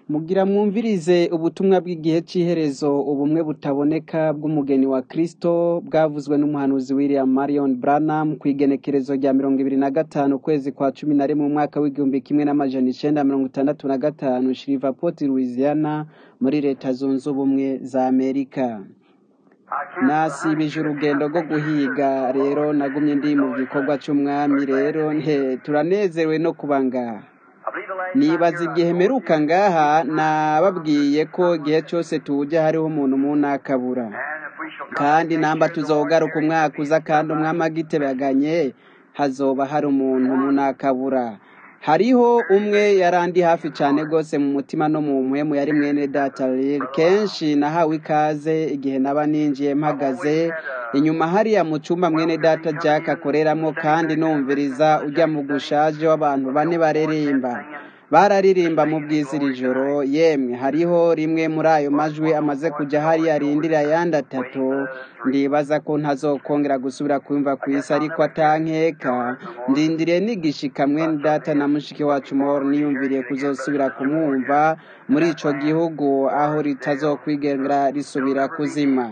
Mugira mwumvirize ubutumwa bw'igihe c'iherezo ubumwe butaboneka bw'umugeni wa Kristo bwavuzwe n'umuhanuzi William Marion Branham kw'igenekerezo rya mirongo ibiri na gatanu ukwezi kwa cumi na rimwe mu mwaka w'igihumbi kimwe n'amajana icenda mirongo itandatu na gatanu Shreveport Louisiana muri leta zunze ubumwe za Amerika nasibije urugendo rwo guhiga rero nagumye ndi mu gikorwa c'umwami rero nte turanezerewe no kuba ngaha nibaza igihe mperuka ngaha nababwiye ko igihe cyose tujya hariho umuntu mu nakabura kandi namba tuzogaruka umwaka uza kandi umwami agitebaganye hazoba hari umuntu mu nakabura hariho umwe yarandi hafi cyane rwose mu mutima no mu mpwemu yari mwene data rero kenshi nahawe ikaze igihe naba ninjiye mpagaze inyuma hariya mu cyumba mwene data jack akoreramo kandi numviriza ujya mu gushaje w'abantu bane bareririmba bararirimba mu bwizira ijoro yemwe hariho rimwe muri ayo majwi amaze kujya hariya arindira ayandi atatu ndibaza ko ntazokongera gusubira kumva ku isi ariko atankeka ndindiriye nigishika mwene data na mushiki wacu moro niyumviriye kuzosubira kumwumva muri ico gihugu aho ritazokwigenera risubira kuzima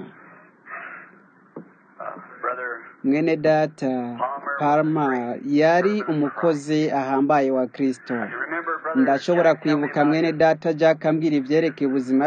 mwene data palma yari umukozi ahambaye wa kristo ndashobora kwibuka mwene data jack ambwira ivyerekeye ubuzima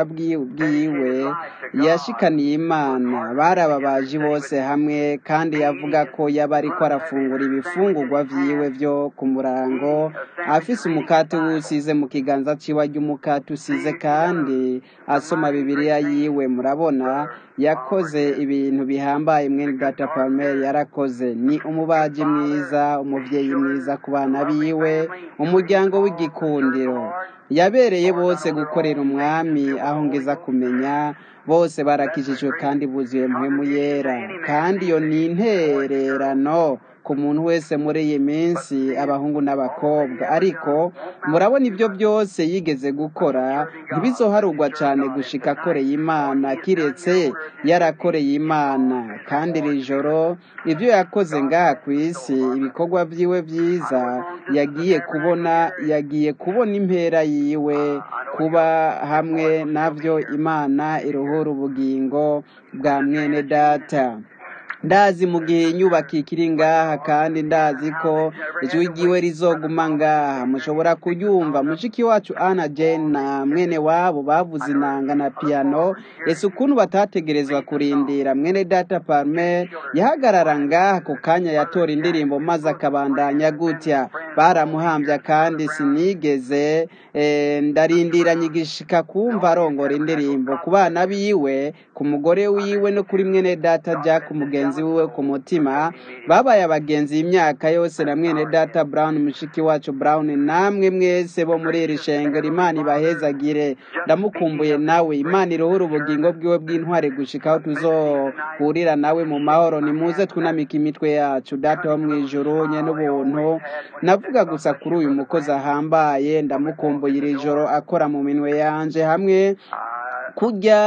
bwiwe yashikaniye imana barababaji bose hamwe kandi yavuga ko yaba ariko arafungura ibifungurwa vyiwe vyo ku murango afise umukate w'usize mu kiganza ciwe arya umukate usize kandi asoma bibiliya yiwe murabona yakoze ibintu bihambaye mwene data palmer yarakoze ni umubaji mwiza umuvyeyi mwiza ku bana biwe umuryango w'igikundiro yabereye bose gukorera umwami aho ngeza kumenya bose barakijijwe kandi buzuye muhemu yera kandi iyo ni intererano ku muntu wese muri iyi minsi abahungu n'abakobwa ariko murabona ibyo byose yigeze gukora ntibizoharugwa cyane gushika akoreye imana kiretse yarakoreye imana kandi iri joro ibyo yakoze ngaha ku isi ibikorwa byiwe byiza yagiye kubona yagiye kubona impera yiwe kuba hamwe nabyo imana iruhura ubugingo bwa mwene data ndazi mu gihe inyubako ikiri ngaha kandi ndazi ko ijwi ryiwe rizoguma ngaha mushobora kuyumva mushiki wacu ana jane na mwene wabo bavuze inanga na piano ese ukuntu batategerezwa kurindira mwene data palmer yahagarara ngaha ku kanya yatora indirimbo maze akabandanya gutya baramuhambya kandi sinigeze ndarindiranye igishika kumva arongora indirimbo ku bana biwe ku mugore wiwe no kuri mwene data jack umugenzi wiwe ku mutima babaye abagenzi imyaka yose na mwene data brown mushiki wacu brown namwe mwese bo muri iri shengero imana ibahezagire ndamukumbuye nawe imana iruhura ubugingo bwiwe bw'intwari gushika aho tuzohurira nawe mu mahoro nimuze twunamika imitwe yacu data wo mu ijuru nye n'ubuntu navuga gusa kuri uyu mukozi ahambaye ndamukumbuye iri joro akora mu minwe yanje hamwe kujya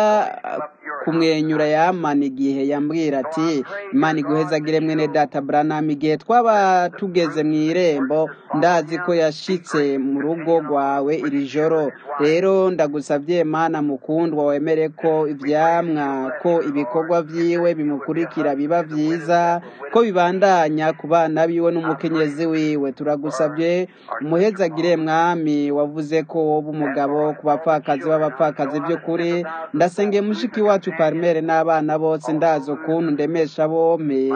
kumwenyura yamana igihe yambwira ati imana iguhezagire mwene data branham igihe twaba tugeze mu irembo ndazi ko yashitse mu rugo rwawe iri joro rero ndagusabye mana mukundwa wemere ko ivyamwa ko ibikorwa vyiwe bimukurikira biba vyiza ko bibandanya ku bana biwe n'umukenyezi wiwe turagusabye umuhezagire mwami wavuze ko woba umugabo ku bapfakazi b'abapfakazi by'ukuri ndasengeye mushiki wacu parmere n'abana bose ndazi ukuntu ndemesha bompi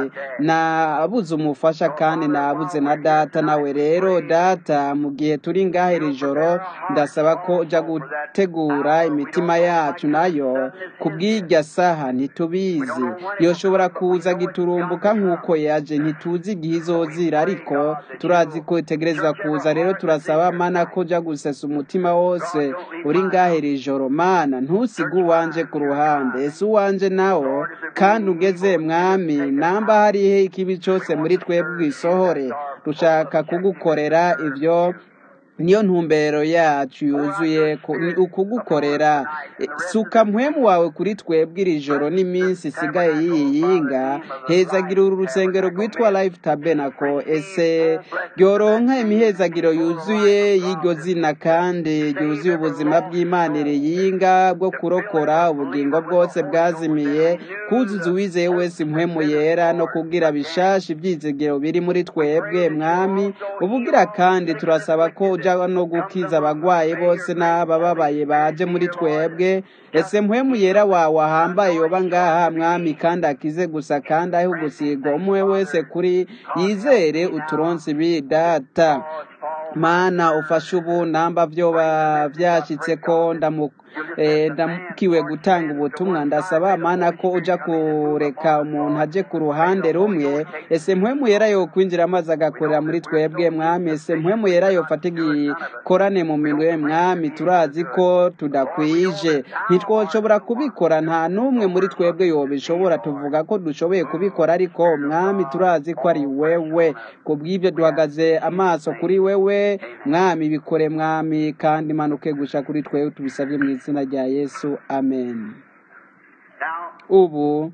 nabuze umufasha kandi nabuze na data nawe rero data mu gihe turi ngaha iri joro ndasaba ko ujya gutegura imitima yacu nayo ku bw'irya saha ntitubizi yoshobora kuza giturumbuka nk'uko yaje ntituzi igihe izozira ariko turazi ko itegereza kuza rero turasaba mana ko ujya gusesa umutima wose uri ngaha iri joro mana ntusige uwanje ku ruhande ese uwanje nawo kandi ugeze mwami namba hariho ikibi cyose muri twebwe isohore dushaka kugukorera ibyo niyo ntumbero yacu yuzuye ku- ni ukugukorera E, suka mpwemu wawe kuri twebwe iri joro n'iminsi isigaye yiyinga hezagira uru rusengero rwitwa life tabernacle ese ryoronka imihezagiro yuzuye y'iryo zina kandi ryuzuye ubuzima bw'imana iriyinga bwo kurokora ubugingo bwose bwazimiye kuzuza uwizeye wese impwemu yera no kubwira bishasha ibyizigiro biri muri twebwe mwami ubugira kandi turasaba ko uja no gukiza abagwayi bose n'abababaye baje muri twebwe ese mpwemu yera wawe ahambaye yoba ngaha mwami kandi akize gusa kandi ahe ugusigwa umwe wese kuri yizere uturonsi ibi data mana ufashe ubu namba vyoba vyashitse ko ndamu eh, ndamukiwe gutanga ubutumwa ndasaba mana ko uja kureka umuntu aje ku ruhande rumwe ese mpwemu yera yo kwinjira maze agakorera muri twebwe mwami ese mpwemu yera yofata igikorane mu minwe mwami turazi ko tudakwije ntitwoshobora kubikora nta n'umwe muri twebwe yobishobora tuvuga ko dushoboye kubikora ariko mwami turazi ko ari wewe kubw'ibyo duhagaze amaso kuri wewe mwami bikore mwami kandi manuke gusha kuri twewe tubisabye mu izina rya yesu amen ubu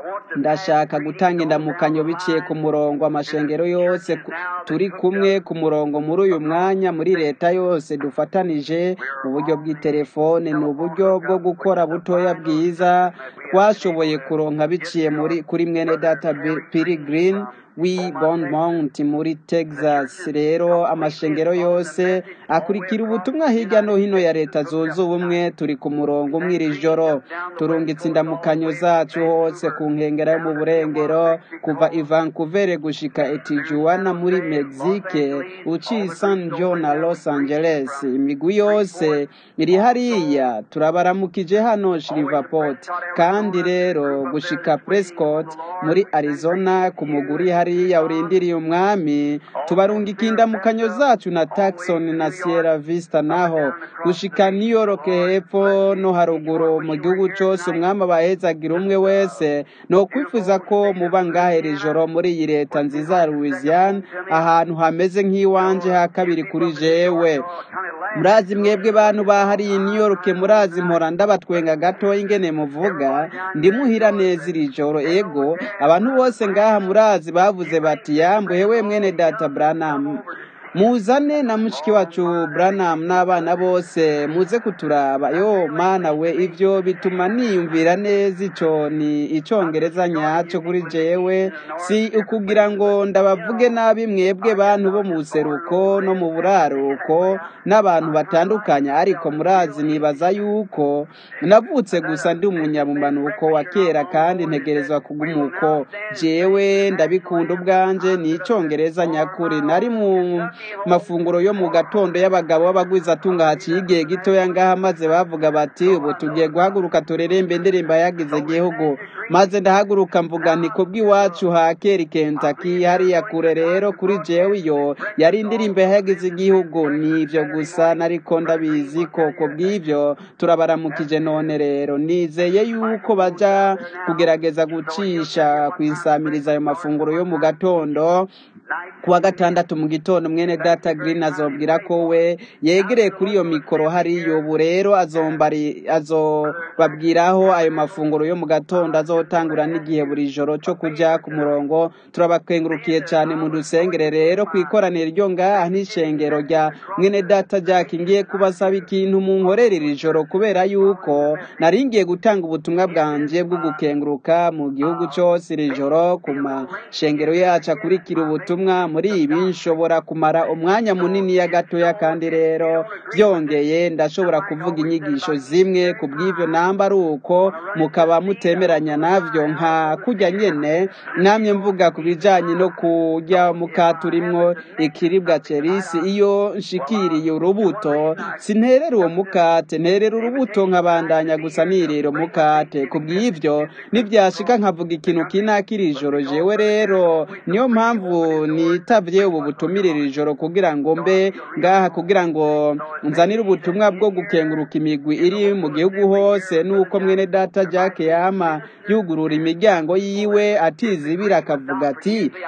ndashaka gutanga indamukanyo biciye ku murongo amashengero yose ku- turi kumwe ku murongo muri uyu mwanya muri leta yose dufatanije mu buryo bw'itelefone ni uburyo bwo gukora butoya bwiza twashoboye kuronka biciye muri kuri mwene data piri girini wi Mount muri texas rero amashengero yose akurikira ubutumwa hirya no hino ya leta zunze ubumwe turi ku murongo umwe iri joro turungitse indamukanyo zacu hose ku nkengero yo mu burengero kuva i vancouver gushika etijuana muri mexique uciye san john na los angeles imigwi yose iri hariya turabaramukije hano shreveport kandi rero gushika prescott muri arizona ku muguri hariya urindiriye umwami tubarungika indamukanyo zacu na Tucson na Sierra Vista naho gushika New York hepfo no haruguru mu gihugu cyose umwami abahezagira umwe wese no kwifuza ko muba ngaha iri joro muri iyi leta nziza ya Louisiana ahantu hameze nk'iwanje ha kabiri kuri jewe murazi mwebwe bantu bahariye i New York murazi mpora ndabatwenga gato ingene muvuga ndimuhira neza iri joro ego abantu bose ngaha murazi bavuze bati yambuye we mwene data Branham muzane na mushiki wacu Branham n'abana bose muze kuturaba yo mana we ivyo bituma niyumvira neza ico ni icongereza nyaco kuri jewe si ukugira ngo ndabavuge nabi mwebwe bantu bo mu buseruko no mu buraruko n'abantu batandukanye ariko murazi nibaza yuko navutse gusa ndi umunyamumanuko wa kera kandi ntegerezwa kugumuko jewe ndabikunda ubwanje ni icongereza nyakuri nari mu mafunguro yo mu gatondo y'abagabo b'abagwizatunga haciye igihe gitoya ngaha maze bavuga bati ubu tugiye guhaguruka turerembe indirimbo yagize igihugu maze ndahaguruka mvuga nti kubw'iwacu ha kera Kentucky hariya kure rero kuri jewe iyo yari indirimbo yagize igihugu ni ivyo gusa nariko ndabizi ko kubw'ivyo turabaramukije none rero nizeye yuko baja kugerageza gucisha kwisamiriza ayo mafunguro yo mu gatondo kuwa gatandatu mu gitondo mwene data green azobwira ko we yegereye kuri iyo mikoro hariyo ubu rero azombari azobabwiraho ayo mafunguro yo mu gatondo azotangura n'igihe buri joro cyo kuja ku murongo turabakengurukiye cyane mu dusengere rero ku ikoraniro ryo ngaha n'ishengero rya mwene data jack ngiye kubasaba ikintu mu nkorera iri joro kubera yuko nari ngiye gutanga ubutumwa bwanje bwo gukenguruka mu gihugu cyose iri joro ku mashengero yacu akurikira ubutumwa muri ibi nshobora kumara umwanya munini ya gatoya kandi rero byongeye ndashobora kuvuga inyigisho zimwe ku bw'ibyo namba ari uko mukaba mutemeranya navyo nka kujya nyene namye mvuga ku bijanye no kurya mukate urimwo ikiribwa cerisi iyo nshikiriye urubuto sinterera uwo mukate nterera urubuto nkabandanya gusa nirira umukate ku bw'ivyo nivyashika nkavuga ikintu kinakiri ijoro jewe rero niyo mpamvu nitavye ubu butumirira ijoro kugira ngo mbe ngaha kugira ngo nzanire ubutumwa bwo gukenguruka imigwi iri mu gihugu hose nuko mwene data Jack yama yugurura imiryango yiwe atizibira akavuga ati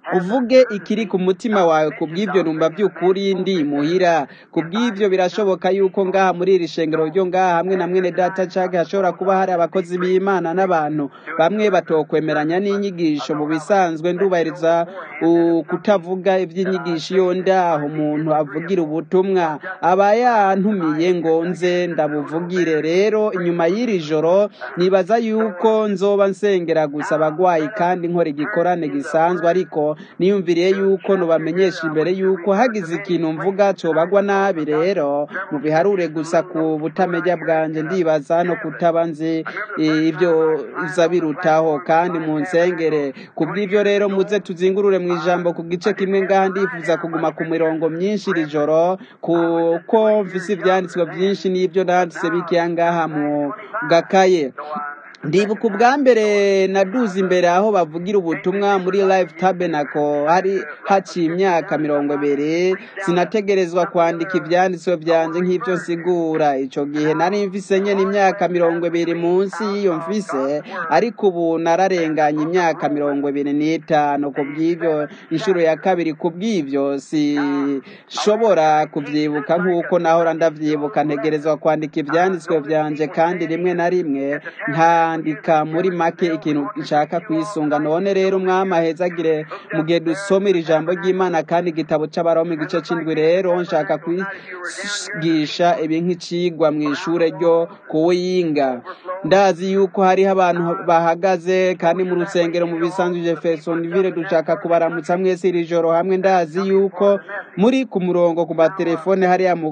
uvuge ikiri ku mutima wawe ku bw'ibyo numva by'ukuri ndi muhira ku bw'ibyo birashoboka yuko ngaha muri iri shengero ryo ngaha hamwe na mwene data cage hashobora kuba hari abakozi b'imana n'abantu bamwe batokwemeranya n'inyigisho mu bisanzwe ndubahiriza uh, kutavuga iby'inyigisho iyo ndaho umuntu avugira ubutumwa aba yantumiye ngo nze ndabuvugire rero inyuma y'iri joro nibaza yuko nzoba nsengera gusa abagwayi kandi nkora igikorane gisanzwe ariko niyumviriye yuko nubamenyesha imbere yuko hagize ikintu mvuga cobagwa nabi rero mubiharure gusa ku butamenya bwanje ndibaza no kutaba nzi ibyo iza birutaho kandi mu nsengere ku bw'ibyo rero muze tuzingurure mu ijambo ku gice kimwe ngaha ndifuza kuguma ku mirongo myinshi iri joro kuko mvise ivyanditswe vyinshi n'ibyo nanditse bikiya ngaha mu gakaye ndibuka ubwa mbere naduze imbere aho bavugira ubutumwa muri live tabernacle hari haciye imyaka mirongo ibiri sinategerezwa kwandika ivyanditswe vyanje nk'ivyo nsigura ico gihe nari mfise nyene imyaka mirongo ibiri munsi y'iyo mfise ariko ubu nararenganye imyaka mirongo ibiri n'itanu ku bw'ivyo inshuro ya kabiri ku bw'ivyo sishobora kuvyibuka nk'uko nahora ndavyibuka ntegerezwa kwandika ivyanditswe vyanje kandi rimwe na rimwe nta kwandika muri make ikintu nshaka kwisunga none rero umwami ahezagire mu gihe dusomera ijambo ry'imana kandi igitabo c'abaroma igice c'indwi rero nshaka kwigisha ibi nk'icigwa mu ishure ryo kuwiyinga ndazi yuko hariho abantu bahagaze kandi mu rusengero mu bisanzwe jeffersonville dushaka kubaramutsa mwese iri joro hamwe ndazi yuko muri ku murongo ku matelefone hariya mu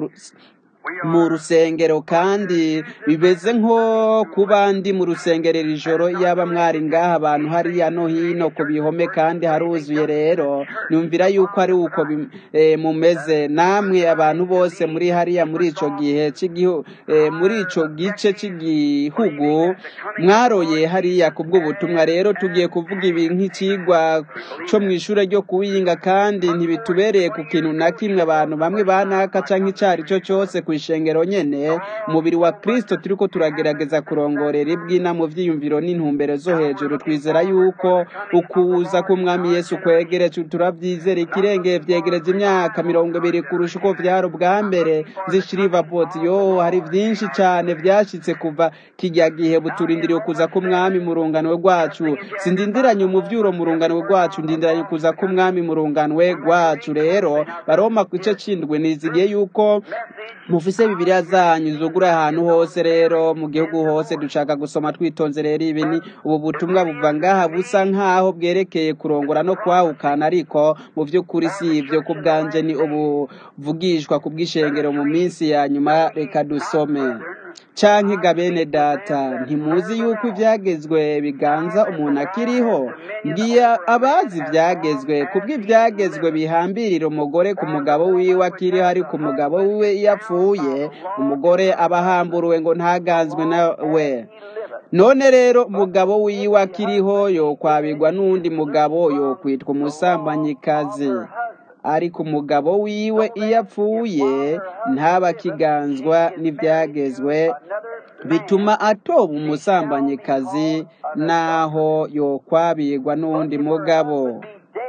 mu rusengero kandi bimeze nko kuba ndi mu rusengero iri joro yaba mwari ngaha abantu hariya no hino ku bihome kandi haruzuye rero numvira yuko ari uko mumeze namwe abantu bose muri hariya muri ico gihe muri ico gice cy'igihugu mwaroye hariya ku bw'ubutumwa rero tugiye kuvuga ibi nk'icigwa co mu ishure ryo kuwinga kandi ntibitubereye ku kintu na kimwe abantu bamwe banaka canke icari cyo cyose ku ishengero nyene umubiri wa kristo turiko turagerageza kurongorera ibwina mu vyiyumviro n'intumbero zo hejuru twizera yuko ukuza k'umwami yesu kwegereje turavyizera ikirengeye vyegereje imyaka mirongo ibiri kurusha uko vyari ubwa mbere zishirivapoti yo hari vyinshi cane vyashitse kuva kirya gihe buturindiriye ukuza k'umwami mu runganwe rwacu sindindiranye umuvyuro mu runganwe rwacu ndindiranye ukuza k'umwami mu runganwe rwacu rero baroma ku gice c'indwi nizigiye yuko mufise bibiliya zanyu zugura ahantu hose rero mu gihugu hose dushaka gusoma twitonze rero ibi ni ubu butumwa buva ngaha busa nk'aho bwerekeye kurongora no kwahukana ariko mu by'ukuri si ibyo ku bwanje ni ubuvugishwa ku bw'ishengero mu minsi ya nyuma reka dusome canke ga bene data ntimuzi yuko ivyagezwe biganza umuntu akiriho ngiye abazi ivyagezwe kubw'ivyagezwe bihambirira umugore ku mugabo wiwe akiriho ariko umugabo wiwe iyo apfuye umugore aba ahamburuwe ngo ntaganzwe nawe none rero umugabo wiwe akiriho yokwabirwa n'undi mugabo yokwitwa umusambanyikazi ariko umugabo wiwe iyo apfuye ntabakiganzwa n'ibyagezwe bituma atoba umusambanyikazi naho yokwabirwa n'undi mugabo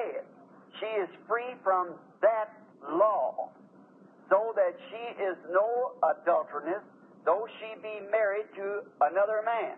so that she is no adulteress, though she be married to another man.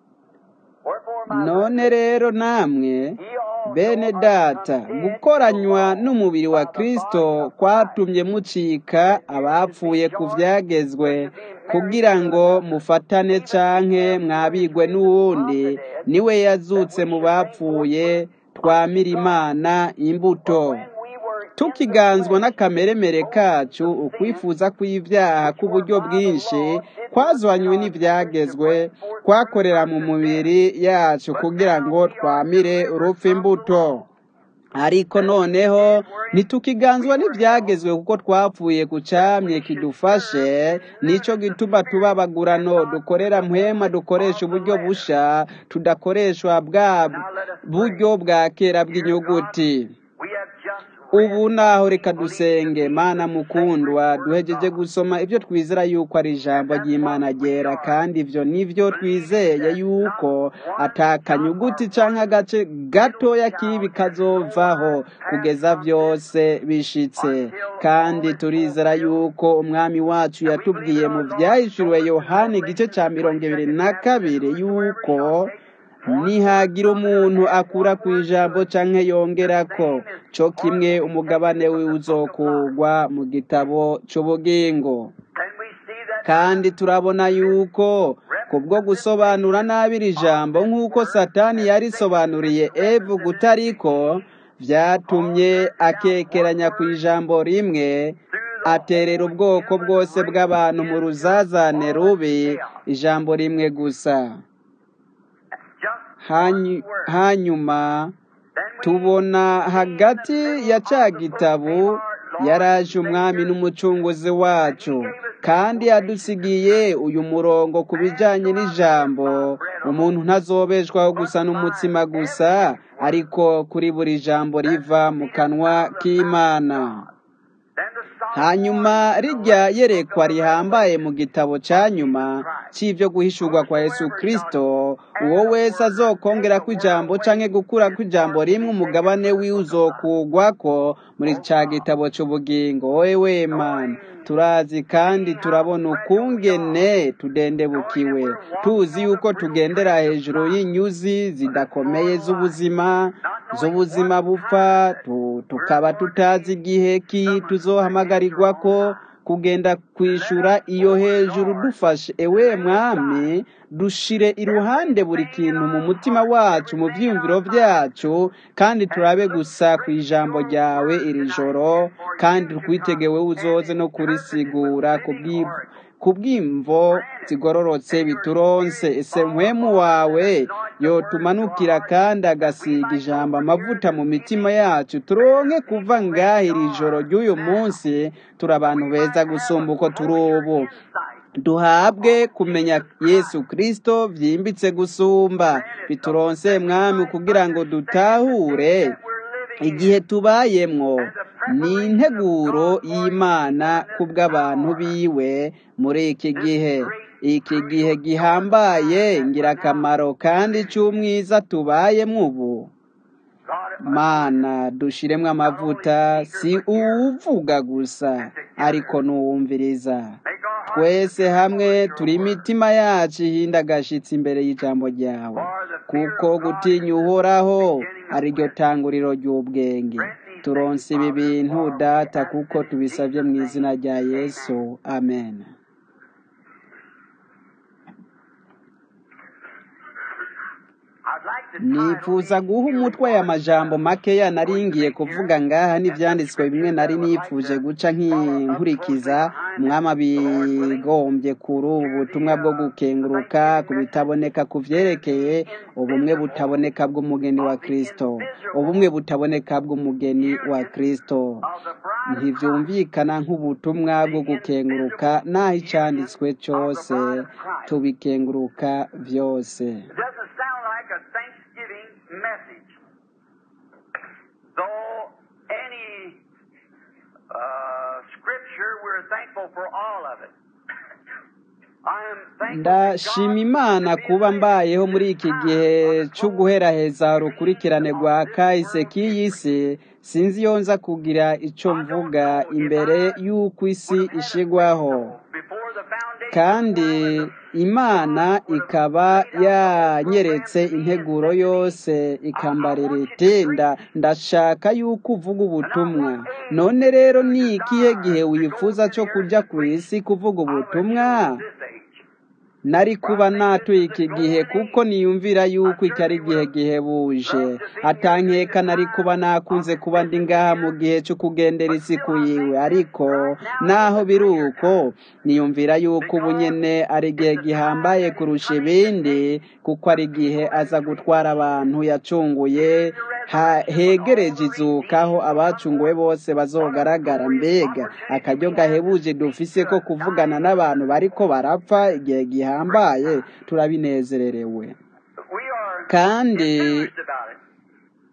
none rero namwe bene data gukoranywa n'umubiri wa kristo kwatumye mucika abapfuye ku vyagezwe kugira ngo mufatane canke mwabigwe n'uwundi niwe yazutse mu bapfuye twamira imana imbuto tukiganzwa n'akameremere kacu ukwifuza kw'ibyaha k'uburyo bwinshi kwazanywe n'ibyagezwe kwakorera mu mubiri yacu kugira ngo twamire urupfu imbuto ariko noneho ntitukiganzwa n'ibyagezwe kuko twapfuye ku camye kidufashe nico gituma tuba bagurano dukorera mpwema dukoresha uburyo busha tudakoreshwa bwa buryo bwa kera bw'inyuguti ubu naho reka dusenge mana mukundwa duhejeje gusoma ibyo twizera yuko ari ijambo ry'imana ryera kandi ibyo nibyo twizeye yuko atakanyuguti cyangwa agace gatoya k'ibi kazovaho kugeza byose bishitse kandi turizera yuko umwami wacu yatubwiye mu byahishuriwe yohani igice cya mirongo ibiri na kabiri yuko nihagira umuntu akura ku ijambo cyangwa yongera ko cyo kimwe umugabane we uzokugwa mu gitabo cy'ubugingo kandi turabona yuko kubwo gusobanura nabi iri jambo nk'uko satani yarisobanuriye evu gutariko byatumye akekeranya ku ijambo rimwe aterera ubwoko bwose bw'abantu mu ruzazane rubi ijambo rimwe gusa hanyuma tubona hagati ya cya gitabo yaraje umwami n'umucunguzi wacu kandi yadusigiye uyu murongo ku bijyanye n'ijambo umuntu ntazobeshwaho gusa n'umutsima gusa ariko kuri buri jambo riva mu kanwa k'imana hanyuma rijya yerekwa rihambaye mu gitabo cya nyuma cy'ibyo guhishurwa kwa yesu kirisito uwo wese azokongera ko ijambo cyangwa gukura ko ijambo rimwe umugabane wiwe uzokugwa ko muri cya gitabo cy'ubugingo wowe we mana turazi kandi turabona ukungene tudendebukiwe tuzi yuko tugendera hejuru y'inyuzi zidakomeye z'ubuzima z'ubuzima bupfa tukaba tutazi igihe ki tuzohamagarirwa ko kugenda kwishura iyo hejuru dufashe ewe mwami dushire iruhande buri kintu mu mutima wacu mu byiyumviro byacu kandi turabe gusa ku ijambo ryawe iri joro kandi twitegewe uzoze no kurisigura ku bw'imvo zigororotse bituronse ese mpwemu wawe yotumanukira kandi agasiga ijambo amavuta mu mitima yacu turonke kuva ngaha iri joro ry'uyu munsi turi abantu beza gusumba uko turi ubu duhabwe kumenya yesu kirisito byimbitse gusumba bituronse mwami kugira ngo dutahure igihe tubayemwo ni integuro y'imana ku bw'abantu biwe muri iki gihe iki gihe gihambaye ngirakamaro kandi cy'umwiza tubayemo ubu mana dushiremo amavuta si uwuvuga gusa ariko n'uwumviriza twese hamwe turi imitima yacu ihinda agashyitsi imbere y'ijambo ryawe kuko gutinya uhoraho ari ryo tanguriro ry'ubwenge turonse ibi bintu data kuko tubisabye mu izina rya yesu amen nifuza guha umutwe aya majambo makeya naringiye kuvuga ngaha n'ibyanditswe bimwe nari nifuje guca nk'inkurikiza umwami abigombye kuri ubu butumwa bwo gukenguruka ku bitaboneka ku byerekeye ubumwe butaboneka bw'umugeni wa kirisito ubumwe butaboneka bw'umugeni wa kirisito ntibyumvikana nk'ubutumwa bwo gukenguruka n'aho icyanditswe cyose tubikenguruka byose message. Though any uh, scripture, we're thankful for all of it. ndashima imana kuba mbayeho muri iki gihe cyo guheraheza urukurikirane rwa kahise k'iyi si sinzi iyo nza kugira icyo mvuga imbere y'uko isi ishigwaho kandi imana ikaba yanyeretse integuro yose ikambarira iti ndashaka yuko uvuga ubutumwa none rero ni ikihe gihe wifuza cyo kujya ku isi kuvuga ubutumwa nari kuba natuye iki gihe kuko niyumvira yuko iki ari igihe gihebuje atankeka nari kuba nakunze kuba ndi ngaha mu gihe cyo kugendera isi yiwe ariko naho biri uko niyumvira yuko ubu nyine ari igihe gihambaye kurusha ibindi kuko ari igihe aza gutwara abantu yacunguye hegereje izuka aho abacunguwe bose bazogaragara mbega akaryo gahebuje dufise ko kuvugana n'abantu bariko barapfa igihe gihambaye turabinezererewe kandi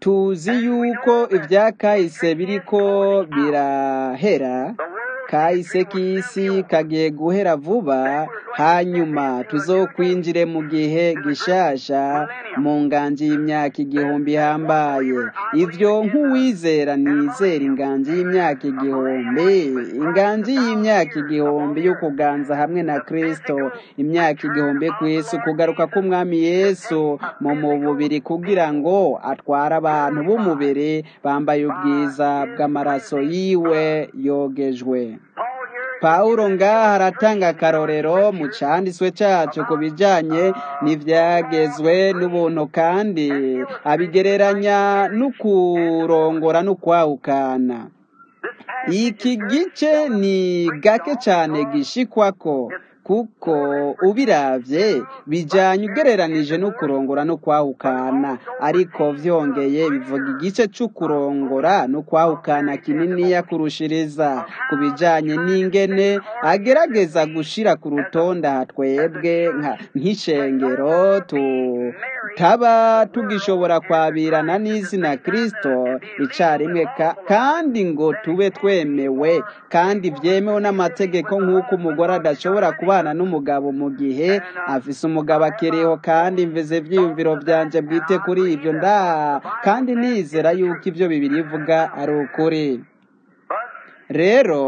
tuzi yuko ibya kahise biriko birahera kahise k'isi kagiye guhera vuba hanyuma tuzokwinjire mu gihe gishasha mu nganji y'imyaka igihumbi ihambaye ivyo nk'uwizera nizera inganji y'imyaka igihumbi inganji y'imyaka igihumbi yo kuganza hamwe na kristo imyaka igihumbi ku isi kugaruka k'umwami yesu mu mubiri kugira ngo atware abantu b'umubiri bambaye ubwiza bw'amaraso yiwe yogejwe pawulo ngaha aratanga akarorero mu canditswe cacu ku bijanye n'ivyagezwe n'ubuntu kandi abigereranya n'ukurongora n'ukwahukana iki gice ni gake cane gishikwako kuko ubiravye bijanye ugereranije no kurongora no kwahukana ariko vyongeye bivuga igice c'ukurongora no kwahukana kininiya kurushiriza ku bijanye n'ingene agerageza gushira ku rutonde aha twebwe nk'ishengero tutaba tugishobora kwabirana n'izina kristo icarimwe kandi ngo tube twemewe kandi vyemewe n'amategeko nk'uko umugore adashobora kuba kubana n'umugabo mu gihe afise umugabo akiriho kandi mveze ivyiyumviro vyanje bwite kuri ivyo nda kandi nizera yuko ivyo bibiri ivuga ari ukuri rero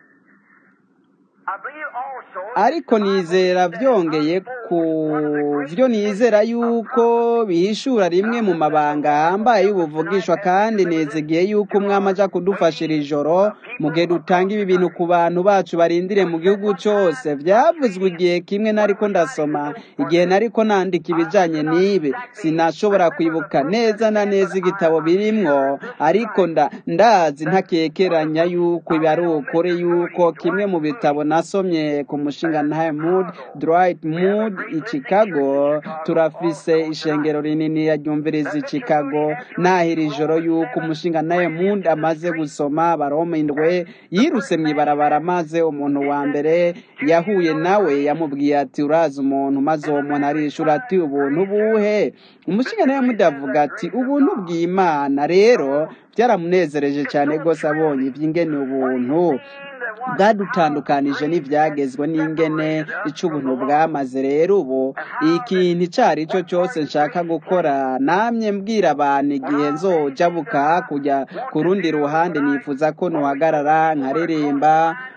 ariko nizera vyongeye ku vyo nizera yuko bihishura rimwe mu mabanga ahambaye y'ubuvugishwa kandi nizigiye yuko umwami aja kudufashira ijoro mu gihe dutanga ibi bintu ku bantu bacu barindire mu gihugu cose vyavuzwe igihe kimwe nariko ndasoma igihe nariko nandika ibijanye n'ibi sinashobora kwibuka neza na neza igitabo birimwo ariko nda ndazi ntakekeranya yuko ibi ari ukuri yuko kimwe mu bitabo nasomye ku mushinga ntahe mood dwight mood i chicago turafise ishengero rinini yaryumviriza i chicago nahira ijoro yuko umushinga ntahe mood amaze gusoma baroma indwe yirutse mw'ibarabara maze umuntu wa mbere yahuye nawe yamubwiye ati urazi umuntu maze uwo muntu arishura ati ubuntu buhe umushinga nawe mudavuga ati ubuntu bw'imana rero byaramunezereje cyane rwose abonye iby'ingene ubuntu bwadutandukanije n'ibyagezwe n'ingene ic'ubuntu bwamaze rero ubu ikintu icyo ari cyo cyose nshaka gukora namye mbwira abantu igihe nzojabuka kujya ku rundi ruhande nifuza ko nuhagarara nkaririmba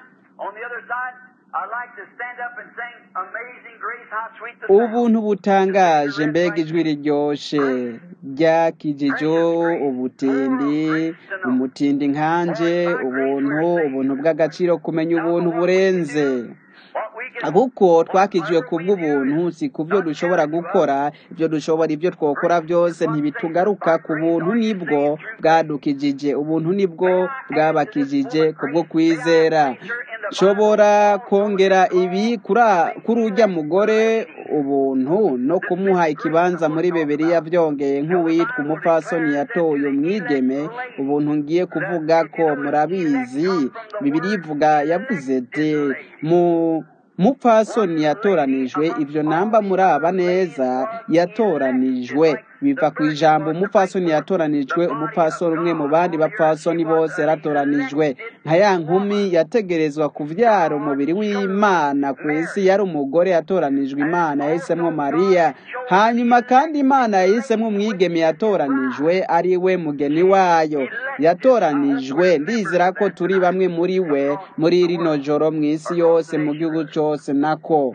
ubuntu butangaje mbega ijwi riryoshe ryakijije ubutindi umutindi nkanje ubuntu ubuntu bw'agaciro kumenya ubuntu burenze kuko twakijiwe ku bw'ubuntu si ku byo dushobora gukora ibyo dushobora ibyo twokora byose ntibitugaruka ku buntu nibwo bwadukijije ubuntu nibwo bwabakijije kubwo kwizera nshobora kongera ibi kuri ujya mugore ubuntu no kumuha ikibanza muri bibiriya byongeye nk'uwitwa umupfasoni yatoye umwigeme ubuntu ngiye kuvuga ko murabizi bibiri ivuga yavuze ati mu mupfasoni yatoranijwe ibyo namba muraba neza yatoranijwe biva ku ijambo umupfasoni yatoranijwe umupfasoni umwe mu bandi bapfasoni bose yaratoranijwe nka ya nkumi yategerezwa kuvyara umubiri w'imana ku isi yari umugore yatoranijwe imana yahisemo mariya hanyuma kandi imana yahisemo umwigeme yatoranijwe ari we mugeni wayo yatoranijwe ndizera ko turi bamwe muri we muri rino joro mu isi yose mu gihugu cose nako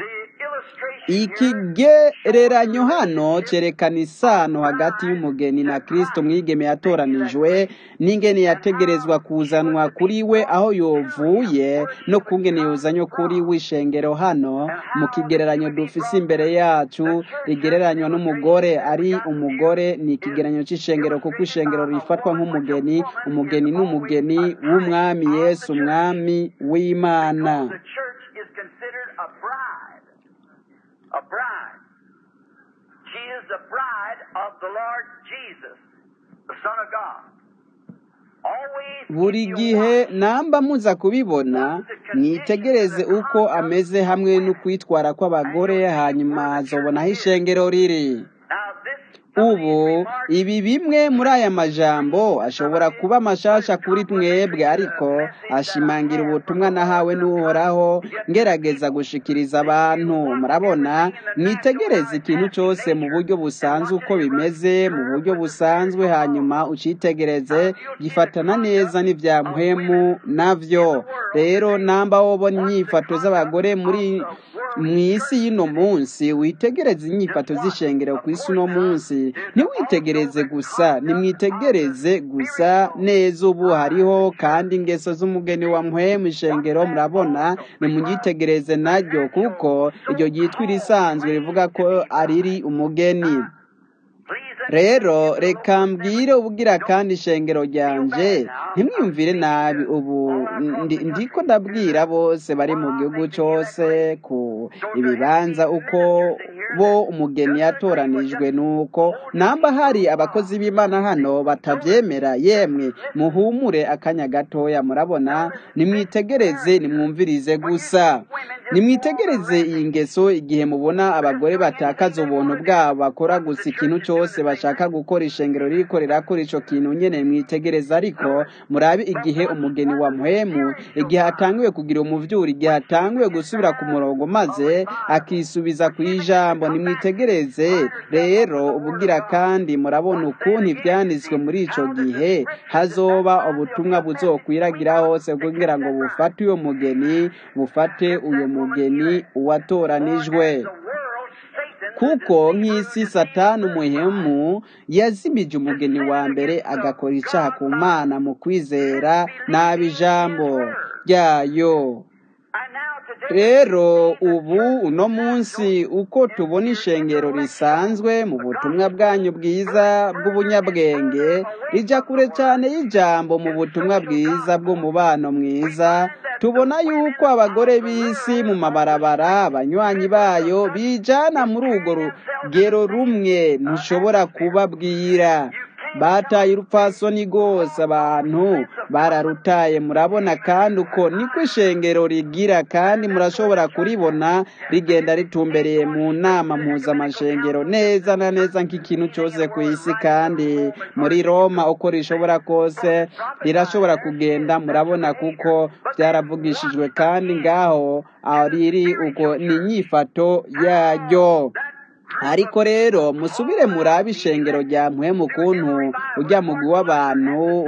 ikigereranyo hano cyerekana isano hagati y'umugeni na kristo mwigeme yatoranijwe n'ingene yategerezwa kuzanwa kuri we aho yovuye no kungene yuzanywe kuri w'ishengero hano mu kigereranyo dufise imbere yacu rigereranywa n'umugore ari umugore ni ikigereranyo cy'ishengero kuko ishengero rifatwa nk'umugeni umugeni n'umugeni w'umwami yesu umwami w'imana a bride. She is the bride of the Lord Jesus, the Son of God. buri gihe namba muza kubibona mwitegereze uko ameze hamwe no kwitwara kw'abagore hanyuma hazobona aho ishengero riri ubu ibi bimwe muri aya majambo ashobora kuba amashasha kuri mwebwe ariko ashimangira ubutumwa nahawe n'uhoraho ngerageza gushikiriza abantu murabona mwitegereze ikintu cyose mu buryo busanzwe uko bimeze mu buryo busanzwe hanyuma ucitegereze gifatana neza n'ibya mpwemu navyo rero namba wobona inyifato z'abagore muri mu isi y'ino munsi witegereze inyifato z'ishengero ku isi uno munsi ntiwitegereze gusa nimwitegereze gusa neza ubu hariho kandi ingeso z'umugeni wa mpwemu ishengero murabona nimugitegereze naryo kuko iryo ryitwa irisanzwe rivuga ko ariri umugeni rero reka mbwire ubugira kandi ishengero ryanje ntimwiyumvire nabi ubu ndiko ndabwira bose bari mu gihugu cyose ku ibibanza uko bo umugeni yatoranijwe nuko namba hari abakozi b'imana hano batabyemera yemwe muhumure akanya gatoya murabona nimwitegereze nimwumvirize gusa nimwitegereze iyi ngeso igihe mubona abagore batakaza ubuntu bwabo bakora gusa ikintu cyose bashaka gukora ishengero ririko rirakora ico kintu nyene mwitegereza ariko murabe igihe umugeni wa muhemu igihe atangiwe kugira umuvyuri igihe atangiwe gusubira ku murongo maze akisubiza ku ijambo nimwitegereze rero ubugira kandi murabona ukuntu ivyanditswe muri ico gihe hazoba ubutumwa buzokwiragira hose kugira ngo bufate uyo mugeni bufate uyo mugeni uwatoranijwe kuko nk'isi satani umuhemu yazimije umugeni wa mbere agakora icyaha ku mana mu kwizera nabi ijambo ryayo rero ubu uno munsi uko tubona ishengero risanzwe mu butumwa bwanyu bwiza bw'ubunyabwenge rijya kure cyane y'ijambo mu butumwa bwiza bw'umubano mwiza tubona yuko abagore b'isi mu mabarabara abanywanyi bayo bijana muri urwo rugero rumwe ntushobora kubabwira bataye urupfasoni rwose abantu bararutaye murabona kandi uko niko ishengero rigira kandi murashobora kuribona rigenda ritumbereye mu nama mpuzamashengero neza na neza nk'ikintu cyose ku isi kandi muri roma uko rishobora kose rirashobora kugenda murabona kuko byaravugishijwe kandi ngaho riri uko ni inyifato yaryo ariko rero musubire murabe ishengero rya mpwemu kuntu ujya mugwi w'abantu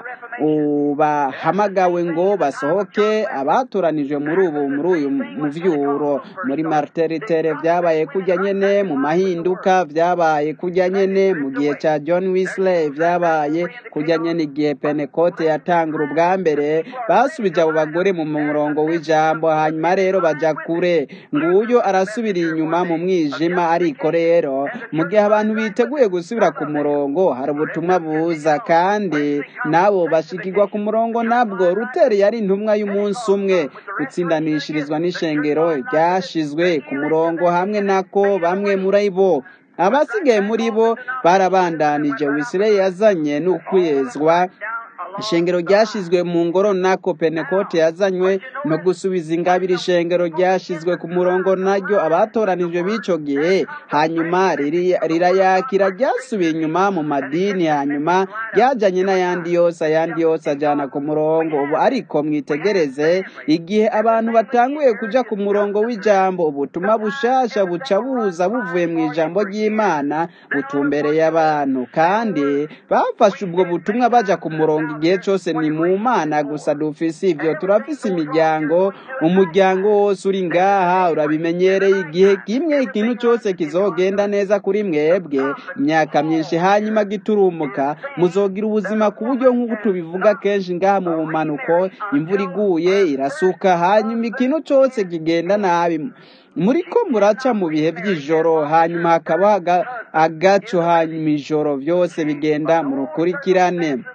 bahamagawe ngo basohoke abatoranijwe muri ubu muri uyu muvyuro muri marteritere byabaye kujya nyene mu mahinduka byabaye kujya nyene mu gihe cya john wisley byabaye kujya nyene igihe penekote yatangura ubwa mbere basubije abo bagore mu murongo w'ijambo hanyuma rero baja kure nguyo arasubira inyuma mu mwijima ariko rero mu gihe abantu biteguye gusubira ku murongo hari ubutumwa buza kandi nabo bashikirwa ku murongo nabwo ruteri yari intumwa y'umunsi umwe gutsindanishirizwa n'ishengero ryashizwe ku murongo hamwe nako bamwe muri bo abasigaye muri bo barabandanije wisire yazanye n'ukwezwa ishengero ryashizwe mu ngoro nako penekote yazanywe no gusubiza ingabire ishengero ryashizwe ku murongo naryo abatoranijwe b'ico gihe hanyuma rirayakira ryasubiye inyuma mu madini hanyuma ryajanye n'ayandi yose ayandi yose ajana ku murongo ubu ariko mwitegereze igihe abantu batanguye kuja ku murongo w'ijambo ubutumwa bushasha buca buza buvuye mu ijambo ry'imana butumbereye abantu kandi bafashe ubwo butumwa baja ku murongo igihe cyose ni mu mana gusa dufise ivyo turafise imiryango umuryango wose uri ngaha urabimenyereye igihe kimwe ikintu cyose kizogenda neza kuri mwebwe imyaka myinshi hanyuma giturumuka muzogira ubuzima ku buryo nk'uko tubivuga kenshi ngaha mu bumanuko imvura iguye irasuka hanyuma ikintu cyose kigenda nabi muri ko muraca mu bihe by'ijoro hanyuma hakaba agaco hanyuma ijoro byose bigenda mu rukurikirane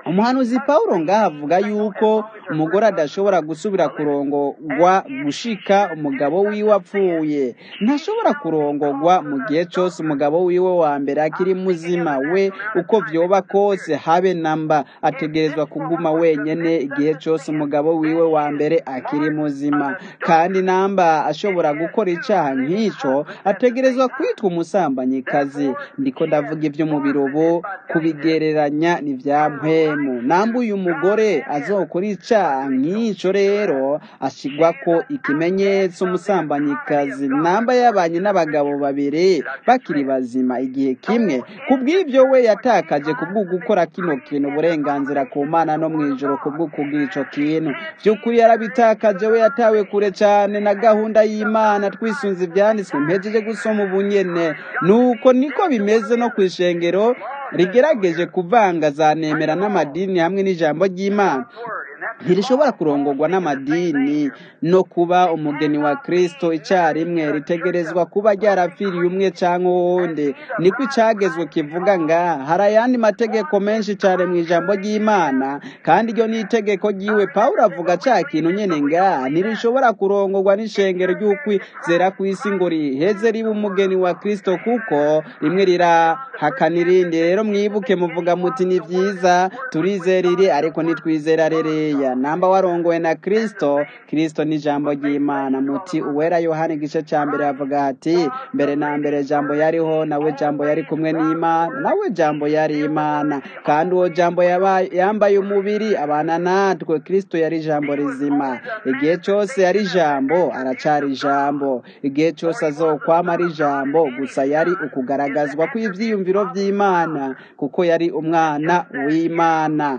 umuhanuzi pawulo ngaha avuga yuko umugore adashobora gusubira kurongorwa gushika umugabo wiwe apfuye ntashobora kurongorwa mu gihe cyose umugabo wiwe wa mbere akiri muzima we uko vyoba kose habe namba ategerezwa kuguma wenyene igihe cyose umugabo wiwe wa mbere akiri muzima kandi namba ashobora gukora icaha nk'ico ategerezwa kwitwa umusambanyikazi ndiko ndavuga ivy'umubiri ubu kubigereranya n'ivya mpwemu namba uyu mugore azokora icaha nk'ico rero ashigwako ikimenyetso umusambanyikazi namba yabanye n'abagabo babiri bakiri bazima igihe kimwe kubw'ivyo we yatakaje kubwo gukora kino kintu uburenganzira ku mana no mw'ijoro kubwo kubwira ico kintu vy'ukuri yarabitakaje we yatawe kure cane na gahunda y'imana twisunze ivyanditswe mpejeje gusoma ubunyene nuko niko bimeze no kw'ishengero rigerageje kuvanga za nemera n'amadini hamwe n'ijambo ry'imana ntirishobora kurongorwa n'amadini no kuba umugeni wa kristo icyarimwe ritegerezwa kuba ryarapfiriye umwe cyangwa uwundi niko icyagezwe kivuga nga hari ayandi mategeko menshi cyane mu ijambo ry'imana kandi iryo ni itegeko ry'iwe pawulo avuga cya kintu nyine nga ntirishobora kurongorwa n'ishengero ry'ukwizera ku isi ngo riheze ribe umugeni wa kristo kuko rimwe rirahakana irindi rero mwibuke muvuga muti ni byiza turizera iri ariko ntitwizera rereya namba warongowe na kristo kristo ni ijambo ry'imana muti uwera yohani igice cya mbere avuga ati mbere na mbere jambo yariho nawe jambo yari kumwe n'imana nawe jambo yari imana kandi uwo jambo yambaye umubiri abana natwe kristo yari ijambo rizima igihe cyose yari ijambo aracari ijambo igihe cyose azokwama ari ijambo gusa yari ukugaragazwa kw'ivyiyumviro by'imana kuko yari umwana w'imana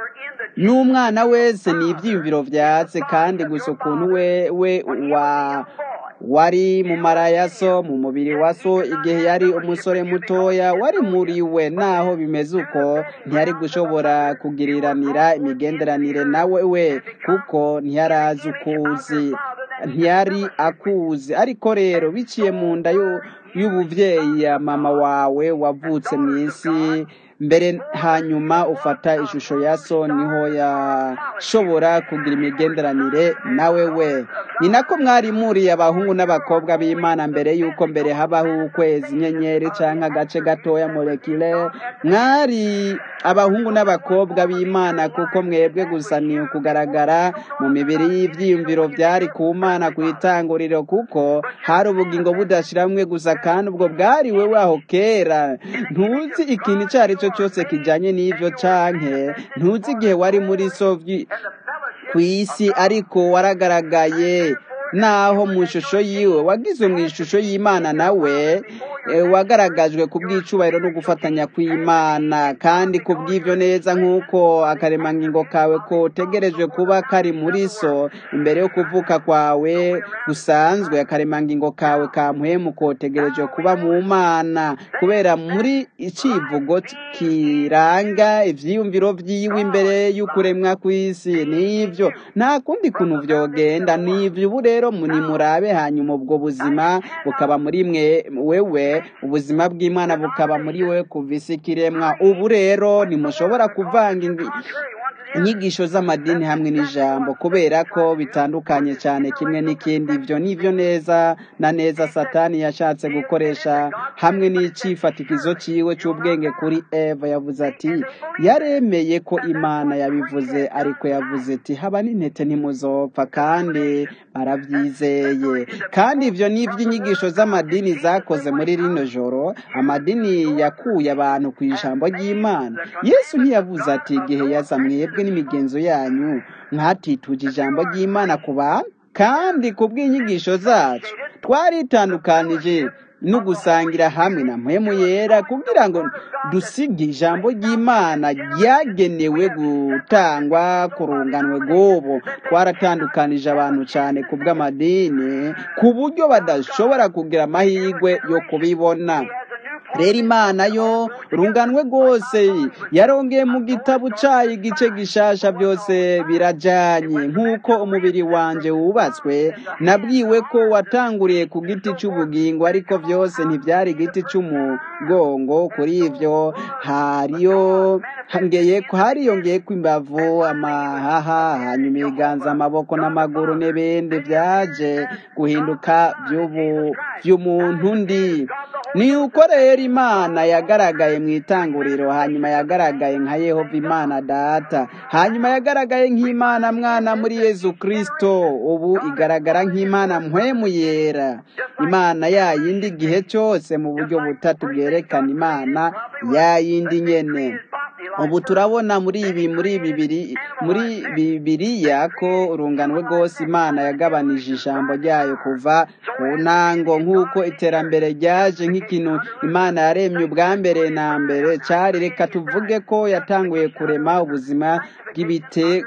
n'umwana wese ni ibyiyumviro byatse kandi gusa ukuntu we we wa wari mu mara ya so mu mubiri wa so igihe yari umusore mutoya wari muri we naho bimeze uko ntiyari gushobora kugiriranira imigenderanire nawe we kuko ntiyarazi ukuzi ntiyari akuzi ariko rero biciye mu nda y'ubuvyeyi ya mama wawe wavutse mu isi mbere hanyuma ufata ishusho ya so niho yashobora kugira imigenderanire nawe we ni nako mwari muriye abahungu n'abakobwa b'imana mbere y'uko mbere habaho ukwezi inyenyeri cyangwa agace gatoya molekile mwari abahungu n'abakobwa b'imana kuko mwebwe gusa ni ukugaragara mu mibiri y'ibyiyumviro byari ku mana ku itanguriro kuko hari ubugingo budashiramwe gusa kandi ubwo bwari wewe aho kera ntuzi ikintu icyo ari cyo cyose kijyanye n'ibyo canke ntuzi igihe wari muri sovyi ku isi ariko waragaragaye naho mu ishusho yiwe wagizwe mu ishusho y'imana nawe wagaragajwe ku bw'icubahiro no gufatanya kw'imana kandi ku bw'ibyo neza nk'uko akaremangingo kawe kotegerejwe kuba kari muri so imbere yo kuvuka kwawe gusanzwe akaremangingo kawe ka mpwemu kotegerejwe kuba mu mana kubera muri icivugo kiranga ivyiyumviro vyiwe imbere y'ukuremwa kw'isi nivyo nta kundi kuntu vyogenda nivyo ubu rero nimurabe hanyuma ubwo buzima bukaba muri mwe wewe ubuzima bw'imana bukaba muri we kuva isi kiremwa ubu rero ntimushobora kuvanga inyigisho z'amadini hamwe n'ijambo kubera ko bitandukanye cyane kimwe n'ikindi ibyo nivyo neza na neza satani yashatse gukoresha hamwe n'icifatikizo ciwe c'ubwenge kuri eva yavuze ati yaremeye ko imana yabivuze ariko yavuze ati haba n'intete ntimuzopfa kandi baravyizeye kandi ivyo nivyo inyigisho z'amadini zakoze muri rino joro amadini yakuye abantu ku ijambo ry'imana yesu ntiyavuze ati igihe yaza mwebwe n'imigenzo yanyu mwatituje ijambo ry'imana ku bantu kandi ku bw'inyigisho zacu twaritandukanije no gusangira hamwe na mpemu yera kugira ngo dusige ijambo ry'imana ryagenewe gutangwa ku runganwe rw'ubu twaratandukanije abantu cyane ku bw'amadini ku buryo badashobora kugira amahirwe yo kubibona rero imana yo runganwe rwose yarongeye mu gitabo cyayo igice gishasha byose birajyanye nk'uko umubiri wanjye wubatswe nabwiwe ko watanguriye ku giti cy'ubugingo ariko byose ntibyari igiti cy'umugongo kuri ibyo hariyo hangeye hariyongeye ko imbavu amahaha hanyuma ibiganza amaboko n'amaguru n'ibindi byaje guhinduka by'umuntu undi ni uko rero imana yagaragaye mu itanguriro hanyuma yagaragaye nka yehova imana data hanyuma yagaragaye nk'imana mwana muri yezu kirisito ubu igaragara nk'imana mpwemu yera imana yayindi igihe cyose mu buryo butatu bwerekana imana yayindi nyene ubu turabona muri ibi muri bibiri muri bibiriya ko urunganwe rwose imana yagabanije ijambo ryayo kuva ku ntango nk'uko iterambere ryaje nk'ikintu imana yaremye ubwa mbere na mbere cyari reka tuvuge ko yatanguye kurema ubuzima bw'ibite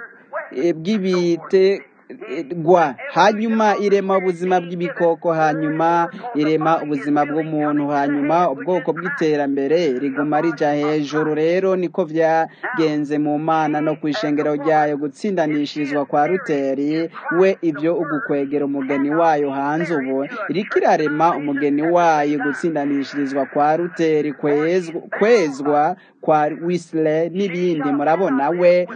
bw'ibite gwa hanyuma irema ubuzima bw'ibikoko hanyuma irema ubuzima bw'umuntu hanyuma ubwoko bw'iterambere riguma rija hejuru rero niko byagenze mu mana no ku ishengero ryayo gutsindanishirizwa kwa ruteri we ibyo ugukwegera umugeni wayo hanze ubu iriko irarema umugeni wayo gutsindanishirizwa kwa ruteri kwezwa kwa wisle n'ibindi murabona we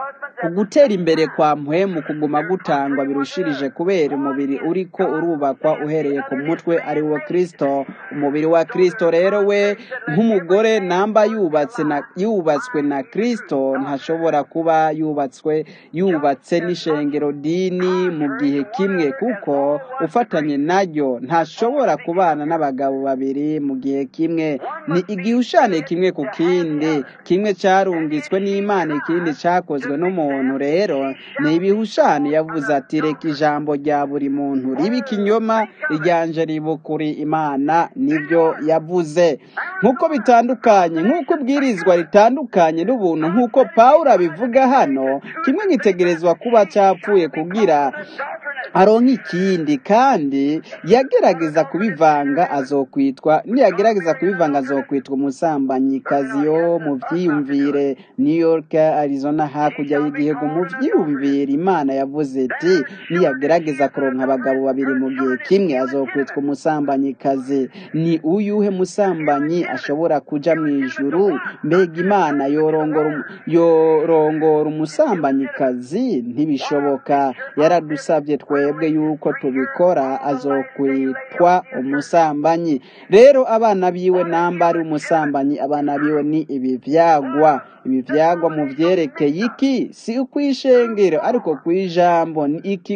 ugutera imbere kwa mpwemu kuguma gutangwa birushirije kubera umubiri uriko urubakwa uhereye ku mutwe ari wo kirisito umubiri wa kirisito rero we nk'umugore namba yubatse na yubatswe na kirisito ntashobora kuba yubatswe yubatse n'ishengero dini mu gihe kimwe kuko ufatanye naryo ntashobora kubana n'abagabo babiri mu gihe kimwe ni igihushane kimwe ku kindi kimwe cyarungitswe n'imana ikindi cyakozwe n'umuntu rero ni ibihushane yavuze ati reka ijambo rya buri muntu riba ikinyoma ryanje riba kuri imana nibyo yavuze nk'uko bitandukanye nk'uko ubwirizwa ritandukanye n'ubuntu nk'uko paul abivuga hano kimwe nkitegerezwa kuba cyapfuye kugira aronka ikindi kandi yagerageza kubivanga azokwitwa niyagerageza kubivanga azokwitwa umusambanyi,kazi yo mu byiyumvire new york arizona hakurya y'igihugu mu byiyumvire imana yavuze iti niyagerageza kuronka abagabo babiri mu gihe kimwe azokwitwa umusambanyi,kazi ni uyuhe musambanyi ashobora kuja mu ijuru mbega imana yorongora yorongora umusambanyi,kazi ntibishoboka yaradusabye twebwe yuko tubikora azokwitwa umusambanyi rero abana biwe namba ari umusambanyi abana biwe ni ibi vyagwa ibi vyagwa mu vyerekeye iki si ukwishengero ariko kwijambo ni iki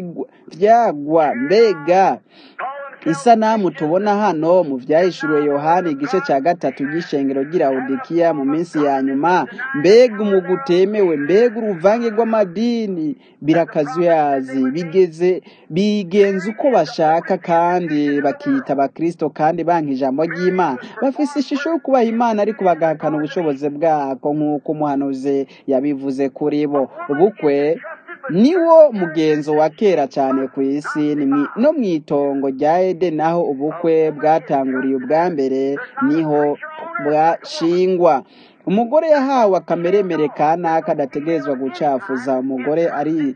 vyagwa mbega isanamu tubona hano mu vyahishuriwe yohani igice cya gatatu ry'ishengero ry'iraudikiya mu minsi ya nyuma mbega umuga utemewe mbega uruvange rw'amadini birakazuyazi bigeze bigenza uko bashaka kandi bakita abakristo kandi banka ijambo ry'imana bafise ishusho yo kubaha imana ariko bagahakana ubushobozi bwako nk'uko umuhanuzi yabivuze kuri bo ubukwe niwo mugenzo wa kera cyane ku isi no mu itongo rya edeni aho ubukwe bwatanguriye ubwa mbere niho bwashingwa umugore yahawe akameremere ka naka adategerezwa gucafuza umugore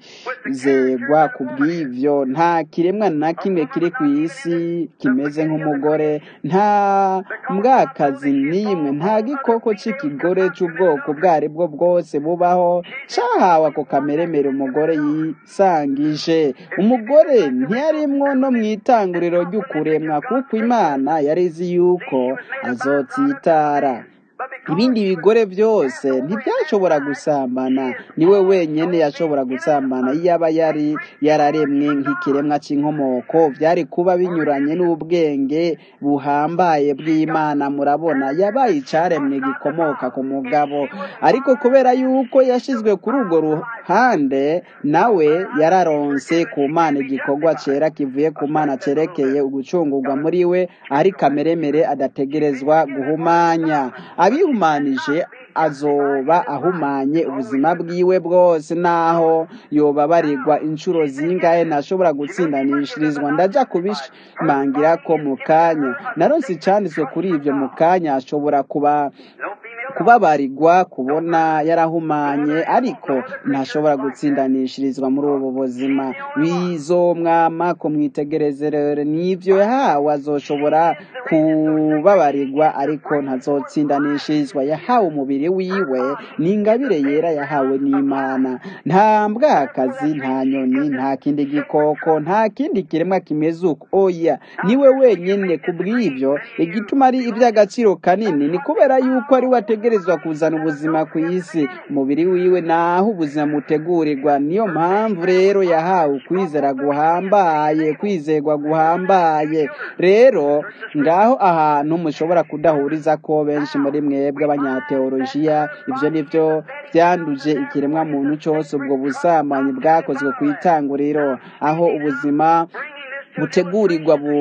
arizegwa ku bw'ivyo nta kiremwa na kimwe kiri ku isi kimeze nk'umugore nta mbwakazi n'imwe nta gikoko c'ikigore c'ubwoko ubwo ari bwo bwose bubaho cahawe ako kameremere umugore yisangije umugore ntiyarimwo no mu itanguriro ry'ukuremwa kuko imana yari izi yuko azotsitara ibindi bigore byose ntibyashobora gusambana niwe wenyine yashobora gusambana iyo aba yari yararemwe nk'ikiremwa cy'inkomoko byari kuba binyuranye n'ubwenge buhambaye bw'imana murabona yabaye icyaremwe gikomoka ku mugabo ariko kubera yuko yashyizwe kuri urwo ruhande nawe yararonse ku mana igikorwa cyera kivuye ku mana cyerekeye ugucungurwa muri we ari kameremere adategerezwa guhumanya abihumanije azoba ahumanye ubuzima bwiwe bwose naho yobabarirwa inshuro zingahe ntashobora gutsindanishirizwa ndaja kubishimangira ko mu kanya naronse icanditswe kuri ibyo mu kanya ashobora kuba kubabarirwa kubona yarahumanye ariko ntashobora gutsindanishirizwa muri ubu buzima bizomwama ko mwitegereze rero n'ibyo yahawe azoshobora kubabarirwa ariko ntazotsindanishirizwa yahawe umubiri wiwe ni ingabire yera yahawe n'imana nta mbwakazi nta nyoni nta kindi gikoko nta kindi kiremwa kimeze uko oya niwe wenyine ku bw'ibyo igituma ari iby'agaciro kanini ni kubera yuko ari we ategerezwa kuzana ubuzima ku isi umubiri wiwe naho ubuzima mutegurirwa niyo mpamvu rero yahawe ukwizera guhambaye kwizerwa guhambaye rero ngaho ahantu mushobora kudahuriza ko benshi muri mwebwe abanyateolojiya ibyo ni byo byanduje ikiremwa muntu cyose ubwo busambanyi bwakozwe ku itanguriro aho ubuzima butegurirwa bu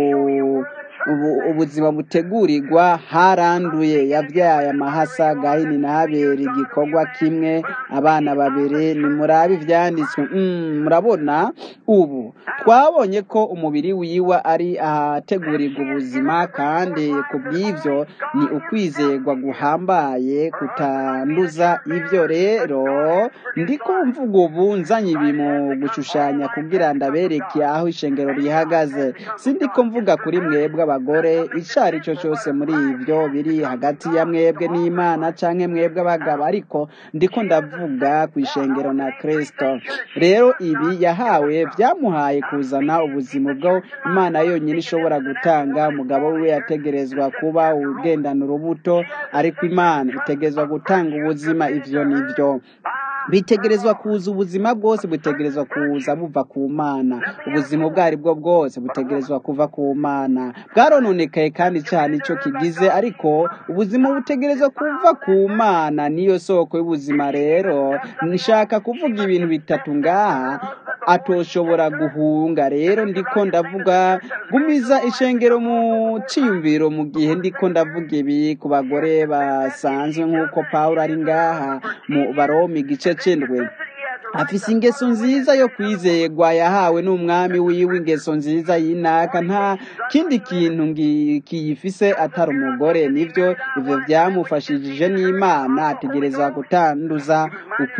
ubu ubuzima butegurirwa haranduye yabyaye amahasa gahini na habera igikorwa kimwe abana babiri nimurabe ibyanditswe Mm, murabona ubu twabonye ko umubiri wiwe ari ahategurirwa ubuzima kandi ku bw'ibyo ni ukwizerwa guhambaye kutanduza ibyo rero ndiko mvuga ubu nzanye ibi mu gushushanya kugira ndabereke aho ishengero rihagaze sindiko mvuga kuri mwebwe abagore icyo ari cyo cyose muri ibyo biri hagati ya mwebwe n'imana cyangwa mwebwe abagabo ariko ndiko ndavuga ku ishengero na kristo rero ibi yahawe byamuhaye kuzana ubuzima bwo imana yonyine ishobora gutanga umugabo we yategerezwa kuba ugendana urubuto ariko imana itegerezwa gutanga ubuzima ivyo nivyo bitegerezwa kuza ubuzima bwose butegerezwa kuza buva ku mana ubuzima ubwo ari bwo bwose butegerezwa kuva ku mana bwarononekaye kandi cyane icyo kigize ariko ubuzima butegerezwa kuva ku mana niyo soko y'ubuzima rero nshaka kuvuga ibintu bitatu ngaha atoshobora guhunga rero ndiko ndavuga gumiza ishengero mu cyiyumviro mu gihe ndiko ndavuga ibi ku bagore basanzwe nk'uko pawulo ari ngaha mu baromi igice cy'indwi afise ingeso nziza yo kwizerwa yahawe n'umwami wiwe ingeso nziza y'inaka nta kindi kintu ngi- kiyifise atari umugore nivyo ivyo vyamufashishije n'imana ategereza gutanduza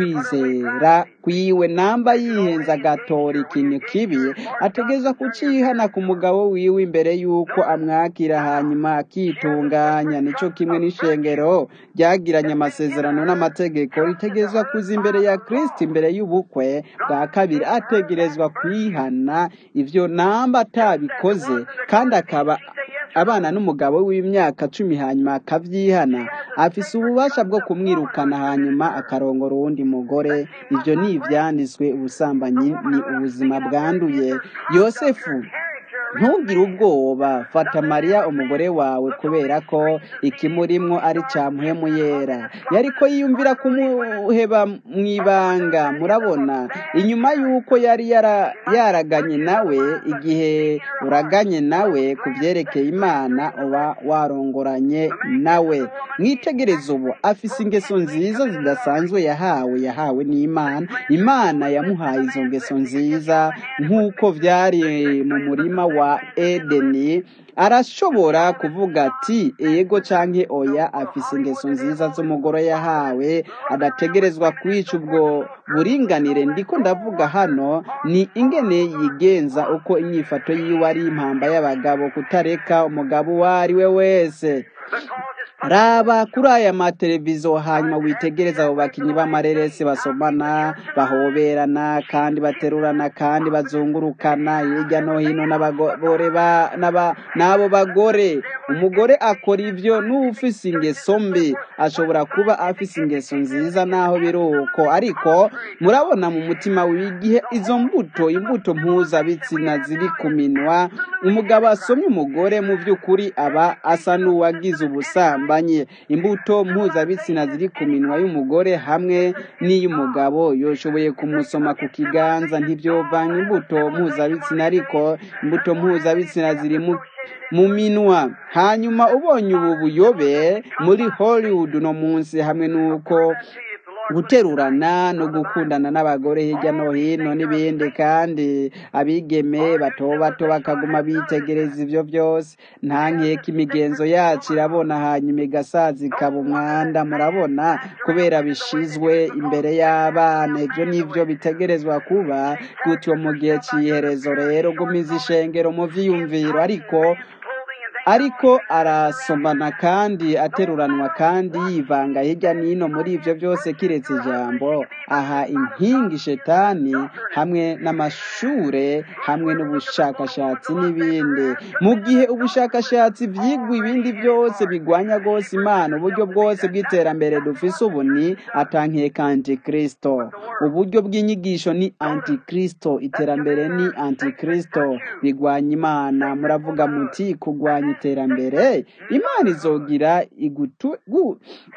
ukwizera kwiwe namba yihenza agatora ikintu kibi ategereza kucihana ku mugabo wiwe imbere y'uko amwakira hanyuma akitunganya nico kimwe n'ishengero ryagiranye amasezerano n'amategeko ritegerezwa kuza imbere ya kristo imbere y'ubukwe bwa kabiri ategerezwa kwihana ivyo namba atabikoze kandi akaba abana n'umugabo w'imyaka cumi hanyuma akavyihana afise ububasha bwo kumwirukana hanyuma akarongora uwundi mugore ivyo ni ivyanditswe ubusambanyi ni ubuzima bwanduye yosefu ntugire ubwoba fata mariya umugore wawe kubera ko ikimurimwo ari cya muhemu yera yariko yiyumvira kumuheba mu ibanga murabona inyuma y'uko yari yara- yaraganye nawe igihe uraganye nawe ku byerekeye imana uba warongoranye nawe mwitegereze ubu afise ingeso nziza zidasanzwe yahawe yahawe n'imana imana yamuhaye izo ngeso nziza nk'uko byari mu murima wa edeni arashobora kuvuga ati ego canke oya afise ingeso nziza z'umugore yahawe adategerezwa kwica ubwo buringanire ndiko ndavuga hano ni ingene yigenza uko inyifato yiwe ari impamba y'abagabo kutareka umugabo uwo ari we wese raba kuri aya mateleviziyo hanyuma witegereza abo bakinnyi b'amareresi basomana bahoberana kandi baterurana kandi bazungurukana hirya no hino n'abagore ba- n'aba- n'abo bagore umugore akora ibyo n'ufise ingeso mbi ashobora kuba afise ingeso nziza naho biri uko ariko murabona mu mutima w'igihe izo mbuto imbuto mpuzabitsina ziri ku minwa umugabo asomye umugore mu by'ukuri aba asa n'uwagize ubusambanyi ubusambanyi imbuto mpuzabitsina ziri ku minwa y'umugore hamwe n'iy'umugabo yoshoboye kumusoma ku kiganza ntibyovanga imbuto mpuzabitsina ariko imbuto mpuzabitsina ziri mu mu minwa hanyuma ubonye ubu buyobe muri hollywood no munsi hamwe n'uko guterurana no gukundana n'abagore hirya no hino n'ibindi kandi abigeme bato bato bakaguma bitegereza ibyo byose nta nkeka imigenzo yacu irabona hanyuma igasaza ikaba umwanda murabona kubera bishizwe imbere y'abana ibyo nibyo bitegerezwa kuba gutyo mu gihe cy'iherezo rero gumiza ishengero mu vyiyumviro ariko ariko arasomana kandi ateruranwa kandi yivanga hirya n'ino muri ibyo byose kiretse ijambo aha inkingi shetani hamwe n'amashure hamwe n'ubushakashatsi n'ibindi mu gihe ubushakashatsi vyigwa ibindi byose bigwanya rwose imana uburyo bwose bw'iterambere dufise ubu ni atankeka antikristo uburyo bw'inyigisho ni antikristo iterambere ni antikristo bigwanya imana muravuga muti kugwanya iterambere imana izogira igutu gu-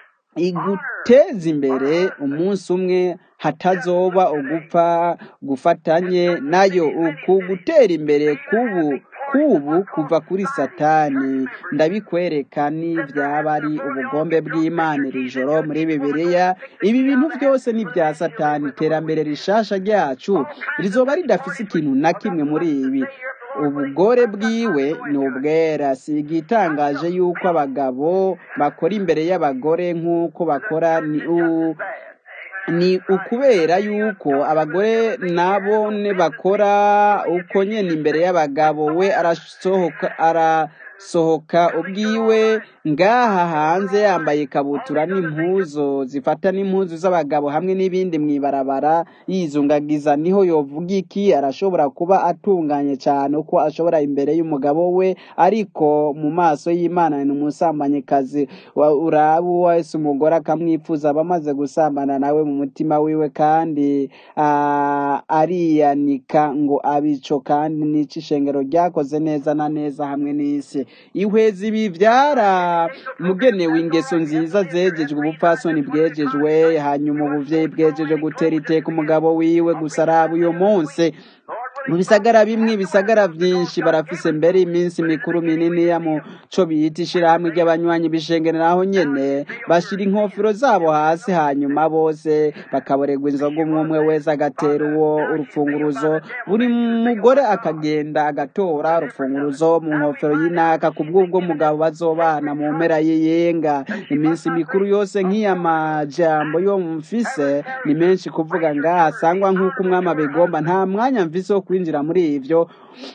iguteza imbere umunsi umwe hatazoba ugupfa gufatanye nayo uku gutera imbere kubu kubu kuva kuri satani ndabikwereka n'ibyaba ari ubugombe bw'imana iri joro muri bibiliya ibi bintu byose ni ibya satani iterambere rishasha ryacu rizoba ridafise ikintu na kimwe muri ibi ubugore bwiwe ni ubwera si igitangaje yuko abagabo bakora imbere y'abagore nk'uko bakora ni u ni ukubera yuko abagore nabo ne bakora uko nyene imbere y'abagabo we arasohoka arasohoka ubwiwe ngaha hanze yambaye ikabutura n'impuzu zifata n'impuzu z'abagabo hamwe n'ibindi mw'ibarabara yizungagiza niho yovuga iki arashobora kuba atunganye cyane uko ashobora imbere y'umugabo we ariko mu maso y'imana ni umusambanyikazi wa- uraba uwo wese umugore akamwifuza aba amaze gusambana nawe mu mutima wiwe kandi ah, ariyanika ngo abico kandi n'ico ishengero ryakoze neza na neza hamwe n'isi ihweza ibi byara mugenewe ingeso nziza zegejwe ubupfasoni bwejejwe hanyuma ubuvyeyi bwejeje gutera iteka umugabo wiwe gusa araba uyo munsi mu bisagara bimwe ibisagara byinshi barafise mbere iminsi mikuru minini ya mu co bita ishirahamwe ry'abanywanyi b'ishengero naho nyene bashira inkofero zabo hasi hanyuma bose bakaboregwa inzoga umwe umwe wese agatera uwo urufunguruzo buri mugore akagenda agatora urufunguruzo mu nkofero y'inaka ku bw'ubwo mugabo bazobana mu mpera y'iyenga iminsi mikuru yose nk'iya majambo yo mfise ni menshi kuvuga ngaha sangwa nk'uko umwami abigomba nta mwanya mfise wo kwinjira muri ivyo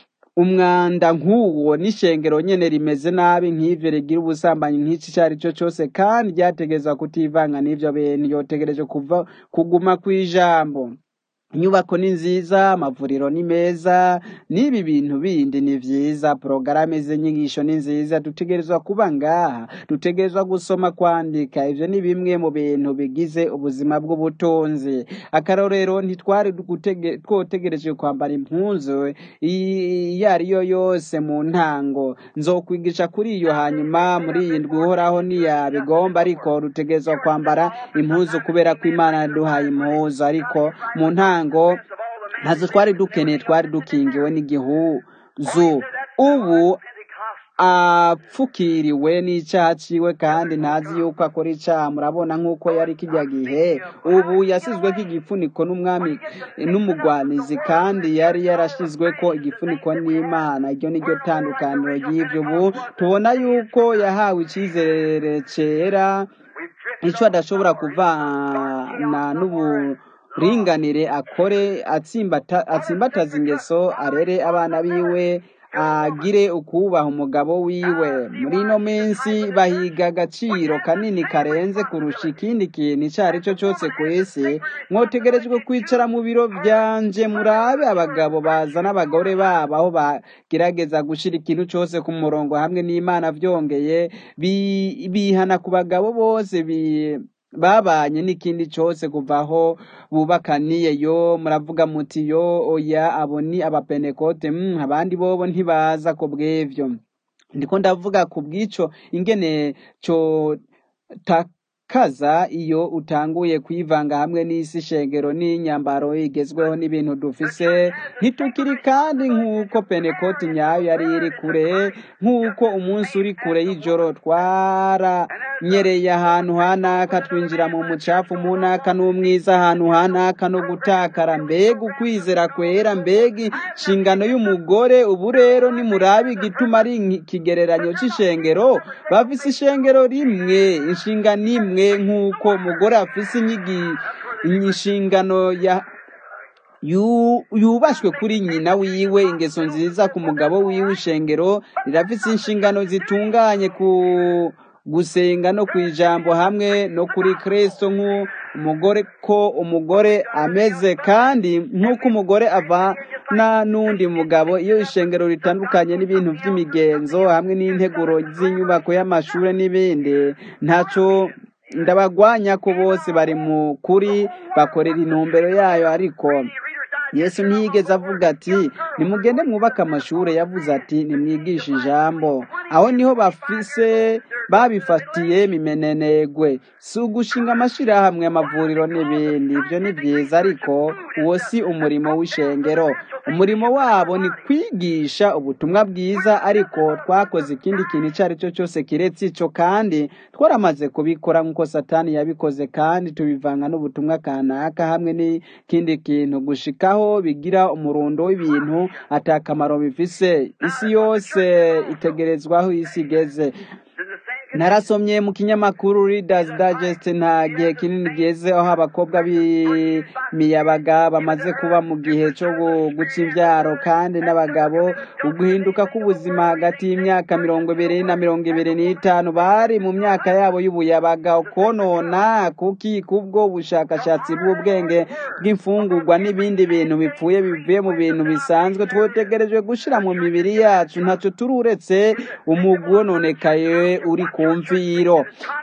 umwanda nk'uwo n'ishengero nyene rimeze nabi nk'ivyo rigira ubusambanyi nk'iki ico ari cyo cose kandi ryategerezwa kutivanga n'ivyo bintu yotegereje kuva kuguma kw'ijambo inyubako ni nziza amavuriro ni meza n'ibi bintu bindi ni vyiza porogaramu z'inyigisho ni nziza dutegerezwa kuba ngaha dutegerezwa gusoma kwandika ivyo ni bimwe mu bintu bigize ubuzima bw'ubutunzi akarorero ntitwari gutege- twotegereje kwambara impuzu i- iyo ari yo yose mu ntango nzokwigisha kuri iyo hanyuma muri iyi ndwi uhoraho ntiyabigomba ariko dutegerezwa kwambara impuzu kubera ko imana yaduhaye impuzu ariko mu ntango ntazo twari dukeneye twari dukingiwe n'igihuzu ubu apfukiriwe n'icaha ciwe kandi ntazi yuko akora icaha murabona nk'uko yari kijya gihe ubu yasizweko igifuniko n'umwami n'umugwanizi kandi yari yarashizweko igifuniko n'imana iryo ni ryo tandukaniro ry'ivyo ubu tubona yuko yahawe icizere cera ico adashobora kuvana n'uburinganire akore atsimbata- atsimbataza ingeso arere abana biwe agire ukubaha umugabo wiwe muri ino minsi bahiga agaciro kanini karenze kurusha ikindi kintu ico ari cyo cyose ku isi mwotegerejwe kwicara mu biro vyanje murabe abagabo bazana abagore babo aho bagerageza gushira ikintu cose ku murongo hamwe n'imana vyongeye bi- bihana ku bagabo bose bi babanye n'ikindi cyose kuva aho bubakaniye yo muravuga muti yo oya abo ni abapenekote mm, abandi bobo ntibaza ko bw'ivyo ndiko ndavuga ku bw'ico ingene co takaza iyo utanguye kwivanga hamwe n'isi shengero n'inyambaro igezweho n'ibintu dufise ntitukiri kandi nk'uko penekoti nyayo yari iri kure nk'uko umunsi uri kure y'ijoro twaranyereye ahantu hanaka twinjira mu mucafu mu naka n'umwiza ahantu hanaka no gutakara mbega ukwizera kwera mbega inshingano y'umugore ubu rero nimurabe igituma ari ikigereranyo c'ishengero bafise ishengero rimwe inshingano imwe nk'uko umugore afise inyigi inshingano ya yu- yubashwe kuri nyina wiwe ingeso nziza ku mugabo wiwe ishengero rirafise inshingano zitunganye ku gusenga no ku ijambo hamwe no kuri kristo nk'umugore ko umugore ameze kandi nk'uko umugore avana n'undi mugabo iyo ishengero ritandukanye n'ibintu by'imigenzo hamwe n'integuro z'inyubako y'amashuri n'ibindi ntaco ndabagwanya ko bose bari mu kuri bakorera intumbero yayo ariko yesu ntiyigeze avuga ati nimugende mwubake amashuri yavuze ati nimwigishe ijambo aho niho bafise babifatiye mimenenegwe si ugushinga amashirahamwe amavuriro n'ibindi ibyo ni byiza ariko uwo si umurimo w'ishengero umurimo wabo ni kwigisha ubutumwa bwiza ariko twakoze ikindi kintu icyo ari cyo cyose kiretse icyo kandi twaramaze kubikora nk'uko satani yabikoze kandi tubivanga n'ubutumwa kanaka hamwe n'ikindi kintu gushikaho bigira umurundo w'ibintu atakamaro bifise isi yose itegerezwaho isi igeze narasomye mu kinyamakuru Reader's Digest nta gihe kinini geze aho abakobwa b'imiyabaga bamaze kuba mu gihe cyo gu- guca imbyaro kandi n'abagabo uguhinduka k'ubuzima hagati y'imyaka mirongo ibiri na mirongo ibiri n'itanu bari mu myaka yabo y'ubuyabaga konona kuki kubwo bushakashatsi bw'ubwenge bw'imfungurwa n'ibindi bintu bipfuye bivuye mu bintu bisanzwe twotegerejwe gushira mu mibiri yacu ntacyo turi uretse umugwi wononekaye uri ku mviro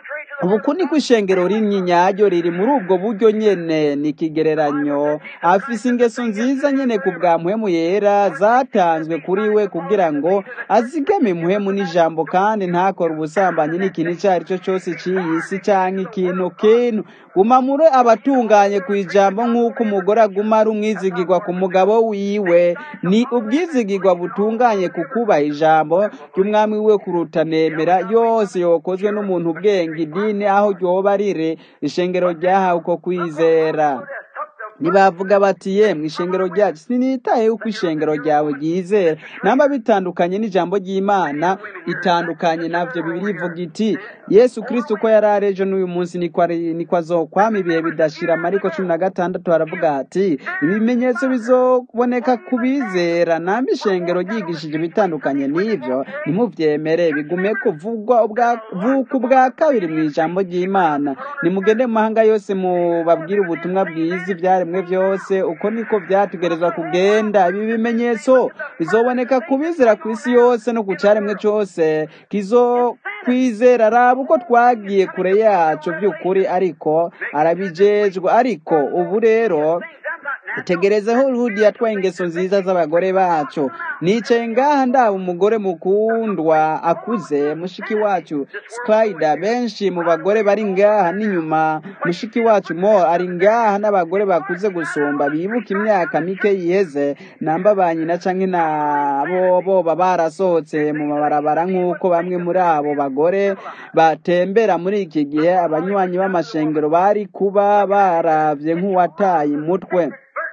ubu ni ko ishengero rimwe nyaryo riri muri ubwo buryo nyene ni ikigereranyo afise ingeso nziza nyene ku bwa mpwemu yera zatanzwe kuri we kugira ngo azigame muhemu n'ijambo kandi ntakore ubusambanyi n'ikintu icyo ari cyo cyose cy'iyi si canke ikintu kintu guma muri abatunganye ku ijambo nk'uko umugore aguma ari umwizigirwa ku mugabo wiwe ni ubwizigirwa butunganye ku kubaha ijambo ry'umwami we kuruta nemera yose yokozwe n'umuntu ubwenge idini aho ryoba riri ishengero ryahawe uko kwizera ntibavuga bati yemwe ishengero ryacu sinitaye uko ishengero ryawe ryizera namba bitandukanye n'ijambo ry'imana itandukanye navyo bibiri ivuga iti yesu kristo uko yari ari ejo n'uyu munsi niko ari- niko azokwama ibihe bidashira mariko cumi na gatandatu haravuga ati ibimenyetso bizoboneka ku bizera namba ishengero ryigishije ibitandukanye n'ivyo ntimuvyemere bigume kuvugwa ubwa- vuka ubwa kabiri mu ijambo ry'imana nimugende mu mahanga yose mubabwire ubutumwa bwiza ibyaremwe byose uko niko byategerezwa kugenda ibi bimenyetso bizoboneka ku bizera ku isi yose no ku cyaremwe cyose kizo kwizera raba uko twagiye kure yacu by'ukuri ariko arabijejwe ariko ubu rero itegerezeho rudi yatwaye ingeso nziza z'abagore bacu nicaye ngaha ndaba umugore mukundwa akuze mushiki wacu spider benshi mu bagore bari ngaha n'inyuma mushiki wacu mo ari ngaha n'abagore bakuze gusumba bibuka imyaka mike yiheze namba ba nyina canke nabo boba barasohotse mu mabarabara nk'uko bamwe muri abo bagore batembera muri iki gihe abanywanyi b'amashengero bari kuba baravye nk'uwataye umutwe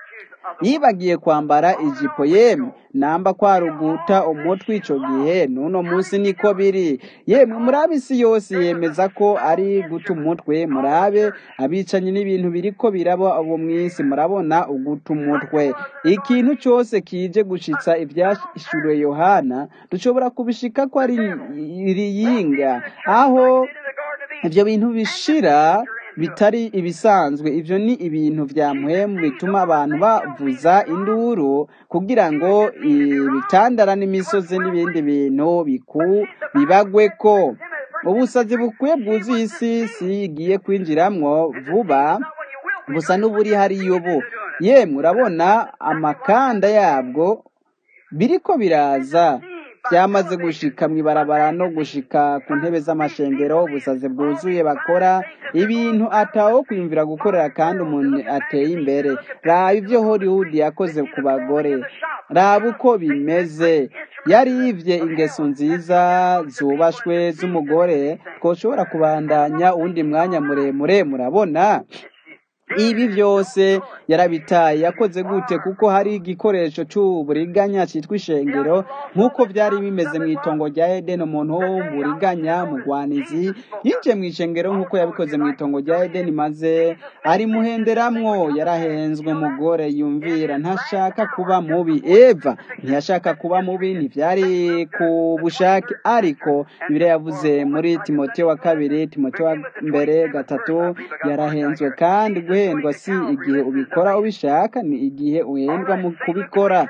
yibagiye kwambara ijipo yemwe namba kwaruguta umutwe ico gihe n'uno munsi niko biri yemwe murabe isi yose yemeza ko ari guta umutwe murabe abicanyi n'ibintu biriko biraba ubu mw'isi murabona uguta umutwe ikintu cyose kije gushitsa ivyashuriwe yohana dushobora kubishika ko ari iriyinga aho ibyo bintu bishira bitari ibisanzwe ibyo ni ibintu bya muhemu bituma abantu bavuza induru kugira ngo ibitandara n'imisozi n'ibindi bintu biku bibagwe ko ubusazi bukwiye bwuzuye isi si igiye kwinjiramwo vuba gusa n'uburi hariyo bu yemwe urabona amakanda yabwo biriko biraza byamaze gushika mu ibarabara no gushika ku ntebe z'amashengero ubusazi bwuzuye bakora ibintu atawo kwiyumvira gukorera kandi umuntu ateye imbere raba ibyo hollywood yakoze ku bagore raba uko bimeze yarivye ingeso nziza zubashwe z'umugore twoshobora kubandanya uwundi mwanya muremure murabona ibi byose yarabitaye yakoze gute kuko hari igikoresho cy'uburiganya cyitwa ishengero nk'uko byari bimeze mu itongo rya edeni umuntu w'uburiganya mugwanizi yinjiye mu ishengero nk'uko yabikoze mu itongo rya edeni maze arimuhenderamwo yarahenzwe umugore yumvira ntashaka kuba mubi eva ntiyashaka kuba mubi ntibyari ku bushake ariko ibyo yavuze muri timote wa kabiri timote wa mbere gatatu yarahenzwe kandi guhendwa si igihe ubikora ubishaka ni igihe uhendwa mu kubikora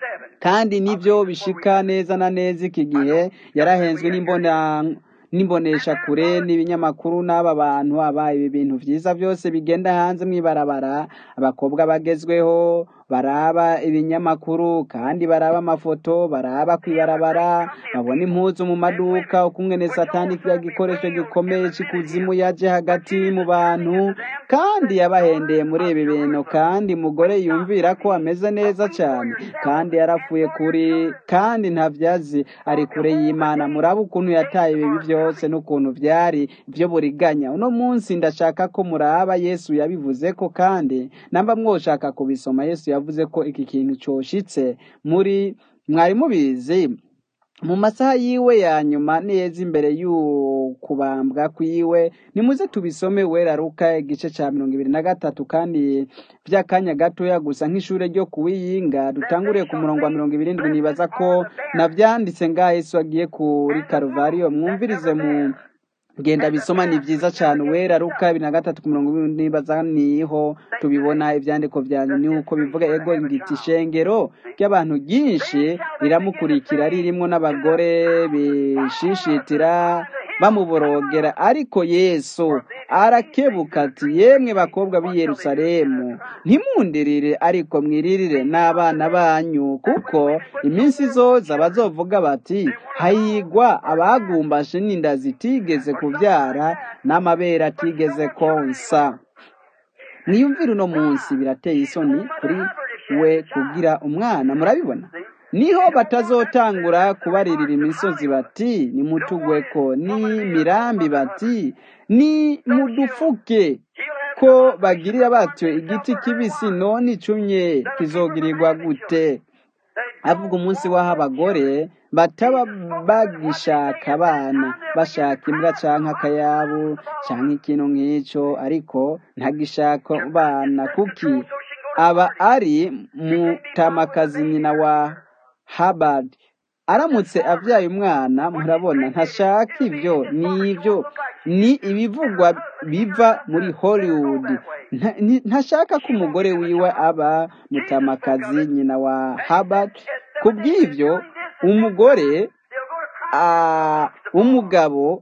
kandi nibyo bishika neza na neza iki gihe yarahenzwe n'imbona n'imbonesha kure n'ibinyamakuru n'aba bantu aba ibi bintu byiza byose bigenda hanze mu ibarabara abakobwa bagezweho baraba ibinyamakuru kandi baraba amafoto baraba ku ibarabara babona impuzu mu maduka ukumwene satani kiba gikoresho gikomeye cy'ikuzimu yaje hagati mu bantu kandi yabahendeye muri ibi bintu kandi umugore yumvira ko ameze neza cyane kandi yarapfuye kuri kandi ntabyazi ari kure y'imana muraba ukuntu yataye ibi byose n'ukuntu byari byo buriganya uno munsi ndashaka ko muraba yesu yabivuze ko kandi namba mwoshaka kubisoma yesu yavuze ko iki kintu cyoshitse muri mwari mubizi mu masaha yiwe ya nyuma neza imbere y'ukubambwa kwiwe nimuze tubisome wera ruka igice cya mirongo ibiri na gatatu kandi by'akanya gatoya gusa nk'ishuri ryo kuwiyinga dutanguriye ku murongo wa mirongo irindwi nibaza ko nabyanditse ngaho yesu agiye kuri karuvariyo mwumvirize mu genda bisoma ni byiza cyane uwera ruka bibiri na gatatu ku mirongo irindwi nibaza niho tubibona ibyandiko byanyu ni uko bivuga ego ngiti ishengero ry'abantu ryinshi riramukurikira ririmo n'abagore bishishitira bamuborogera ariko yesu arakebuka ati yemwe bakobwa b'i yerusalemu ntimundirire ariko mwiririre n'abana banyu kuko iminsi izoza bazovuga bati hayigwa abagumbashe n'inda zitigeze kubyara n'amabere atigeze konsa mwiyumvire uno munsi birateye isoni kuri we kugira umwana murabibona niho batazotangura kubaririra imisozi bati nimutugweko ni mirambi bati ni mudufuke ko bagirira batyo igiti kibisi none icumye kizogirirwa gute avuga umunsi w'aho abagore bataba bagishaka abana bashaka imbwa canke akayabu canke ikintu nk'ico ariko ntagishaka abana kuki aba ari mutamakazi nyina wa Habard aramutse avyaye umwana murabona ntashaka ibyo ni ibyo ni ibivugwa biva muri Hollywood ntashaka ko umugore wiwe aba mutamakazi nyina wa Habard kubw'ivyo umugore umugabo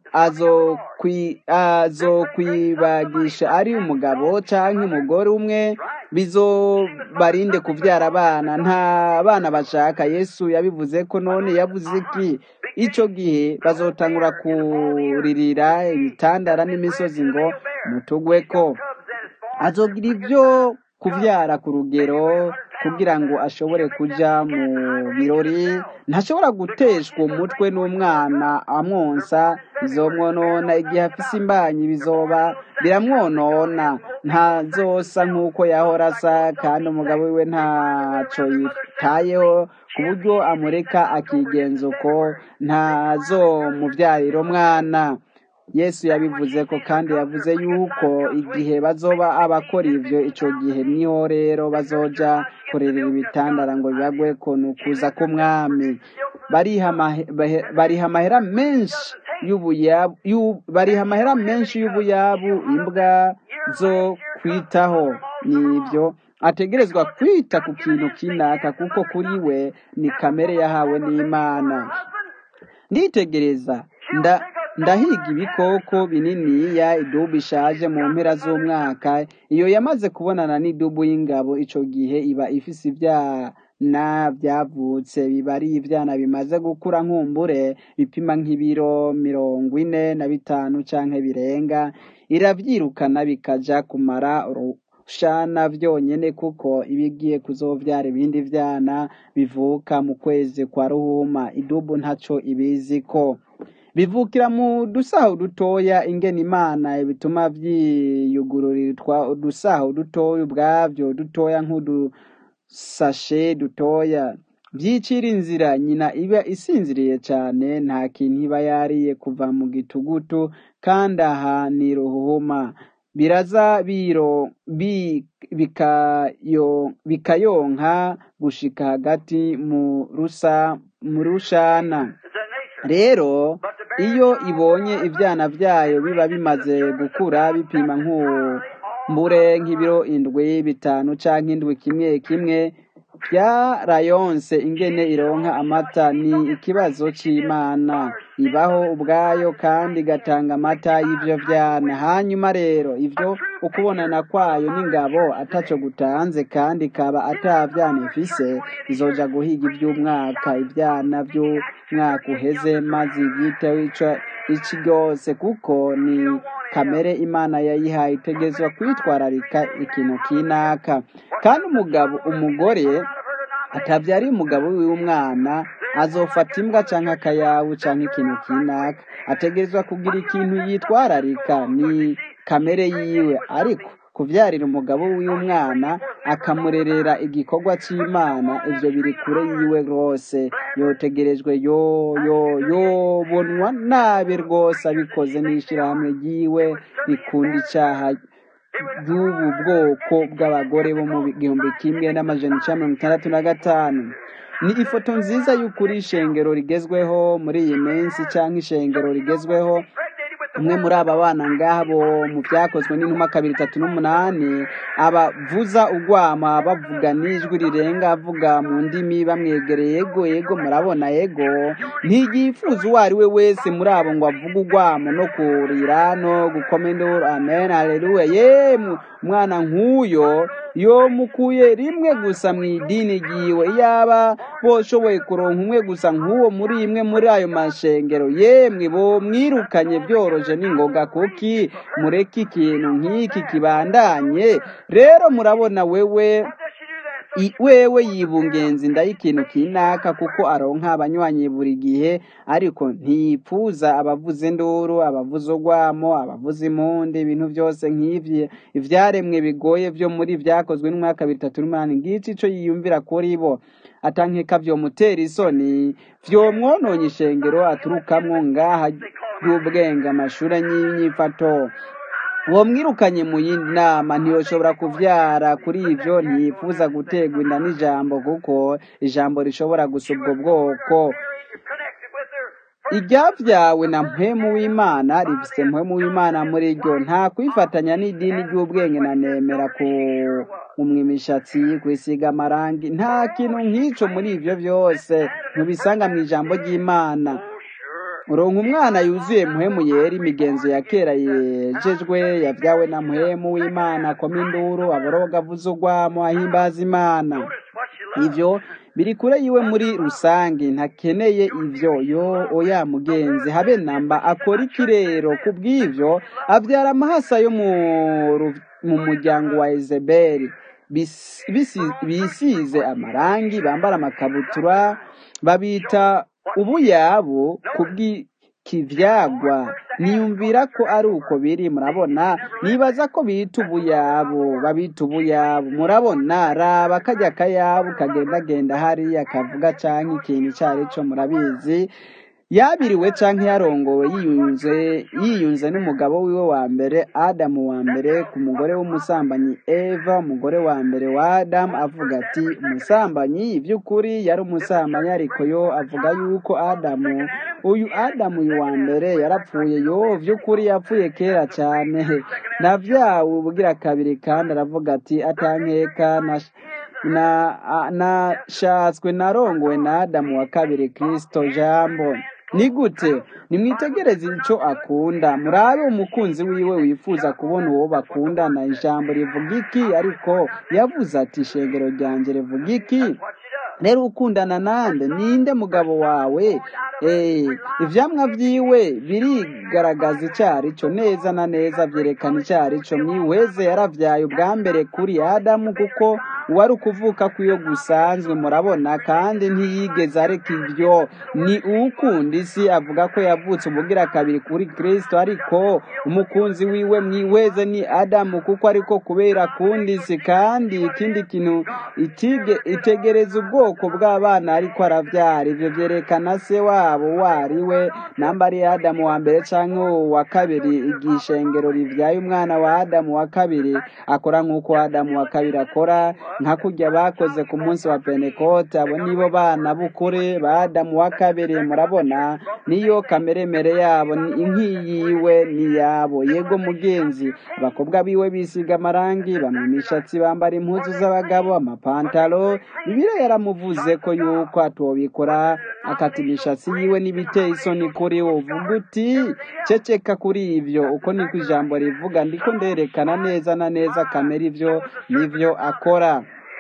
azokwibagisha ari umugabo canke umugore umwe bizobarinde kuvyara abana nta bana bashaka yesu yabivuze ko none yavuze iki ico gihe bazotangura kuririra ibitandara n'imisozi ngo mutugweko azogira ivyo kuvyara ku rugero kugira ngo ashobore kuja mu birori ntashobora guteshwa umutwe n'umwana amwonsa bizomwonona igihe afise imbanyi bizoba biramwonona ntazosa nk'uko yahora asa kandi umugabo wiwe ntaco yitayeho ku buryo amureka akigenza uko ntazomuvyarira umwana yesu yabivuze ko kandi yavuze yuko igihe bazoba abakora ivyo ico gihe niho rero bazoja kurerera ibitandara ngo bibagwe ko ni ukuza k'umwami bariha amahera menshi y'ubuyabu bariha amahera menshi y'ubuyabu imbwa zo kwitaho nibyo ategerezwa kwita ku kintu kinaka kuko kuri we ni kamere yahawe n'imana nditegereza nda ndahiga ibikoko bininiya idubu ishaje mu mpera z'umwaka iyo yamaze kubonana n'idubu y'ingabo ico gihe iba ifise ibya ibyana byavutse biba ari ibyana bimaze gukura nkumbure bipima nk'ibiro mirongo ine na bitanu canke birenga iravyirukana bikaja kumara urushana vyonyene kuko ibigiye kuzovyara ibindi vyana bivuka mu kwezi kwa ruhuma idubu ntaco ibiziko bivukira mu dusaho dutoya ingene imana bituma vyiyugururira udusaho dutoya ubwavyo dutoya nk'udusashe dutoya vyicira inzira nyina iba isinziriye cane nta kintu iba yariye kuva mu gitugutu kandi aha ni ruhuma biraza biro bi, bikayo, bikayonka gushika hagati mu rusa mu rushana rero iyo ibonye ivyana vyayo biba bimaze gukura bipima nk'umbure nk'ibiro indwi bitanu canke indwi kimwe kimwe vyarayonse ingene ironka amata ni ikibazo c'imana ibaho ubwayo kandi igatanga amata y'ivyo vyana hanyuma rero ivyo ukubonana kwayo n'ingabo ataco gutanze kandi ikaba ata vyana ifise izoja guhiga ivy'umwaka ivyana vy'umwaka uheze maze ivyiteho ico ici ryose kuko ni kamere imana yayihaye itegezwa kwitwararika ikintu kinaka kandi umugabo umugore atavyariye umugabo wiwe umwana azofata imbwa canke akayabu canke ikintu kinaka ategerezwa kugira ikintu yitwararika ni kamere yiwe ariko kuvyarira umugabo wiwe umwana akamurerera igikorwa c'imana ivyo biri kure yiwe rwose yotegerejwe yo yo yobonwa nabi rwose abikoze n'ishirahamwe ryiwe rikunda icaha ry'ubu bwoko bw'abagore bo mu gihumbi kimwe n'amajana icenda mirongo itandatu na gatanu ni ifoto nziza y'ukuri ishengero rigezweho muri iyi minsi canke ishengero rigezweho umwe muri aba bana ngabo mu vyakozwe n'intumwa kabiri itatu n'umunani abavuza ugwama bavuga n'ijwi rirenga avuga mu ndimi bamwegereye yego yego murabona yego ntiyifuza uwo ari we wese muri abo ngo avuge ugwamo no kurira no gukoma induru amen haleluya yemwe umwana nk'uyo yomukuye rimwe gusa mu idini ryiwe yaba boshoboye kuronka umwe gusa nk'uwo muri imwe muri ayo mashengero yemwe bo mwirukanye byoroje n'ingoga kuki mureke ikintu nk'iki kibandanye rero murabona wewe I- wewe yibungenza inda y'ikintu kinaka kuko aronka abanywanyi buri gihe ariko ntiyipfuza abavuza induru abavuza urwamo abavuza impundu ibintu byose nk'ivyo ivyaremwe bigoye vyo muri vyakozwe n'umwaka bitatu n'umunani ngici ico yiyumvira kuri bo atankeka vyomutera isoni vyomwononye ishengero aturukamwo ngaha ry'ubwenge amashure y'inyifato uwo mwirukanye mu yindi nama ntiyoshobora kuvyara kuri ivyo ntiyifuza guterwa inda n'ijambo kuko ijambo rishobora gusa ubwo bwoko iryavyawe na mpwemu w'imana rifise mpwemu w'imana muri ryo nta kwifatanya n'idini ry'ubwenge na nemera ku umwa imishatsi kwisiga amarangi nta kintu nk'ico muri ivyo vyose ntubisanga mw'ijambo ry'imana uronka umwana yuzuye mpwemu yera imigenzo ya kera yejejwe yavyawe na mpwemu w'imana akoma induru aboroga avuza urwamo ahimbaza imana ivyo biri kure yiwe muri rusange ntakeneye ivyo yo oya mugenzi habe namba akora iki rero kubw'ivyo avyara amahasa yo mu ru- mu muryango wa ezebeli bis- bisi- bisize amarangi bambara amakabutura babita ubuyabu kubw'ikivyagwa niyumvira ko ari uko biri murabona nibaza ko bita ubuyabu babita ubuyabu murabona raba kajya kayabu kagendagenda hariya kavuga canke ikintu ico ari co murabizi yabiriwe canke yarongowe yiyunze yiyunze n'umugabo wiwe wa mbere adamu wa mbere ku mugore w'umusambanyi eva umugore wa mbere wa adamu avuga ati umusambanyi by'ukuri yari umusambanyi ariko yo avuga yuko adamu uyu adamu uyu wa mbere yarapfuye yo by'ukuri yapfuye kera cyane navyawe ubugira kabiri kandi aravuga ati atankeka na na a- nashatswe narongowe na adamu wa kabiri kristo jambo ni gute nimwitegereze ico akunda murabe umukunzi wiwe wifuza kubona uwo bakundana ijambo rivuga iki ariko yavuze ati ishengero ryanje rivuga iki rero ukundana nande ninde mugabo wawe eh ivyamwa vyiwe birigaragaza icari co neza na neza vyerekana icari co mwihweze yaravyaye ubwa mbere kuri adamu kuko wari ukuvuka kw'iyo gusanzwe murabona kandi ntiyigeze areka ivyo ni uwukunda isi avuga ko yavutse ubugira kabiri kuri kristo ariko umukunzi wiwe mwihweze ni adamu kuko ariko kubera akunda isi kandi ikindi kintu itige itegereza ubwoko bw'abana ariko aravyara ivyo vyerekana se wabo wari we namba ari adamu wa mbere canke uwa kabiri igihe ishengero rivyaye umwana wa adamu wa kabiri akora nk'uko adamu wa kabiri akora nka kurya bakoze ku munsi wa pentekote abo nibo bana b'ukuri ba adamu wa kabiri murabona niyo kameremere yabo ni inkiyiwe ni yabo yego mugenzi abakobwa biwe bisiga amarangi bamwe imishatsi bambara impuzu z'abagabo amapantalo bibiliya yaramuvuze ko yuko atobikora akata imishatsi yiwe n'ibiteye isoni kuri we uvuga uti ceceka kuri ivyo uko niko ijambo rivuga ndiko nderekana neza na neza kamera ivyo nivyo akora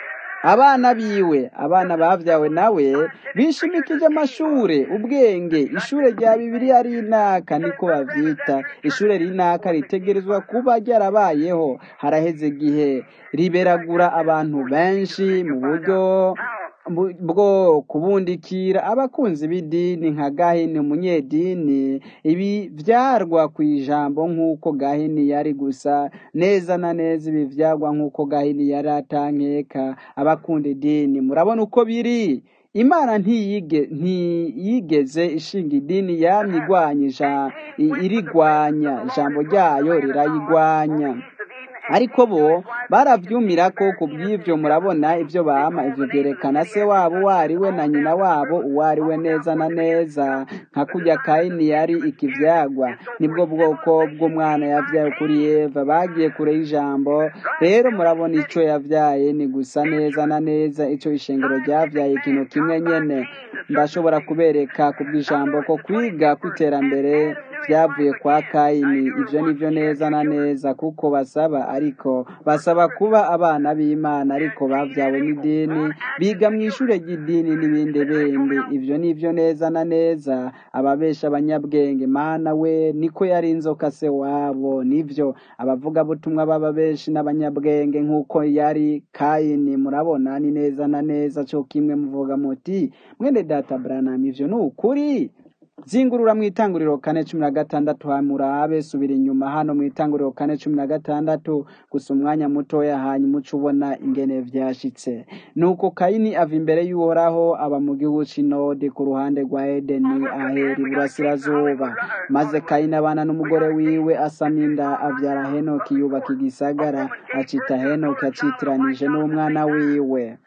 abana biwe abana bavyawe nawe bishimikije amashure ubwenge ishure rya bibiliya rinaka niko bavyita ishure rinaka ritegerezwa kuba ryarabayeho haraheze igihe riberagura abantu benshi mu buryo bu- bwo kubundikira abakunzi b'idini nka gahini umunyedini ibi vyarwa ku ijambo nk'uko gahini yari gusa neza na neza ibi vyarwa nk'uko gahini yari atankeka abakunda idini murabona uko biri imana ntiyige ntiyigeze ishinga idini yamye igwanyija i- irigwanya ijambo ryayo rirayigwanya ariko bo baravyumira ko ku bw'ivyo murabona ivyo bama ivyo vyerekana se wabo uwo ari we na nyina wabo uwo ari we neza na neza nka kurya kayini yari ikivyagwa nibwo bwoko bw'umwana yavyaye kuri eva bagiye kure y'ijambo rero murabona ico yavyaye ni gusa neza na neza ico ishengero ryavyaye ikintu kimwe nyene ndashobora kubereka ku bw'ijambo ko kwiga kw'iterambere vyavuye kwa kayini ivyo nivyo neza na neza kuko basaba ariko basaba kuba abana b'imana ariko bavyawe n'idini biga mu ishure ry'idini n'ibindi bindi ivyo nivyo neza na neza ababesha abanyabwenge mana we niko yari inzoka se wabo nivyo abavugabutumwa baba benshi n'abanyabwenge nk'uko yari kayini murabona ni neza na neza co kimwe muvuga muti mwene data branam ivyo ni ukuri zingurura mu itanguriro kane cumi na gatandatu hamurabe subira inyuma hano mu itanguriro kane cumi na gatandatu gusa umwanya mutoya hanyuma uca ubona ingene vyashitse nuko kayini ava imbere y'uhoraho aba mu gihugu c'inode ku ruhande rwa edeni ahera iburasirazuba maze kayini abana n'umugore wiwe asama inda avyara henoki yubaka igisagara acita henoki acitiranije n'umwana wiwe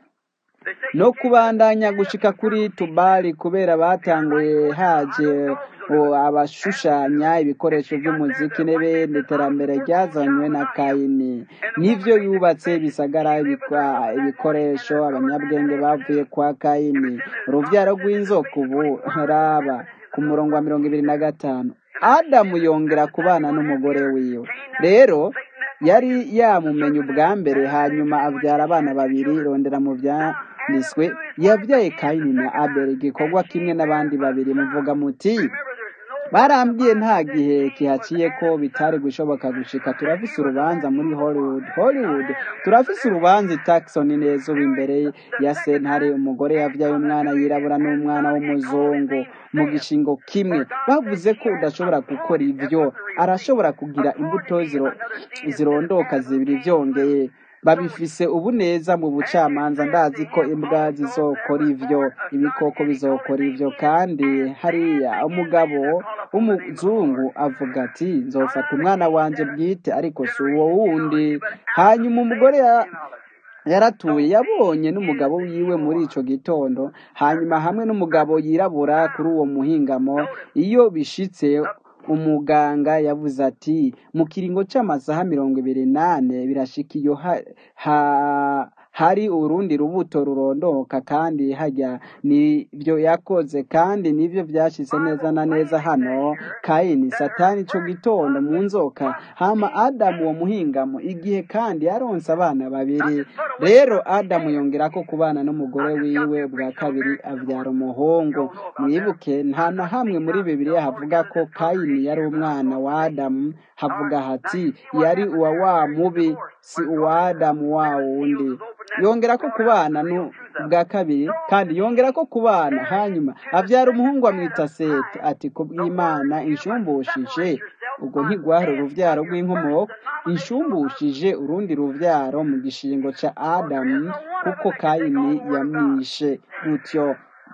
no kubandanya gushika kuri tubali kubera batanguye haje o, abashushanya ibikoresho by'umuziki n'ibindi iterambere ryazanywe na kayini nivyo yubatse ibisagara ibikwa- ibikoresho abanyabwenge bavuye kwa kayini uruvyaro rw'inzoka ubu raba ku murongo wa mirongo ibiri na gatanu adamu yongera kubana n'umugore wiwe rero yari yamumenye ubwa mbere hanyuma abyara abana babiri rondera mu byanditswe yabyaye kayini na abeli igikorwa kimwe n'abandi babiri muvuga muti barambwiye nta gihe kihaciye ko bitari gushoboka gushika turafise urubanza muri hollywood hollywood turafise urubanza i Tucson neza ubu imbere ya sentare umugore yavyaye umwana yirabura n'umwana w'umuzungu mu gishingo kimwe bavuze ko udashobora gukora ivyo arashobora kugira imbuto ziro, zirondoka zibiri vyongeye babifise ubu neza mu bucamanza ndazi ko imbwa zizokora ivyo ibikoko bizokora ivyo kandi hariya umugabo w'umuzungu avuga ati nzofata umwana wanje bwite ariko si uwo wundi hanyuma umugore ya yaratuye yabonye n'umugabo wiwe muri ico gitondo hanyuma hamwe n'umugabo yirabura kuri uwo muhingamo iyo bishitse umuganga yavuze ati mu kiringo c'amasaha mirongo ibiri nane birashika iyo ha, ha, hari urundi rubuto rurondoka kandi hajya nibyo yakoze kandi nibyo byashyize neza na neza hano kayini satani ico gitondo mu nzoka hama adamu uwo muhingamo igihe kandi yaronse abana babiri rero adamu yongera ko kubana n'umugore wiwe bwa kabiri abyara umuhungu mwibuke nta na hamwe muri bibiliya havuga ko kayini yari umwana wa adamu havuga hati yari uwa wa mubi si uwa adamu wa wundi yongera ko kubana nu bwa kabiri kandi yongera ko kubana hanyuma abyara umuhungu amwita seti ati ku bw'imana inshumbushije ubwo ntigwahara uruvyaro rw'inkomoko inshumbushije urundi ruvyaro mu gishingo ca adamu kuko kayini yamwishe gutyo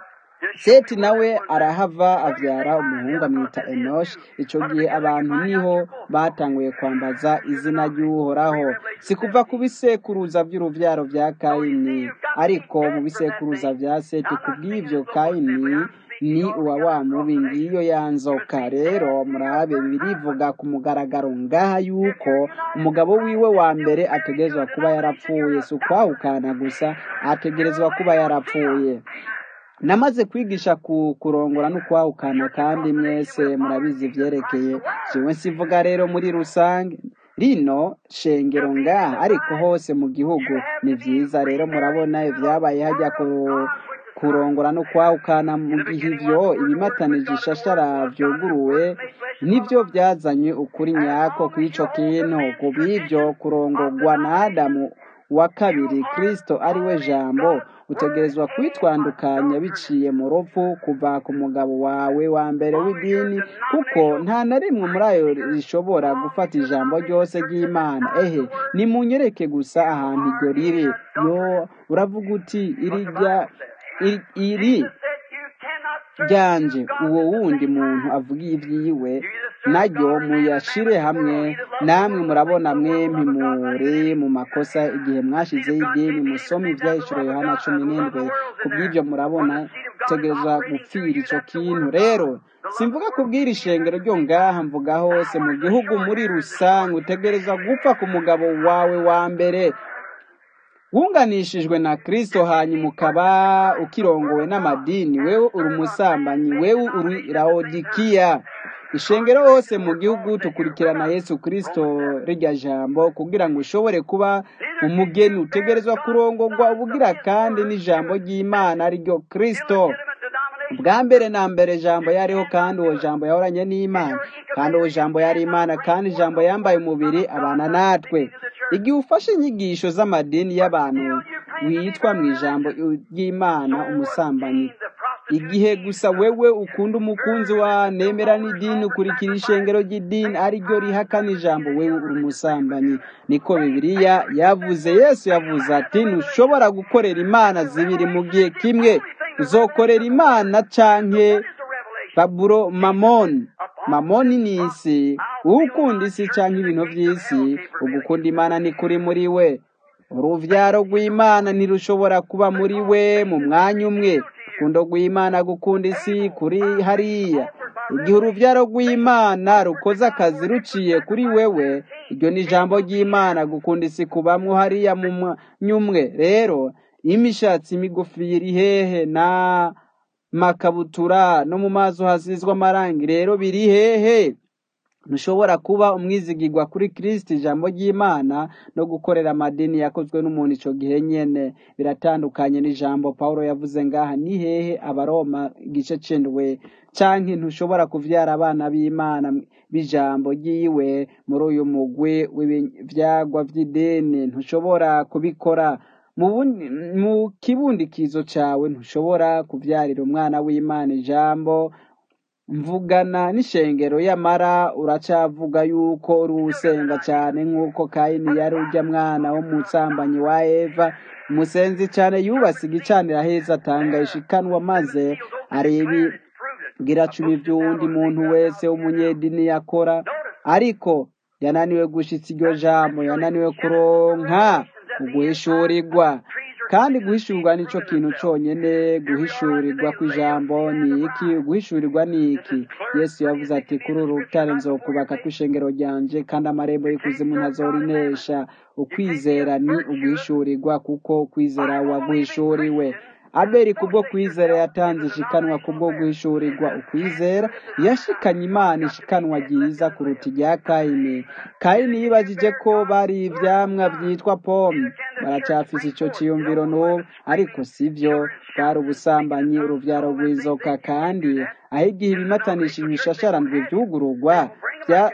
seti nawe arahava abyara umuhungu amwita enoshi icyo gihe abantu niho batanguye kwambaza izina ry'uhoraho si kuva ku bisekuruza by'urubyaro bya kayini ariko mu bisekuruza bya seti ku bw'ibyo kayini ni uwa wa mubi ngiyo yanzoka rero murabe birivuga ku mugaragaro ngaha yuko umugabo wiwe wa mbere ategerezwa kuba yarapfuye si ukwahukana gusa ategerezwa kuba yarapfuye namaze kwigisha ku kurongora no kwahukana kandi mwese murabizi byerekeye jewe sivuga rero muri rusange rino shengero ngaha ariko hose mu gihugu ni byiza rero murabona ibyabaye hajya ku kurongora no kwahukana mu gihe ivyo ibimatanije ishashara vyuguruwe nivyo byazanye ukuri nyako kw'ico kintu ku bw'ivyo kurongorwa na adamu wa kabiri kristo ari we jambo utegerezwa kwitwandukanya biciye mu rupfu kuva ku mugabo wawe wa mbere w'idini kuko nta na rimwe muri ayo rishobora gufata ijambo ryose ry'imana ehe nimunyereke gusa ahantu iryo riri yo uravuga uti irijya iri ryanje uwo wundi muntu avugiye ibyiwe naryo muyashire hamwe namwe murabona mwempi muri mu makosa igihe mwashizeho idini musome ibyahishuro yohana cumi n'indwi ku bw'ibyo murabona utegereza gupfira icyo kintu rero simvuga kubwira ishengero ryo ngaha mvuga hose mu gihugu muri rusange utegereza gupfa ku mugabo wawe wa mbere wunganishijwe na kristo hanyuma ukaba ukirongowe n'amadini wewe uri umusambanyi wewe uri laodikiya ishengero hose mu gihugu tukurikirana yesu kristo rirya jambo kugira ngo ushobore kuba umugeni utegerezwa kurongorwa ubugira kandi n'ijambo ry'imana ariryo kristo bwa mbere na mbere jambo yariho kandi uwo jambo yahoranye n'imana kandi uwo jambo yari imana kandi ijambo yambaye umubiri abana natwe igihe ufashe inyigisho z'amadini y'abantu witwa mu ijambo ry'imana umusambanyi igihe gusa wewe ukunda umukunzi wa nemera n'idini ukurikira ishengero ry'idini ariryo rihakana ijambo wewe uri umusambanyi niko bibiliya yavuze yesu yavuze ati ntushobora gukorera imana zibiri mu gihe kimwe uzokorera imana canke baburo mamoni mamoni ni isi ukunda isi canke ibintu vy'isi ugukunda imana ni kuri muri we uruvyaro rw'imana ntirushobora kuba muri we mu mwanya umwe urukundo rw'imana gukunda isi kuri hariya igihe uruvyaro rw'imana rukoze akazi ruciye kuri wewe iryo ni ijambo ry'imana gukunda isi kubamwo hariya mu mwanya umwe rero imishatsi migufi iri hehe na makabutura no mu maso hasizwe amarangi rero biri hehe ntushobora kuba umwizigirwa kuri kirisiti ijambo ry'imana no gukorera amadini yakozwe n'umuntu icyo gihe nyene biratandukanye n'ijambo paul yavuze ngaha ni hehe abaroma igice cendwe canke ntushobora kuvyara abana b'imana b'ijambo ryiwe muri uyu mugwi w'ivyagwa vy'idini ntushobora kubikora mu kibundikizo cawe ntushobora kuvyarira umwana w'imana ijambo mvugana n'ishengero y'amara uracavuga yuko uri usenga cyane nk'uko kayini yari urya mwana w'umusambanyi wa eva umusenzi cyane yubase igicanira heza atanga ishikanwa maze areba gira cumi by'uwundi muntu wese w'umunyedini yakora ariko yananiwe gushitsa iryo jambo yananiwe kuronka uguhishurirwa kandi guhishurwa nicyo kintu cyonyine guhishurirwa kw'ijambo ni iki guhishurirwa ni iki yesu yavuze ati kuri uru rutare nzokubaka kw'ishengero ryanje kandi amarembo y'ikuzimu ntazorinesha ukwizera ni uguhishurirwa kuko kwizera waguhishuriwe abeli kubwo kwizera yatanze ishikanwa kubwo guhishurirwa ukwizera yashikanye imana ishikanwa ryiza kuruta irya kayini kayini yibagije ko bari ivyamwa vyitwa pome baracafise ico ciyumviro n'ubu ariko sivyo bwari ubusambanyi uruvyaro rw'inzoka kandi aho igihe ibimatanishije ibishasharandwe vyugururwa vya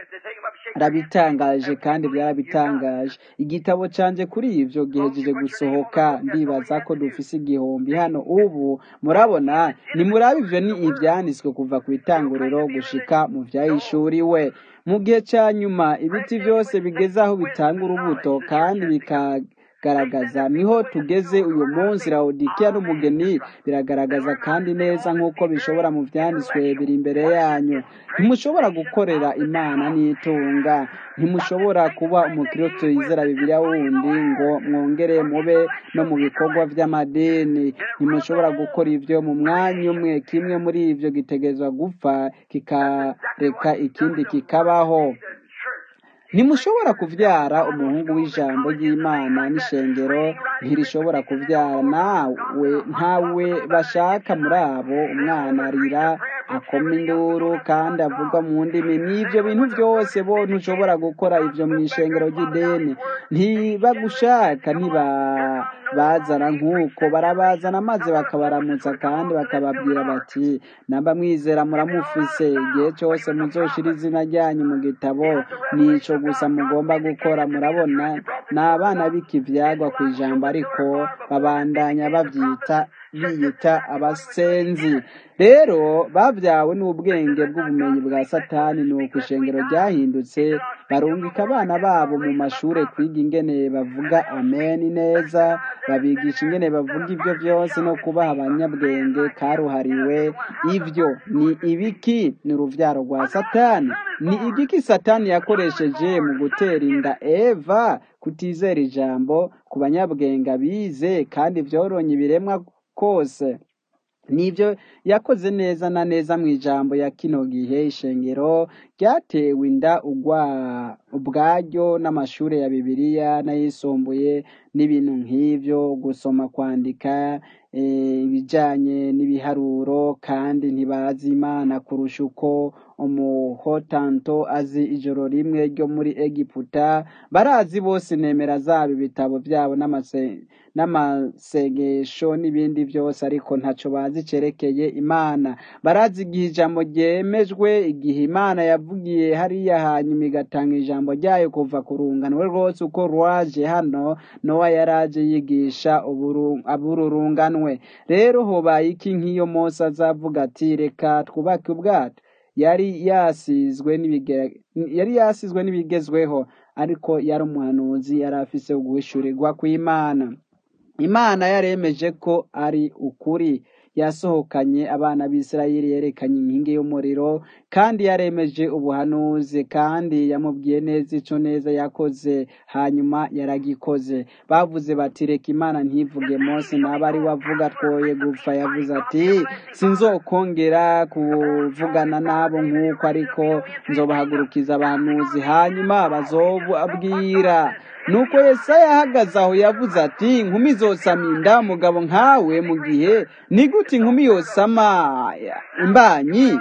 rabitangaje kandi byarabitangaje igitabo canje kuri ivyo gihejeje gusohoka ndibaza ko dufise igihumbi hano ubu murabona nimuraba ivyo ni ivyanditswe kuva ku itanguriro gushika mu vyahishuriwe mu gihe ca nyuma ibiti vyose bigeze aho bitanga urubuto kandi bikagaragaza niho tugeze uyu munsi lawodikiya n'umugeni biragaragaza kandi neza nk'uko bishobora mu vyanditswe biri imbere yanyu ntimushobora gukorera imana n'itunga ntimushobora kuba umukristo yizera bibiliya wundi ngo mwongere mube no mu bikorwa vy'amadini ntimushobora gukora ivyo mu mwanya umwe kimwe muri ivyo gitegerezwa gupfa kikareka ikindi kikabaho ntimushobora kuvyara umuhungu w'ijambo ry'imana n'ishengero ntirishobora kuvyara nawe ntawe bashaka muri abo umwana arira akoma induru kandi avuga mu ndimi n'ivyo bintu vyose bo ntushobora gukora ivyo mw'ishengero ry'ideni ntibagushaka ntibabazana nk'uko barabazana maze bakabaramutsa kandi bakababwira bati namba mwizera muramufise igihe cyose muzoshira izina ryanyu mu gitabo nico gusa mugomba gukora murabona ni abana b'ikivyagwa ku ijambo ariko babandanya bavyita biyita abasenzi rero bavyawe n'ubwenge bw'ubumenyi bwa satani ni uko ishengero ryahindutse barungika abana babo mu mashure kwiga ingene bavuga ameni neza babigisha ingene bavuga ivyo vyose no kubaha abanyabwenge karuhariwe ivyo ni ibiki ni uruvyaro rwa satani ni igiki satani yakoresheje mu gutera inda eva kutizera ijambo ku banyabwenge abize kandi vyoronye ibiremwa kose nibyo yakoze neza na neza mu ijambo ya kino gihe ishengero ryatewe inda ugwa ubwaryo n'amashuri ya bibiliya n'ayisumbuye n'ibintu nk'ivyo gusoma kwandika ibijanye n'ibiharuro kandi ntibazi imana kurusha uko umuhotanto azi ijoro rimwe ryo muri egiputa barazi bose nemera zabo ibitabo byabo n'amasengesho n'ibindi byose ariko ntaco bazi cerekeye imana barazi igihe ijambo ryemejwe igihe imana yavugiye hariya hanyuma igatanga ijambo ryayo kuva ku rungano rwose uko rwaje hano nowa yaraje yigisha abururunganwe rero hobaye iki nk'iyo mose azavuga ati reka twubake ubwato yari yasizwe yari yasizwe n'ibigezweho ariko yari umuhanuzi yari afise uguhishurirwa kw'imana imana yaremeje ko ari ukuri yasohokanye abana b'isirayeli yerekanye inkingi y'umuriro kandi yaremeje ubuhanuzi kandi yamubwiye neza ico neza yakoze hanyuma yaragikoze bavuze bati reka imana ntivuge mose naba ari wavuga twoye gupfa yavuze ati sinzokongera kuvugana nabo nk'uko ariko nzobahagurukiza abahanuzi hanyuma bazobabwira nuko yesaya ahagaze aho yavuze ati inkumi izosama inda umugabo nkawe mu gihe ni gute inkumi yosama imbanyi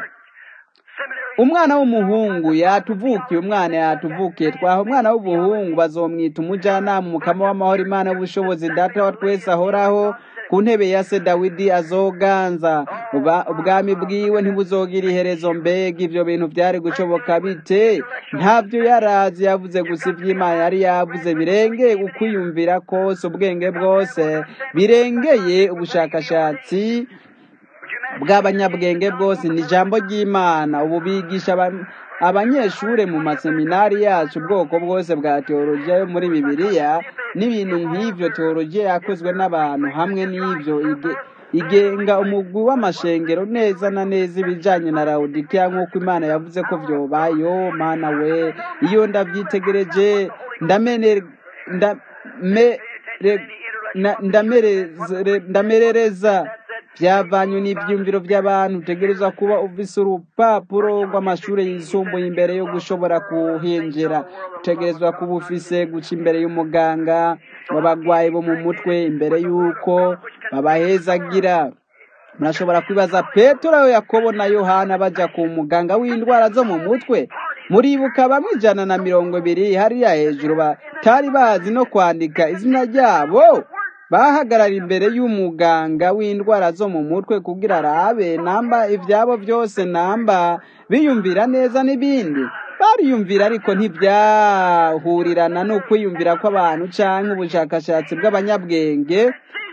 umwana w'umuhungu yatuvukiye umwana yatuvukiye twaha umwana w'ubuhungu bazomwita umujyanama umukama w'amahoro imana w'ubushobozi data wa twese ahoraho ku ntebe ya se dawidi azoganza ubwami bwiwe ntibuzogira iherezo mbega ibyo bintu byari gushoboka bite ntabyo yarazi yavuze gusa iby'imana yari yavuze birengeye ukwiyumvira kose ubwenge bwose birengeye ubushakashatsi bw'abanyabwenge bwose ni ijambo ry'imana ubu bigisha abanyeshure mu maseminari yacu ubwoko bwose bwa teologiya yo muri bibiliya n'ibintu nk'ivyo teologiya yakozwe n'abantu hamwe n'ivyo igenga umugwi w'amashengero neza na neza ibijanye na lawodikiya nk'uko imana yavuze ko vyobayo mana we iyo ndavyitegereje ndamere ndamere na- ndamereze- ndamerereza byavanywe n'ibyumviro by'abantu utegerezwa kuba ufise urupapuro rw'amashuri yisumbuye imbere yo gushobora kuhinjira utegerezwa kuba ufise guca imbere y'umuganga w'abagwayi bo mu mutwe imbere y'uko babahezagira murashobora kwibaza petero yakobo na yohana bajya ku muganga w'indwara zo mu mutwe muribuka bamwe ijana na mirongo ibiri hariya hejuru batari bazi no kwandika izina ryabo bahagarara imbere y'umuganga w'indwara zo mu mutwe kugira arabe namba ibyabo byose namba biyumvira neza n'ibindi bariyumvira ariko ntibyahurirana no kwiyumvira kw'abantu cyangwa ubushakashatsi bw'abanyabwenge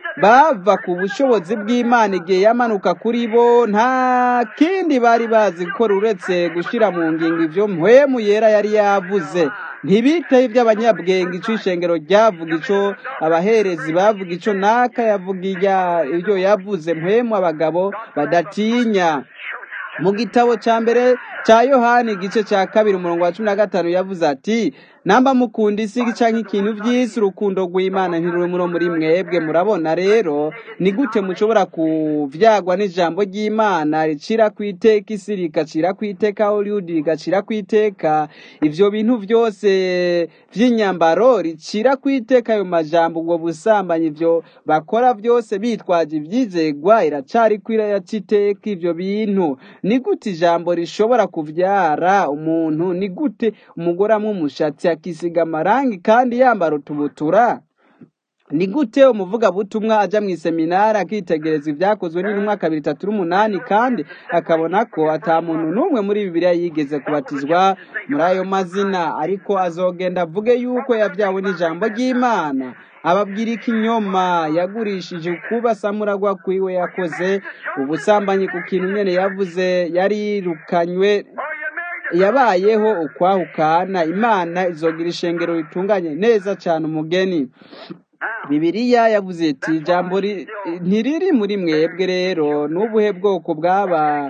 bava ku bushobozi bw'imana igihe yamanuka kuri bo nta kindi bari bazi gukora uretse gushyira mu ngingo ibyo mpwemu yera yari yavuze ntibiteho iby'abanyabwenge icyo ishengero ryavuga icyo abaherezi bavuga icyo naka yavuga iya- ibyo yavuze mpwemu abagabo badatinya mu gitabo cya mbere cya yohani igice cya kabiri umurongo wa cumi na gatanu yavuze ati namba mukunda isi cyangwa ikintu by'isi urukundo rw'imana ntiruri muri muri mwebwe murabona rero ni gute mushobora kuvyagwa n'ijambo ry'imana ricira ku iteka isi rigacira ku iteka hollywood rigacira ku iteka ivyo bintu byose vy'inyambaro ricira ku iteka ayo majambo ubwo busambanyi ivyo bakora byose bitwaje ivyizegwa iracari kwira yaciteka ivyo bintu ni gute ijambo rishobora kuvyara umuntu ni gute umugore amwe umushatsi akisiga amarangi kandi yambara utubutura ni gute umuvugabutumwa ajya mu iseminari akitegereza ibyakozwe n'intumwa kabiri itatu n'umunani kandi akabona ko ata muntu n'umwe muri bibiliya yigeze kubatizwa muri ayo mazina ariko azogenda avuge yuko yabyawe n'ijambo ry'imana ababwira ikinyoma yagurishije ukuba samuragwa kwiwe yakoze ubusambanyi ku kintu nyene yavuze yarirukanywe yabayeho ukwahukana imana izogira ishengero ritunganye neza cyane umugeni bibiliya yavuze iti ijambo ri- ntiriri muri mwebwe rero n'ubuhe bwoko bw'aba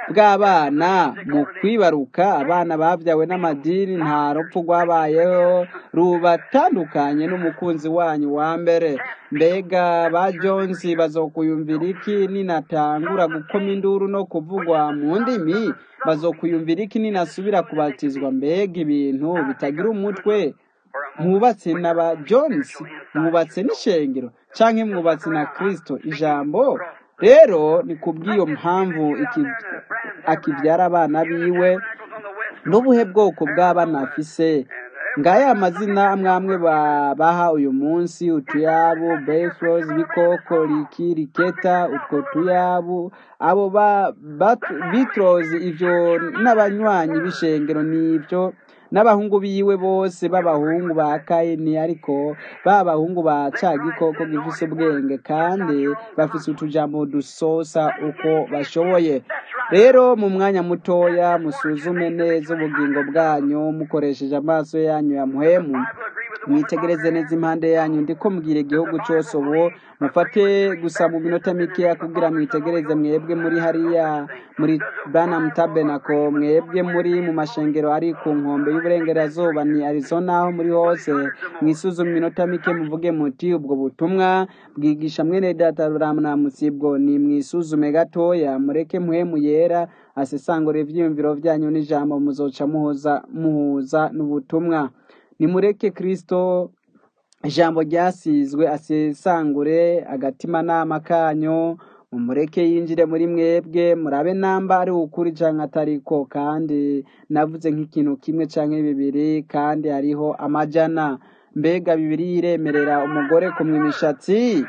bw'abana mu kwibaruka abana babyawe n'amadini nta rupfu rwabayeho rubatandukanye n'umukunzi wanyu wa mbere mbega ba jonsi bazokuyumvira iki ninatangura gukoma induru no kuvugwa mu ndimi bazokuyumvira iki ninasubira kubatizwa mbega ibintu bitagira umutwe mwubatse na ba jonsi mwubatse n'ishengero canke mwubatse na kristo ijambo rero ni kubw'iyo mpamvu iki- akivyara abana biwe n'ubuhe bwoko bw'abana afise ngaya amazina amwe amwe babaha uyu munsi utuyabu befros bikoko riki riketa utwo tuyabu abo ba Bat- bitros ivyo n'abanywanyi b'ishengero n'ivyo n'abahungu biwe bose b'abahungu ba kayini ariko ba bahungu ba ca gikoko gifise ubwenge kandi bafise utujambo dusosa uko bashoboye rero mu mwanya mutoya musuzume neza ubugingo bwanyu mukoresheje amaso yanyu ya muhemu mwitegereze neza impande yanyu ndiko mbwira igihugu cyose ubu mufate gusa mu minota mikeya kugira mwitegereze mwebwe muri hariya muri Branham Tabernacle mwebwe muri mu mashengero ari ku nkombe y'uburengerazuba ni Arizona aho muri hose mwisuzume iminota mike muvuge muti ubwo butumwa bwigisha mwene data Branham sibwo ni mwisuzume gatoya mureke muhemu yera asesangura ivyiyumviro vyanyu n'ijambo muzoca muhuza muhuza n'ubutumwa nimureke kristo ijambo ryasizwe asesangure agatimanama kanyu mumureke yinjire muri mwebwe murabe namba ari ukuri canke atariko kandi navuze nk'ikintu kimwe canke bibiri kandi hariho amajana mbega bibiri iremerera umugore kumwa imishatsi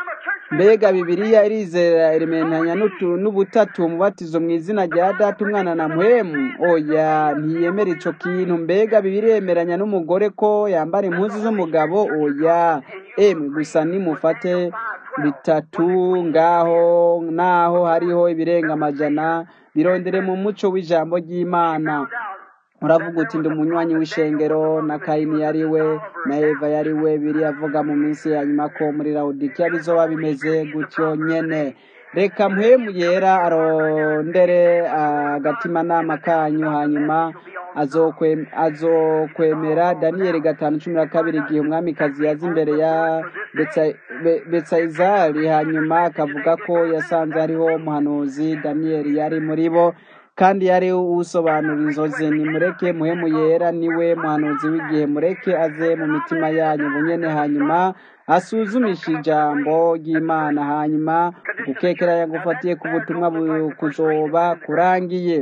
mbega bibiliya irizera iremeranya n'utu- n'ubutatu umubatizo mu izina rya data umwana na muhemu oya ntiyemera ico kintu mbega bibiliya yemeranya n'umugore ko yambara impuzu z'umugabo oya emwe gusa nimufate bitatu ngaho naho hariho ibirenga amajana birondere mu muco w'ijambo ry'imana uravuga uti ndi umunywanyi w'ishengero na kayini yari we na eva yari we biri avuga mu minsi ya nyuma ko muri lawodikiya bizoba bimeze gutyo nyene reka mpwemu yera arondere agatimanama kanyu hanyuma azokwe- azokwemera daniyeli gatanu cumi na kabiri igihe umwamikazi yaza imbere ya Betsa- Be- betsayizari hanyuma akavuga ko yasanze hariho umuhanuzi daniyeli yari muri bo kandi yari usobanura inzozi nimureke muhemu yera niwe muhanuzi w'igihe mureke aze mu mitima yanyu bunyene hanyuma asuzumisha ijambo ry'imana hanyuma gukekeranya gufatiye ku butumwa bu- kuzoba kurangiye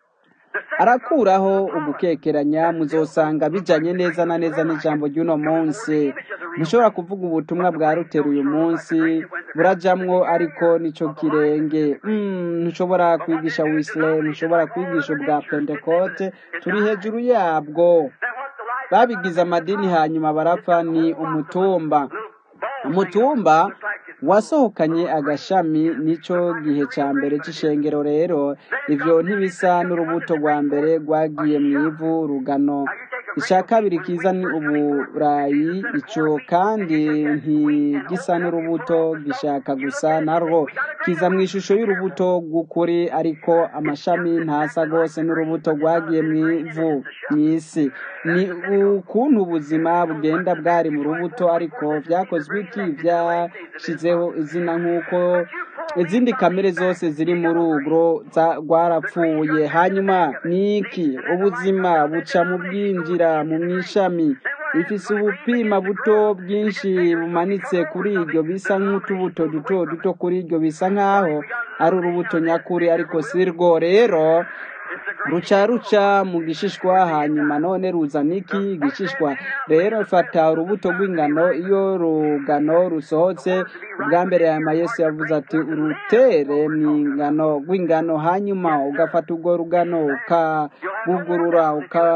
arakuraho ugukekeranya muzosanga bijanye neza na neza n'ijambo ry'uno munsi ntushobora kuvuga ubutumwa bwa rutero uyu munsi burajamwo ariko nico kirenge Mm, ntushobora kwigisha wisle ntushobora kwigisha ubwa pentekote turi hejuru yabwo babigize amadini hanyuma barapfa ni umutumba umutumba wasohokanye agashami nico gihe ca mbere c'ishengero rero ivyo ntibisa n'urubuto rwa mbere rwagiye mu ivu rugano icya kabiri kiza ni uburayi ico kandi ntigisa n'urubuto gishaka gusa narwo kiza mu ishusho y'urubuto rw'ukuri ariko amashami ntasa rwose n'urubuto rwagiye mu ivu mu isi ni ukuntu ubuzima bugenda bwari mu rubuto ariko byakozwe iki byashyizeho izina nk'uko izindi kamere zose ziri muri urwo za- rwarapfuye hanyuma ni iki ubuzima buca mu bwinjira mu mwishami ifise ubupima buto bwinshi bumanitse kuri iryo bisa nk'utubuto duto duto kuri iryo bisa nk'aho ari urubuto nyakuri ariko si rwo rero ruca ruca mu gishishwa hanyuma none ruzana iki igishishwa rero fata urubuto rw'ingano iyo rugano rusohotse ubwa mbere hanyuma yesu yavuze ati urutere mu ingano rw'ingano hanyuma ugafata urwo rugano ukagugurura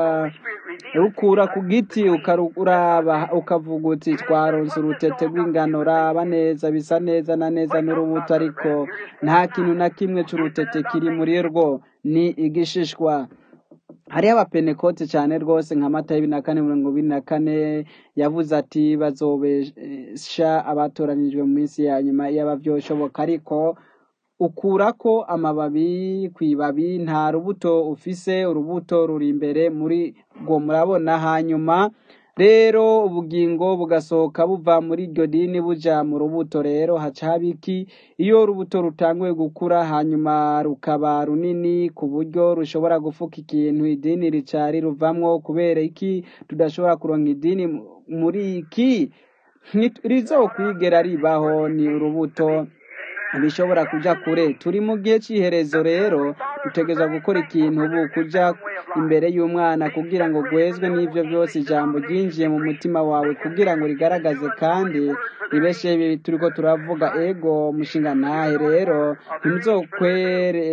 ukarukura ku giti ukaruraba ukavuga uti twaronse urutete rw'ingano raba neza bisa neza na neza n'urubuto ariko nta kintu na kimwe c'urutete kiri muri rwo ni igishishwa hariho abapenekote cyane rwose nka mata y'ibiri na kane mirongo ibiri na kane yavuze ati bazobesha abatoranijwe mu minsi ya nyuma yaba byoshoboka ariko ukurako amababi ku ibabi nta rubuto ufise urubuto ruri imbere muri rwo murabona hanyuma rero ubugingo bugasohoka buva muri iryo dini buja mu rubuto rero haca haba iki iyo urubuto rutanguye gukura hanyuma rukaba runini ku buryo rushobora gufuka ikintu idini rica riruvamwo kubera iki tudashobora kuronka idini mu- muri iki Nti- rizokwigera ribaho ni urubuto bishobora kuja kure turi mu gihe cy'iherezo rero dutegereza gukora ikintu ubu kuja imbere y'umwana kugira ngo gwezwe n'ivyo byose ijambo ryinjiye mu mutima wawe kugira ngo rigaragaze kandi ribeshe ibi turiko turavuga ego mushinga ntahe rero ntimuzokwere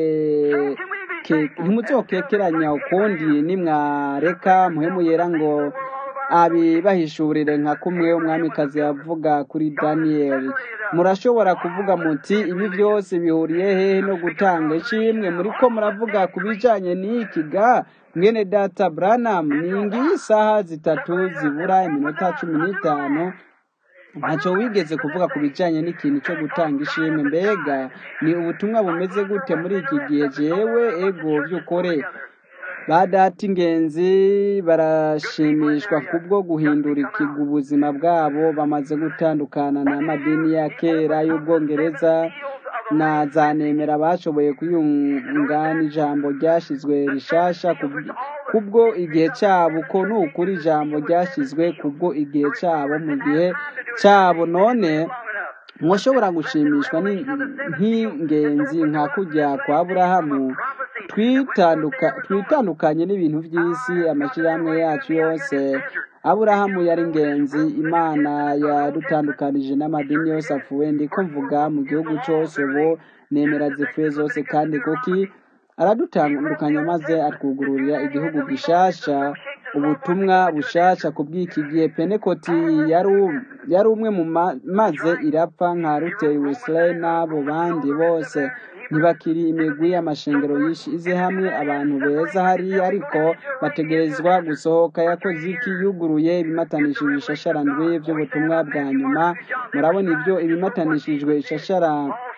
ke- ntimuzokekeranya ukundi nimwareka muhemu yera ngo abibahishurire nka kumwe umwamikazi yavuga kuri daniyeli murashobora kuvuga muti ibi byose bihuriye hehe no gutanga ishimwe muriko muravuga ku bijanye n'iki ga mwene data branham ni ngiyi isaha zitatu zibura iminota cumi n'itanu ntacyo wigeze kuvuga ku bijyanye n'ikintu cyo gutanga ishimwe mbega ni ubutumwa bumeze gute muri iki gihe jewe ego by'ukuri ba data ingenzi barashimishwa kubwo guhindura ikigo ubuzima bwabo bamaze gutandukana n'amadini ya kera y'ubwongereza na za nemera bashoboye kuyunga n'ijambo ryashyizwe rishasha kubw- kubwo igihe cyabo ko ni ukuri ijambo ryashyizwe kubwo igihe cyabo mu gihe cyabo none ntushobora gushimishwa ni- nk'ingenzi nka kujya kwa burahamu twitanduka- twitandukanye n'ibintu by'isi amashyirahamwe yacu yose aburahamu yari ingenzi imana yadutandukanije n'amadini yose apfuye ndiko mvuga mu gihugu cyose ubu nemera zipfuye zose kandi kuki aradutandukanya maze atwugururira igihugu gishasha ubutumwa bushasha ku bw'iki gihe penekoti yari u- yari umwe mu ma- maze irapfa nka ruteri wesley n'abo bandi bose ntibakiri imigwi y'amashengero yishize hamwe abantu beza hariya ariko bategerezwa gusohoka yakoze iki yuguruye ibimatanishije ishasharandwi by'ubutumwa bwa nyuma murabona ibyo ibimatanishijwe ishashara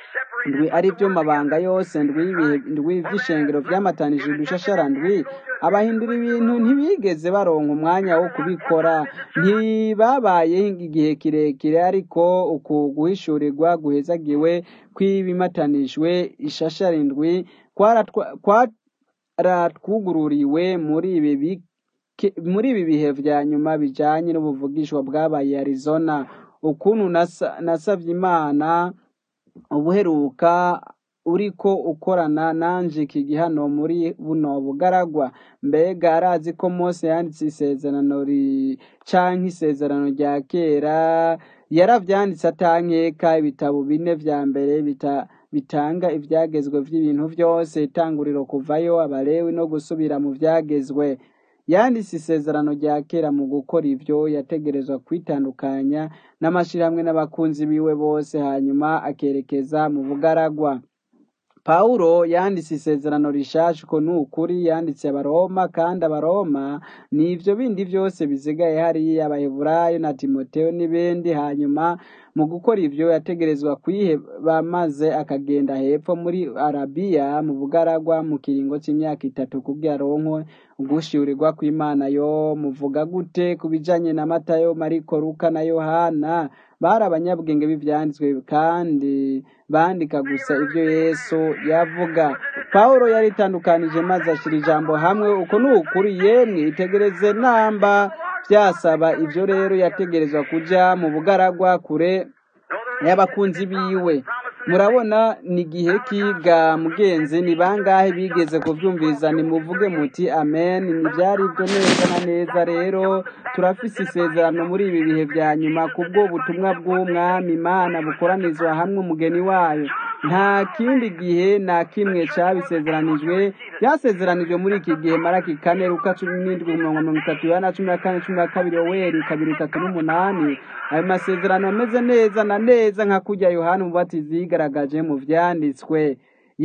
ndwi ari byo mabanga yose ndwi ibihe ndwi by'ishengero byamatanije udushashara ndwi abahindura ibintu ntibigeze baronka umwanya wo kubikora ntibabaye igihe kirekire ariko uku guhishurirwa guhezagiwe kw'ibimatanijwe ishashara indwi kwaratwa- kwaratwugururiwe muri ibi bike- muri ibi bihe vya nyuma bijanye n'ubuvugishwa bwabaye Arizona ukuntu nasa- nasavye imana ubuheruka uriko ukorana nanje iki gihano muri buno bugaragwa mbega arazi ko mose yanditse isezerano ri canke isezerano rya kera yaravyanditse atankeka ibitabo bine vya mbere bita bitanga ivyagezwe vy'ibintu vyose itanguriro kuvayo abalewi no gusubira mu vyagezwe yanditse isezerano rya kera mu gukora ivyo yategerezwa kwitandukanya n'amashirahamwe n'abakunzi biwe bose hanyuma akerekeza mu bugaragwa Pawulo yanditse isezerano rishasha uko ni ukuri yanditse abaroma kandi abaroma ni ivyo bindi vyose bisigaye hariya abaheburayo na timoteyo n'ibindi hanyuma mu gukora ivyo yategerezwa kwiheba maze akagenda hepfo muri arabiya mu bugaragwa mu kiringo c'imyaka itatu kugira aronkwe ugushiurirwa kw'imana yo muvuga gute ku bijanye na matayo mariko luka na yohana bari abanyabwenge b'ivyanditswe kandi bandika gusa ivyo yesu yavuga pawulo yaritandukanije maze ashira ijambo hamwe uko ni ukuri yemwe itegereze namba vyasaba ivyo rero yategerezwa kuja mu bugaragwa kure y'abakunzi biwe murabona ni gihe ki bwa mugenzi ni bangahe bigeze kuvyumviriza nimuvuge muti amen nivyari byo neza na neza rero turafise isezerano muri ibi bihe vya nyuma kubwo butumwa bw'umwami imana bukoranizwa hamwe umugeni wayo nta kindi gihe na kimwe cabisezeranijwe byasezeranijwe muri iki gihe maraki kane luka cumi n'indwi mirongo mirongo itatu yohana cumi na kane cumi na kabiri yoweri kabiri itatu n'umunani ayo masezerano ameze neza na neza nka kurya yohana umubatizi yigaragaje mu vyanditswe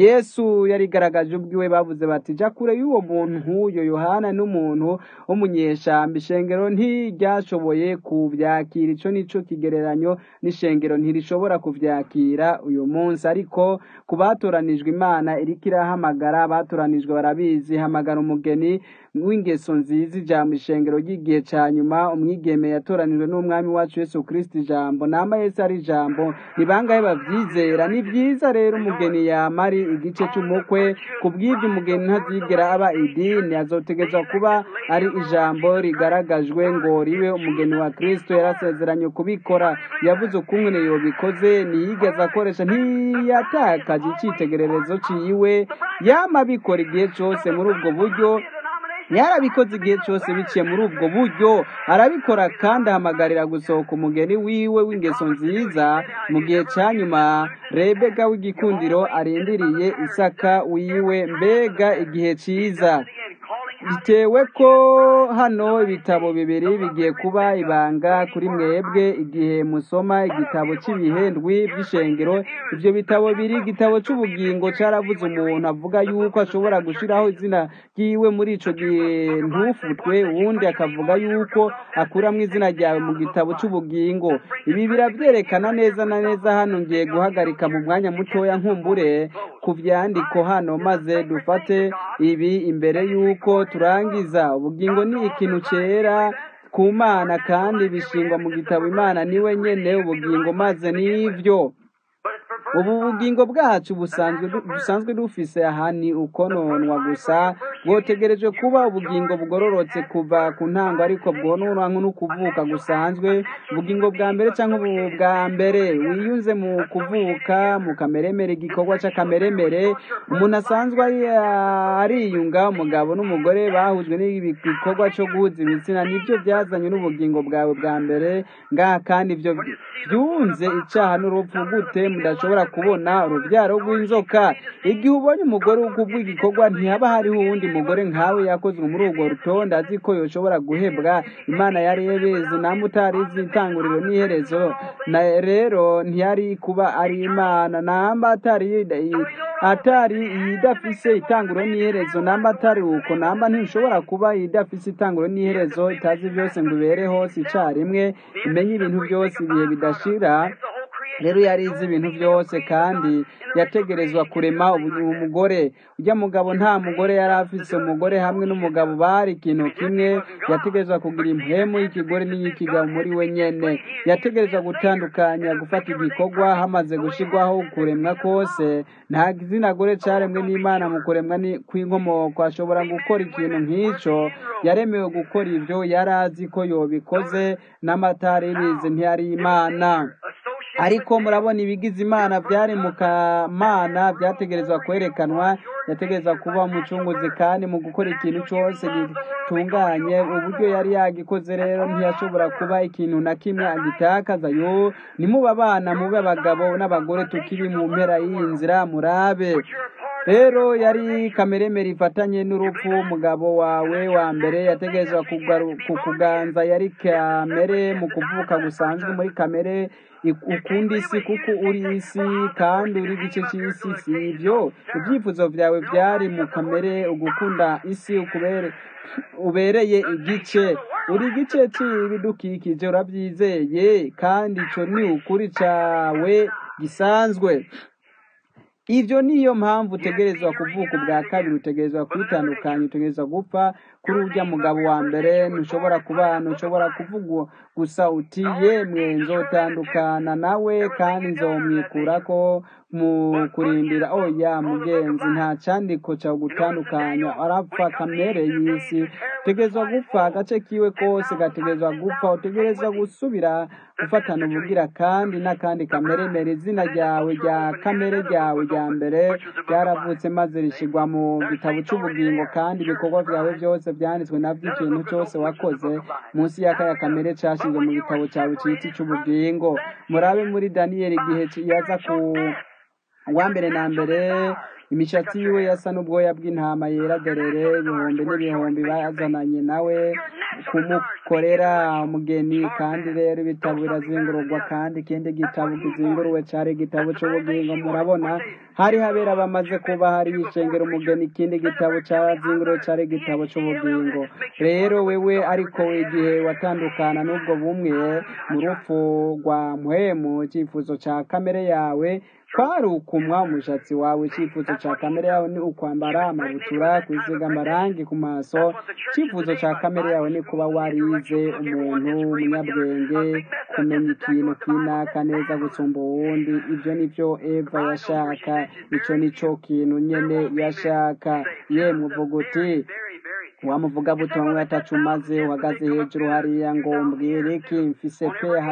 yesu yarigaragaje ubwiwe bavuze bati ja kure y'uwo muntu nk'uyo yohana n'umuntu w'umunyeshamba ishengero ntiryashoboye kuvyakira ico nico kigereranyo n'ishengero ntirishobora kuvyakira uyu munsi ariko ku batoranijwe imana iriko irahamagara abatoranijwe barabizi hamagara umugeni w'ingeso nziza ijambo ishengero ry'igihe ca nyuma umwigeme yatoranijwe n'umwami wacu yesu kristo ijambo nama yesu ari ijambo ni bangahe bavyizera ni vyiza rero umugeni yama ari igice c'umukwe ku bw'ivyo umugeni ntazigera aba idini azotegezwa kuba ari ijambo rigaragajwe ngo ribe umugeni wa kristo yarasezeranye kubikora yavuze ukungene yobikoze ntiyigeze akoresha ntiyatakaje icitegererezo ciwe yama abikora igihe cose muri ubwo buryo yarabikoze igihe cyose biciye muri ubwo buryo arabikora kandi ahamagarira gusohoka umugeni wiwe w'ingeso nziza mu gihe cya nyuma rebega w'igikundiro arindiriye isaka wiwe mbega igihe cyiza bitewe ko hano ibitabo bibiri bigiye kuba ibanga kuri mwebwe igihe musoma igitabo cy'ibihendwi by'ishengero ibyo bitabo biri igitabo cy'ubugingo cyaravuze umuntu avuga yuko ashobora gushyiraho izina ryiwe muri ico gihe ntufutwe uwundi akavuga yuko akuramo izina ryawe mu gitabo cy'ubugingo ibi birabyerekana neza na neza hano ngiye guhagarika mu mwanya mutoya nkumbure ku vyandiko hano maze dufate ibi imbere yuko turangiza ubugingo ni ikintu cyera ku mana kandi bishingwa mu gitabo imana niwe nyene ubugingo maze nivyo ubu bugingo bwacu busanzwe busanzwe dufise aha ni ukononwa gusa bwotegereje kuba ubugingo bugororotse kuva ku ntango ariko bwononwa n'ukuvuka gusanzwe ubugingo bwa mbere cyangwa ubu bwa mbere wiyunze mu kuvuka mu kameremere igikorwa c'akameremere umuntu asanzwe ariyunga umugabo n'umugore bahujwe n'igikorwa co guhuza ibitsina nibyo byazanye n'ubugingo bwawe bwa mbere ngaha kandi ibyo byunze icaha n'urupfu gute mudashobora kubona urubyaro rw'inzoka igihe ubonye umugore w'ubw'igikorwa ntihaba hariho uwundi mugore nkawe yakozwe muri urwo rutonde azi ko yoshobora guhebwa imana yari yebizi namwe utarizi itanguriro n'iherezo na rero ntiyari kuba ari imana namba atari atari idafise itanguro n'iherezo namba atari uko namba ntishobora kuba idafise itanguro n'iherezo itazi byose ngo ibere hose icarimwe imenye ibintu byose ibihe bidashira rero yarize ibintu byose kandi yategerezwa kurema ubu- umugore ujya mugabo nta mugore yari afise umugore hamwe n'umugabo bari ikintu kimwe yategerezwa kugira impemu y'ikigore n'iy'ikigabo muri we nyene yategerezwa gutandukanya gufata igikorwa hamaze gushirwaho kuremwa kose nta gitsina gore caremwe n'imana mu kuremwa ni- kw'inkomoko ashobora gukora ikintu nk'ico yaremewe gukora ivyo yari azi ko yobikoze n'amatari bizi ntiyari imana ariko murabona ibigize imana byari mu kamana byategerezwa kwerekanwa yategerezwa kuba umucunguzi kandi mu gukora ikintu cyose gitunganye uburyo yari yagikoze rero ntiyashobora kuba ikintu na kimwe agitakaza yo nimube abana mube abagabo n'abagore tukiri mu mpera y'iyi nzira murabe rero yari kameremere ifatanye n'urupfu umugabo wawe wa mbere yategerezwa kugaru- kukuganza yari kamere mu kuvuka gusanzwe muri kamere ik- ukunda isi kuko uri isi kandi uri igice cy'isi si ibyo ibyifuzo byawe byari mu kamere ugukunda isi ukubere ubereye igice uri igice cy'ibidukikije urabyizeye kandi icyo ni ukuri cyawe gisanzwe ibyo niyo mpamvu utegerezwa kuvuka ubwa kabiri utegerezwa kwitandukanya utegerezwa gupfa kuri urya mugabo wa mbere ntushobora kubana ntushobora kuvuga gusa uti yemwe nzotandukana nawe kandi nzomwikurako mu kurindira oya mugenzi nta cyandiko cyo gutandukanya arapfa kamere y'isi utegerezwa gupfa agace kiwe kose gategerezwa gupfa utegerezwa gusubira gufatana ubugira kandi n'akandi kameremere izina ryawe rya kamere ryawe rya mbere ryaravutse maze rishyirwa mu gitabo cy'ubugingo kandi ibikorwa byawe byose byanditswe nabyo ikintu cyose wakoze munsi y'akaya kamere cyashyizwe mu gitabo cyawe cy'iki cy'ubugingo murabe muri daniyeli igihe yaza ku uwa mbere na mbere imishatsi yiwe yasa n'ubwoya bw'intama yera derere ibihumbi n'ibihumbi bazananye nawe kumukorera umugeni kandi rero ibitabo birazingururwa kandi ikindi gitabo kizinguruwe cyari igitabo cy'ubugingo murabona hari habera bamaze kuba hari yishengera umugeni ikindi gitabo cyazinguruwe cyari igitabo cy'ubugingo rero wewe ariko igihe watandukana n'ubwo bumwe mu rupfu rwa muhemu icyifuzo cya kamere yawe kwari ukumwa umushatsi wawe icyifuzo cya kamere yawe ni ukwambara amabutura kwisiga amarangi ku maso icyifuzo cya kamere yawe ni kuba warize umuntu umunyabwenge kumenya ikintu kinaka neza gusumba uwundi ibyo ni byo eva yashaka icyo ni cyo kintu nyene yashaka yemwe uvuga uti wamuvuga butumwa atacu maze uhagaze hejuru hariya ngo mbwire iki mfise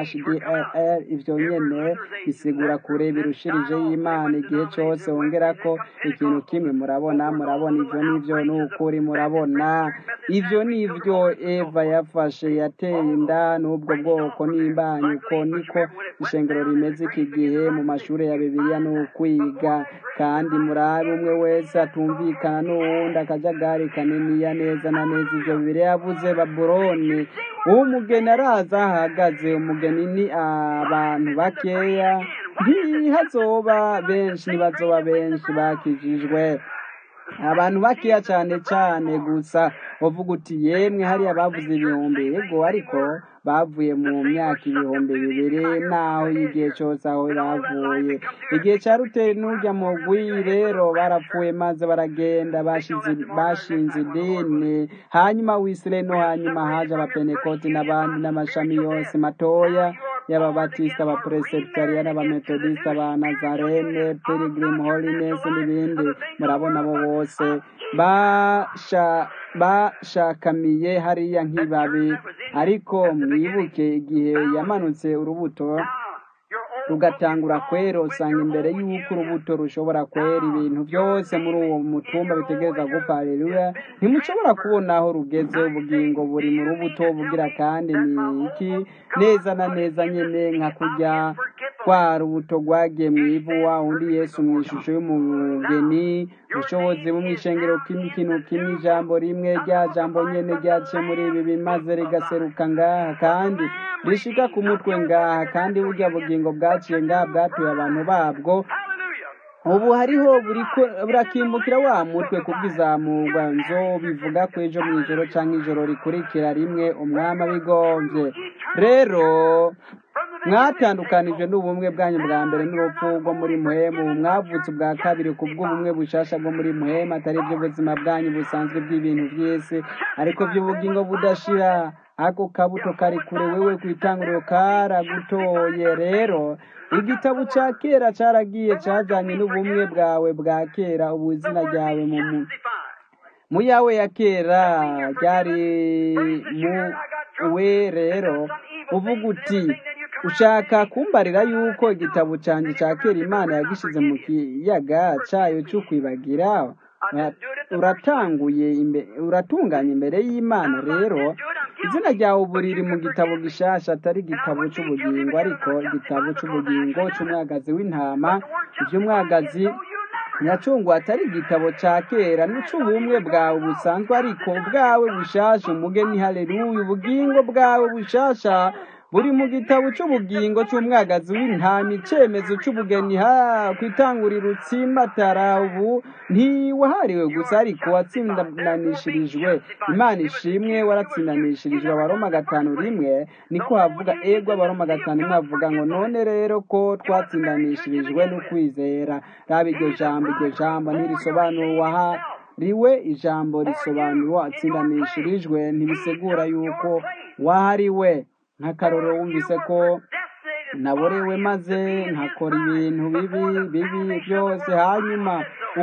PHDLR ivyo nyene bisigura kure birushirije y'Imana igihe cyose wongera ko ikintu kimwe murabona murabona ivyo nivyo n'ukuri murabona ivyo nivyo Eva yafashe yateye inda n'ubwo bwoko n'imbanyi uko niko ishengero rimeze iki gihe mu mashuri ya Bibiliya ni ukwiga kandi murabe umwe wese atumvikana n'uwundi akajagari kaniniya neza na neza ivyo Bibiliya yavuze Babuloni umugeni araza ahagaze umugeni ni abantu bakeya ntihazoba benshi ntibazoba benshi bakijijwe abantu bakeya cyane cyane gusa uvuga uti yemwe hariya bavuze ibihumbi yego ariko bavuye mu myaka ibihumbi bibiri naho igihe cyose aho bavuye igihe cya ruteri n'ujya mu gwi rero barapfuye maze baragenda bashize- bashinze idini hanyuma wisire no hanyuma haje abapenekoti n'abandi n'amashami yose matoya y'ababatisita abapresebitariya n'abametodisita ba nazarene pilgrim holiness n'ibindi murabona abo bose basha bashakamiye hariya nk'ibabi ariko mwibuke igihe yamanutse urubuto rugatangura kwera usanga imbere y'uko urubuto rushobora kwera ibintu byose muri uwo mutumba bitegereza gupfa haleluya ntimushobora kubona aho rugeze ubugingo buri mu rubuto bugira kandi ni iki neza na neza nyine nka kurya rwa rubuto rwagiye mu ivu wa undi yesu mu ishusho y'umugeni ubushobozi bumwe ishengero kimwe ikintu kimwe ijambo rimwe rya jambo nyene ryaciye muri ibi bimaze rigaseruka ngaha kandi rishika ku mutwe ngaha kandi burya bugingo bwaciye ngaha bwatuye abantu babwo ubu hariho buriko- burakimbukira wa mutwe kubw'izamurwa nzo bivuga ko ejo mu ijoro cyangwa ijoro rikurikira rimwe umwami abigombye rero mwatandukanijwe n'ubumwe bwanyu bwa mbere n'urupfu rwo muri muhemu mwavutse ubwa kabiri ku bw'ubumwe bushasha bwo muri muhemu atari iby'ubuzima bwanyu busanzwe bw'ibintu by'isi ariko by'ubugingo budashira ako kabuto kari kure wewe ku itanguriro karagutoye rero igitabo cya kera cyaragiye cyajyanye n'ubumwe bwawe bwa kera ubu izina ryawe mu mu- mu yawe ya kera ryari mu we rero uvuga uti ushaka kumbarira yuko igitabo cyanjye cya kera imana yagishize mu kiyaga cyayo cyo kwibagira Ura- uratanguye imbe- uratunganya imbere y'imana rero izina ryawe ubu riri mu gitabo gishasha atari igitabo cy'ubugingo ariko igitabo cy'ubugingo cy'umwagazi w'intama iby'umwagazi nyacungu atari igitabo cya kera n'ic'ubumwe bwawe busanzwe ariko ubwawe bushasha umugeni haleluya ubugingo bwawe bushasha buri mu gitabo cy'ubugingo cy'umwagazi w'intama icyemezo cy'ubugeni ha kwitangurira utsimbatara ubu ntiwahariwe gusa ariko watsindanishirijwe imana ishimwe waratsindanishirijwe abaroma gatanu rimwe niko havuga ego abaroma gatanu rimwe havuga ngo none rero ko twatsindanishirijwe n'ukwizera raba iryo jambo iryo jambo ntirisobanura uwaha riwe ijambo risobanura atsindanishirijwe ntibisegura yuko wahariwe nk'akaroro wumvise ko naborewe maze nkakora ibintu bibi bibi byose hanyuma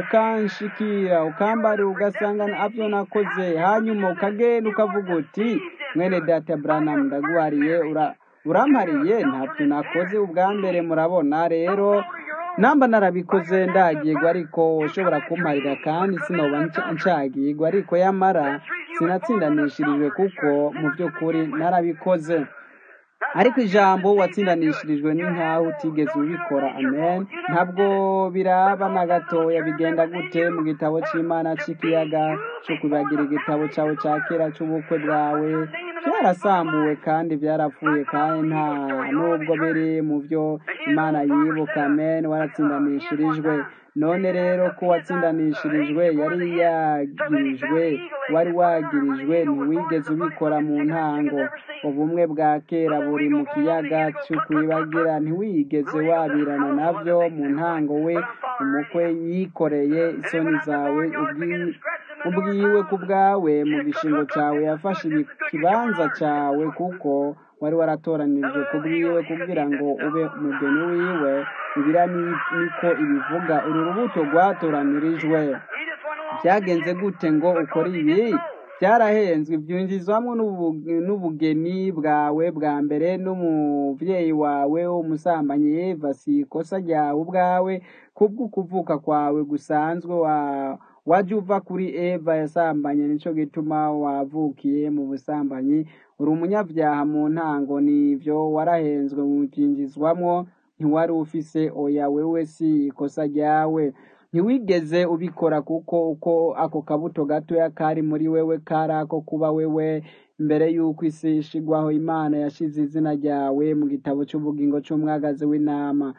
ukanshikira ukambarira ugasanga abyo nakoze hanyuma ukagenda ukavuga uti mwene data Branham ndaguhariye ura- urampariye ntabyo nakoze ubwa mbere murabona rero namba narabikoze ndagirwa ariko ushobora kumparira kandi sinoba nca- ncagirwa ariko yamara sinatsindanishirijwe kuko mu by'ukuri narabikoze ariko ijambo watsindanishirijwe ni nkaho utigeze ubikora amen ntabwo biraba na gatoya bigenda gute mu gitabo cy'imana cy'ikiyaga cyo kubagira igitabo cyawe cya kera cy'ubukwe bwawe byarasambuwe kandi byarapfuye kandi nta nubwo biri mu byo imana yibuka amen waratsindanishirijwe none rero ko watsindanishirijwe yari yagirijwe wari wagirijwe ntiwigeze ubikora mu ntango ubumwe bwa kera buri mu kiyaga cy'ukwibagira ntiwigeze wabirana nabyo mu ntango we umukwe yikoreye isoni zawe ubwi- ubwiwe ku bwawe mu gishingo cyawe yafashe ikibanza cyawe kuko wari waratoranijwe ku bwiwe kugira ngo ube umugeni wiwe ibira ni- niko ibivuga uru rubuto rwatoranirijwe byagenze gute ngo ukore ibi byarahenzwe byinjizwamo n'ubu- n'ubugeni bwawe bwa mbere n'umubyeyi wawe w'umusambanyi Eva si ikosa ryawe ubwawe kubwo kuvuka kwawe gusanzwe wa wajya uva kuri Eva yasambanye nicyo gituma wavukiye mu busambanyi uri umunyabyaha mu ntango nibyo warahenzwe mu byinjizwamo ntiwari ufise oya wewe si ikosa ryawe ntiwigeze ubikora kuko uko ako kabuto gatoya kari muri wewe kari ako kuba wewe mbere y'uko isi ishigwaho imana yashize izina ryawe mu gitabo cy'ubugingo cy'umwagazi w'intama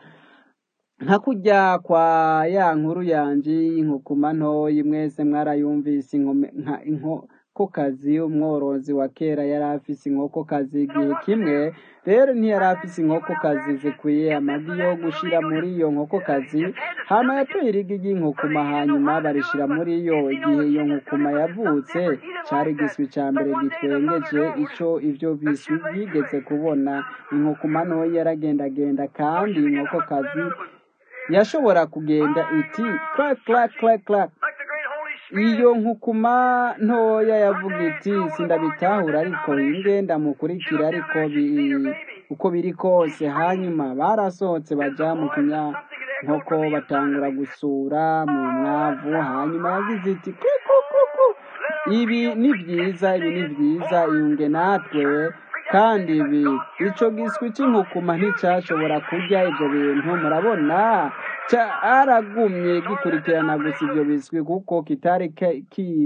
nka kujya kwa ya nkuru yanjye y'inkukuma ntoyi mwese mwarayumvise inkome- nka inkokokazi umworozi wa kera yari afise inkokokazi igihe kimwe rero ntiyari afise inkokokazi zikwiye amagi yo gushira muri iyo nkokokazi hama yatoye irigi ry'inkukuma hanyuma barishira muri yo igihe iyo nkukuma yavutse cari igiswi ca mbere gitwengeje ico ivyo biswi byigeze kubona inkukuma ntoyi yaragendagenda kandi inkokokazi yashobora kugenda iti clack clack clack clack Like the great Holy Spirit. iyo nkukuma ntoya yavuga iti sindabitahura ariko hinge ndamukurikira ariko bi- uko biri kose hanyuma barasohotse baja mu kinyankoko batangura gusura mu mwavu hanyuma yagize iti kukukuku ibi ni byiza ibi ni byiza iyunge natwe kandi ibi ico giswi c'inkukuma nticyashobora kurya ivyo bintu murabona caragumye gikurikirana gusa ivyo biswi kuko kitari ke- ki-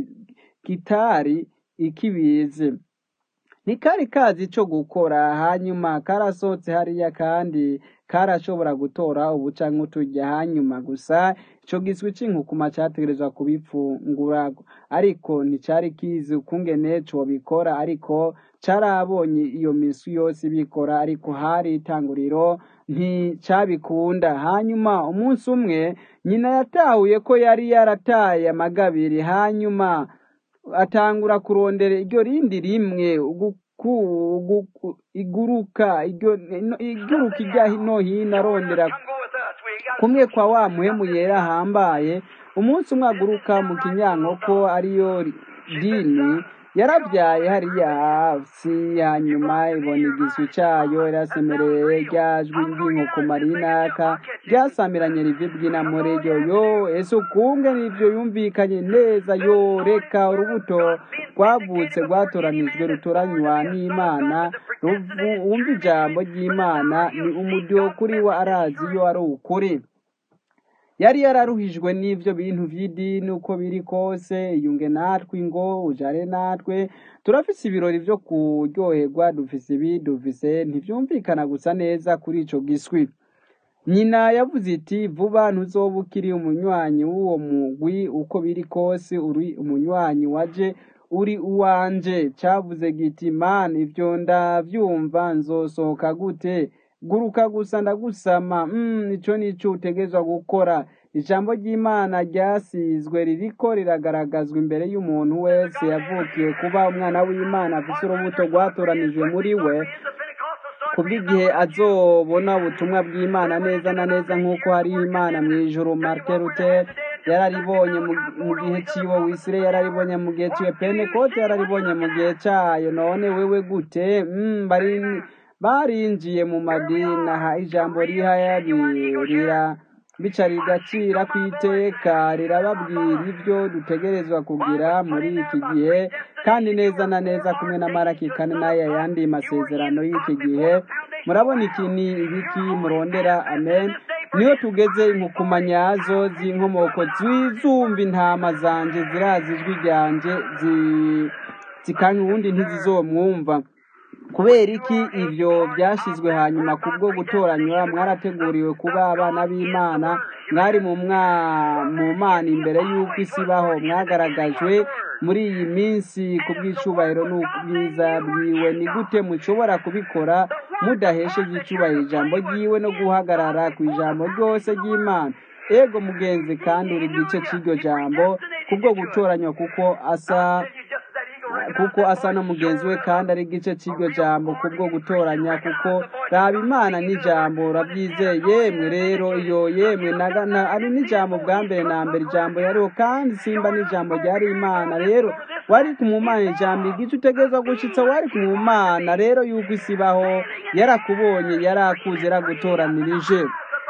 kitari ikibizi ntikari kazi ico gukora hanyuma karasohotse hariya kandi karashobora gutora ubuca nk'uturya hanyuma gusa ico giswi c'inkukuma categerezwa kubipfungura ariko nticari kizi ukungene cobikora ariko carabonye iyo minsi yose ibikora ariko hari itanguriro nticabikunda hanyuma umunsi umwe nyina yatahuye ko yari yarataye amagabiri hanyuma atangura kurondera iryo rindi rimwe uguku- uguku- iguruka iryo- no- iguruka ijya hino hino arondera Come go with us. We got kumwe kwa wa muhemu yera ahambaye umunsi umwe aguruka mu kinyankoko ariyo dini yarabyaye hariya hasi hanyuma ibona igiswi cayo irasemereye ryajwi ry'inkoko marinaka ryasamiranye rivi bw'inamore ryo yo ese ukunge nivyo yumvikanye neza yo reka urubuto rwavutse rwatoranijwe rutoranywa n'imana ruvu- wumva ijambo ry'imana ni umuryo kuri we arazi iyo ari ukuri yari yararuhijwe n'ivyo bintu vy'idini uko biri kose iyunge natwe ngo ujare natwe turafise ibirori vyo kuryoherwa dufise ibi dufise ntivyumvikana gusa neza kuri ico giswi nyina yavuze iti vuba ntuzoba ukiri umunywanyi w'uwo mugwi uko biri kose uri umunywanyi waje uri uwanje cavuze giti man ivyo ndavyumva nzosohoka gute guruka gusa ndagusama mm, ico nico utegerezwa gukora ijambo ry'imana ryasizwe ririko riragaragazwa imbere y'umuntu wese yavukiye kuba umwana w'imana afise urubuto rwatoranijwe muri we kubw'igihe azobona ubutumwa bw'imana neza na neza nk'uko hariho imana mu ijuru martin luther yararibonye mu mu gihe ciwe wisire yararibonye mu gihe ciwe pentekote yararibonye mu gihe cayo none wewe gute mm, bari barinjiye mu madini aha ijambo rihayabirira bica rigacira ku iteka rirababwira ibyo dutegerezwa kugira muri iki gihe kandi neza na neza kumwe na maraki kane n'aya yandi masezerano y'iki gihe murabona iki ni ibiki murondera amen niyo tugeze inkukuma nyazo z'inkomoko zizumva intama zanje zirazi ijwi ryanje zi- zikanya ubundi ntizizomwumva kubera iki ivyo byashyizwe hanyuma kubwo gutoranywa mwarateguriwe kuba abana b'imana mwari mu mwa- mu mana imbere y'uko isi ibaho mwagaragajwe muri iyi minsi ku bw'icubahiro n'ubwiza bwiwe ni gute mushobora kubikora mudahesheje icubahiro ijambo ryiwe no guhagarara ku ijambo ryose ry'imana ego mugenzi kandi uri gice cy'iryo jambo kubwo gutoranywa kuko asa kuko asa na mugenzi we kandi ari igice cy'iryo jambo kubwo gutoranya kuko raba imana n'ijambo urabyizeye yemwe rero iyo yemwe naga- na- ari n'ijambo bwa mbere na mbere ijambo yariho kandi simba n'ijambo ryari imana rero wari kumumana ijambo igice utegereza gushitsa wari kumumana rero yuko isi ibaho yarakubonye yarakuze yaragutoranirije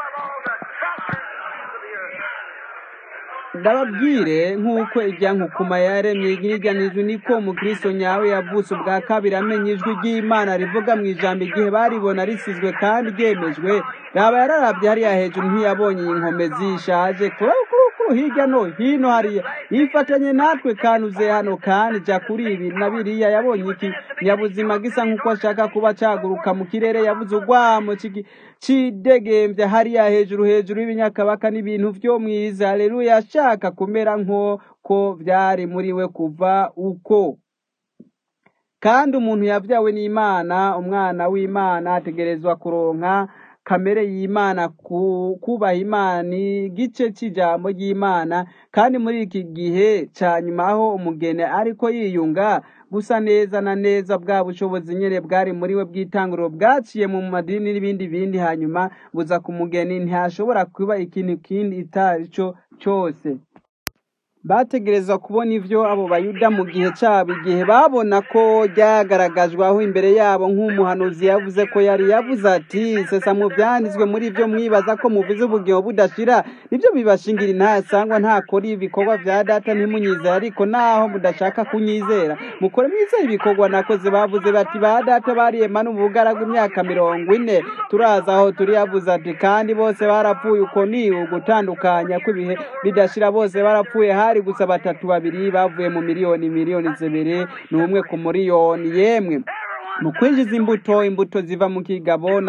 ndababwire nk'uko irya nkukuma yaremye iryanijwe niko umukristo nyawe yavutse ubwa kabiri amenya ijwi ry'imana rivuga mu ijambo igihe baribona risizwe kandi ryemejwe raba yararabye hariya hejuru ntiyabonye iyi nkome zishaje kurukuru hirya no hino hariya yifatanye natwe kandi uze hano kandi jya kuri ibi na biriya yabonye iki nyabuzima gisa nk'uko ashaka kuba caguruka mu kirere yabuze urwamo cigi- cidegembye hariya hejuru hejuru y'ibinyakabaka n'ibintu vyo mwiza haleluya ashaka kumera nk'uko vyari muri we kuva uko kandi umuntu yabyawe n'imana umwana w'imana ategerezwa kuronka kamere y'imana ku- kubaha imana ni igice cy'ijambo ry'imana kandi muri iki gihe ca nyuma aho umugeni ariko yiyunga gusa neza na neza bwa bushobozi nyene bwari muri we bw'itanguriro bwaciye mu madini n'ibindi bindi hanyuma buza ku mugeni ntihashobora kuba ikintu kindi itari cyo cyose bategerezwa kubona ivyo abo bayuda mu gihe cyabo igihe babona ko ryagaragajwe aho imbere yabo nk'umuhanuzi yavuze ko yari yavuze ati sesa mu byanditswe muri ibyo mwibaza ko muvuze ubugingo budashira nibyo bibashingira intasangwa ntakora ibikorwa vya data ntimunyizera ariko naho mudashaka kunyizera mukore mwizera ibikorwa nakoze bavuze bati ba data bariyema n'ubugaragu imyaka mirongo ine turaza aho turi yavuze ati kandi bose barapfuye uko ni ugutandukanya kw'ibihe bidashira bose barapfuye hari gusa batatu babiri bavuye mu miliyoni miliyoni zibiri ni umwe ku miliyoni yemwe mu kwinjiza imbuto imbuto ziva mu kigabo na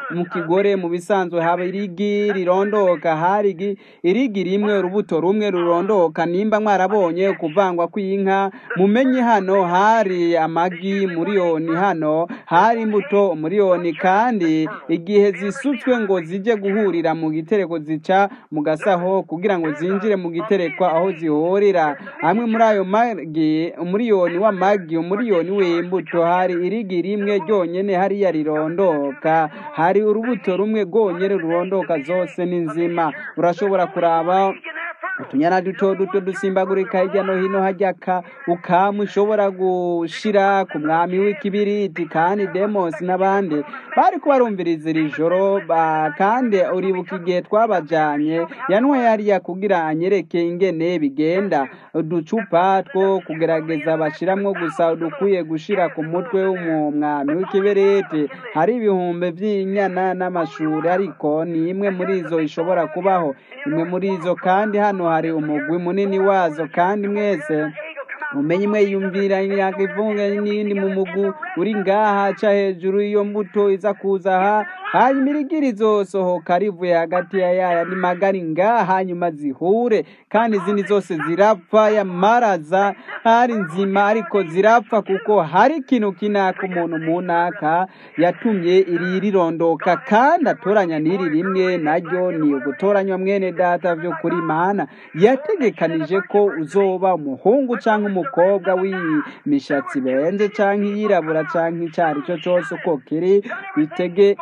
mu kigore mu bisanzwe haba irigi rirondoka hari igi- irigi rimwe urubuto rumwe rurondoka nimba mwarabonye kuvangwa kw'inka mumenye hano hari amagi muriyoni hano hari imbuto umuriyoni kandi igihe zisutswe ngo zije guhurira mu gitereko zica mu gasaho kugira ngo zinjire mu giterekwa aho zihurira hamwe muri ayo magi umuriyoni w'amagi umuriyoni w'imbuto hari irigi rimwe ryonyene hariya rirondoka hari urubuto rumwe rwonyene rurondoka zose ni nzima urashobora kuraba utunyana duto duto dusimbagurika hirya no hino hajya ka ukamu ushobora gushira ku mwami w'ikibiriti kandi demosi n'abandi bari kubarumviriza iri joro ba- kandi uribuka igihe twabajanye yanwe yariya kugira anyereke ingene bigenda uducupa two kugerageza bashiramwo gusa dukwiye gushira ku mutwe w'umwami w'ikibiriti hari ibihumbi vy'inyana n'amashuri ariko ni imwe muri izo ishobora kubaho imwe muri izo kandi hano hari umugwi munini wazo kandi mwese mumenye imwe yumvira imyaka ivunga n'iyindi mu mugu uri ngaha ca hejuru iyo mbuto iza kuza aha hanyuma irigiri izosohoka rivuye hagati ya yaya ni magari ngaha hanyuma zihure kandi izindi zose zirapfa yamaraza hari nzima ariko zirapfa kuko hari ikintu kinaka umuntu munaka yatumye iri rirondoka kandi atoranya n'iri rimwe naryo ni ugutoranywa mwene data vyo kuri mana yategekanije ko uzoba umuhungu canke umukobwa w'imishatsi benze canke iyirabura canke ico ari cyo cose uko kiri bitege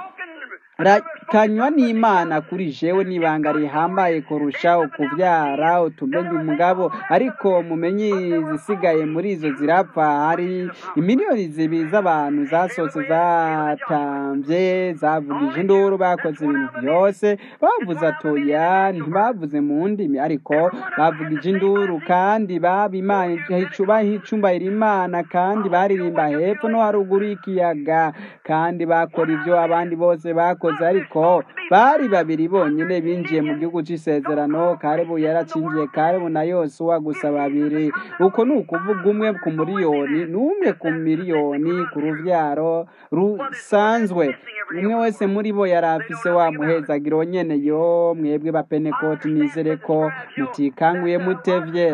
rakanywa n'imana kuri jewe n'ibanga rihambaye kurusha ukuvyara utumenye umugabo ariko mumenye izisigaye muri izo zirapfa hari imiliyoni zibiri z'abantu zasohotse zatamvye zavugije induru bakoze ibintu vyose bavuze atoya ntibavuze mu ndimi ariko bavugije induru kandi baba imana bahicumbayira imana kandi baririmba hepfo no haruguru y'ikiyaga kandi bakora ivyo abandi bose bakoze ariko bari babiri bonyene binjiye mu gihugu c'isezerano karebu yaracinjiye karebu na yosuwa gusa babiri uko ni ukuvuga umwe ku miliyoni n'umwe ku miliyoni ku ruvyaro rusanzwe umwe wese muri bo yari afise wa muhezagiro nyene yo mwebwe bapenekoti nizere ko mutikanguye mutevye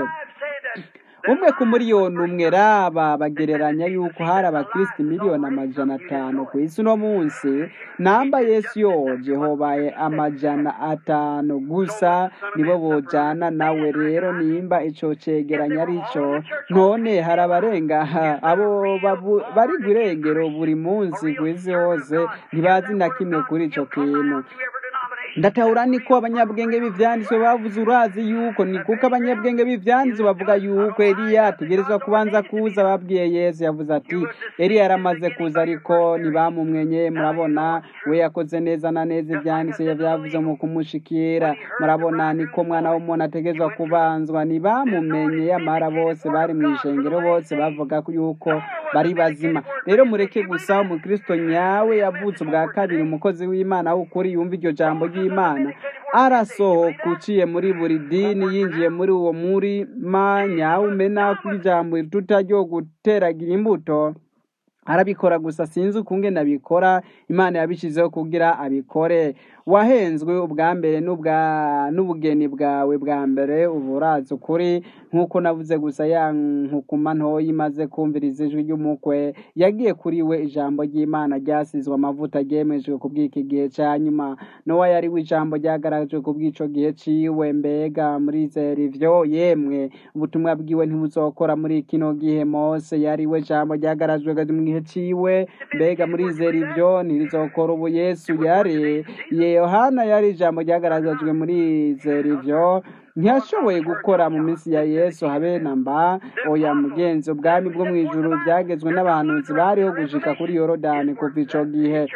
umwe ku miliyoni umwe raba bagereranya yuko hari abakristo miliyoni amajana atanu ku isi uno munsi namba yesu yoje hobaye amajana atanu gusa nibo bojana nawe rero nimba ico cegeranya arico none hari abarenga abo babu- bari gwirengero buri munsi kw'isi hose ntibazi na kimwe kuri ico kintu ndatahura niko abanyabwenge b'ivyanditswe bavuze urazi yuko ni kuko abanyabwenge b'ivyanditswe bavuga yuko eliya ategerezwa kubanza kuza babwiye yesu yavuze ati eliya yaramaze kuza ariko ntibamumwenye murabona we yakoze neza na neza ivyanditswe yavyavuze mu kumushikira murabona niko mwana w'umuntu ategerezwa kubanzwa ntibamumenye yamara bose bari mw'ishengero bose bavuga ko yuko bari bazima rero mureke gusa umukristo nyawe yavutse ubwa kabiri umukozi w'imana w'ukuri yumva iryo jambo ry'imana arasohoka uciye muri buri dini yinjiye muri uwo murima nyawumena kuri jambo rituta ryo guteragira imbuto arabikora gusa sinzi ukungene abikora imana yabishizeho kugira abikore wahenzwe ubwa mbere n'ubwa n'ubugeni bwawe bwa mbere ubu urazi ukuri nk'uko navuze gusa ya nkukuma ntoya imaze kumviriza ijwi ry'umukwe yagiye kuri we ijambo ry'imana ryasizwe amavuta ryemejwe ku bw'iki gihe ca nyuma nowa yari we ijambo ryagaragajwe ku bw'ico gihe ciwe mbega murizera ivyo yemwe ubutumwa bwiwe ntibuzokora muri kino gihe mose yari we jambo ryagarajwe mu gihe ciwe mbega murizera ivyo ntirizokora ubu yesu yari yohana yari ijambo ryagaragajwe muri zera ivyo ntiyashoboye gukora mu minsi ya yesu habe na mba oya mugenzi ubwami bwo mu ijuru byagezwe n'abahanuzi bariho gushika kuri yorodani kuva ico gihe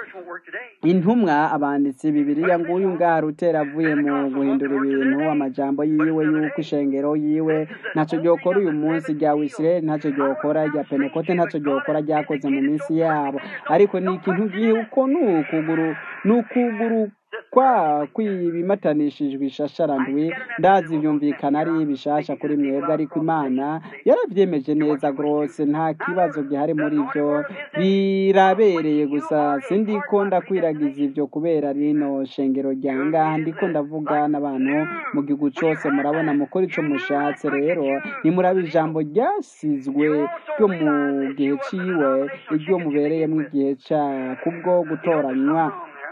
intumwa abanditsi bibiriya nguyu ngaha rutera avuye mu guhindura ibintu amajambo yiwe yuko ishengero yiwe ntaco ryokora uyu munsi rya wisirayeli ntaco ryokora rya penekote ntaco ryokora ryakoze mu minsi yabo ariko ni ikintu gihe uko ni ukuguru ni ukuguru kwa kwibimatanishijwe ishasharandwi ndazi byumvikana ari bishasha kuri mwebwe ariko imana yarabyemeje neza rwose nta kibazo gihari muri byo birabereye gusa sindiko ndakwiragiza ibyo kubera rino shengero rya ngaha ndiko ndavuga n'abantu mu gihugu cyose murabona mukora icyo mushatse rero nimuraba ijambo ryasizwe ryo mu gihe ciwe iryo mubereyemo igihe cya kubwo gutoranywa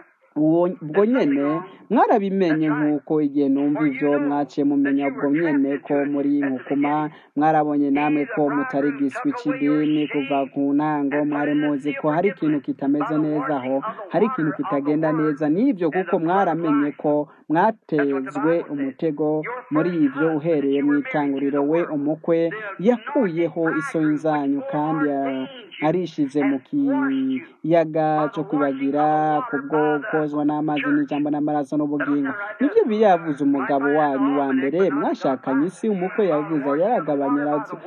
ubwo nyene mwarabimenye nk'uko igihe numva ivyo mwaciye mumenya ubwo nyene ko muri nkukuma mwarabonye namwe ko mutari giswi c'idini kuva ku ntango mwari muzi ko hari ikintu kitameze neza aho hari ikintu kitagenda neza n'ivyo kuko mwaramenye ko mwatezwe umutego muri ivyo uhereye mu itanguriro we umukwe yakuyeho isoni zanyu kandi arishize mu kiyaga cyo kwibagira kubwo kozwa n'amazi n'ijambo n'amaraso n'ubugingo nibyo biyavuze umugabo wanyu wa mbere mwashakanye isi umukwe yavuze yaragabanya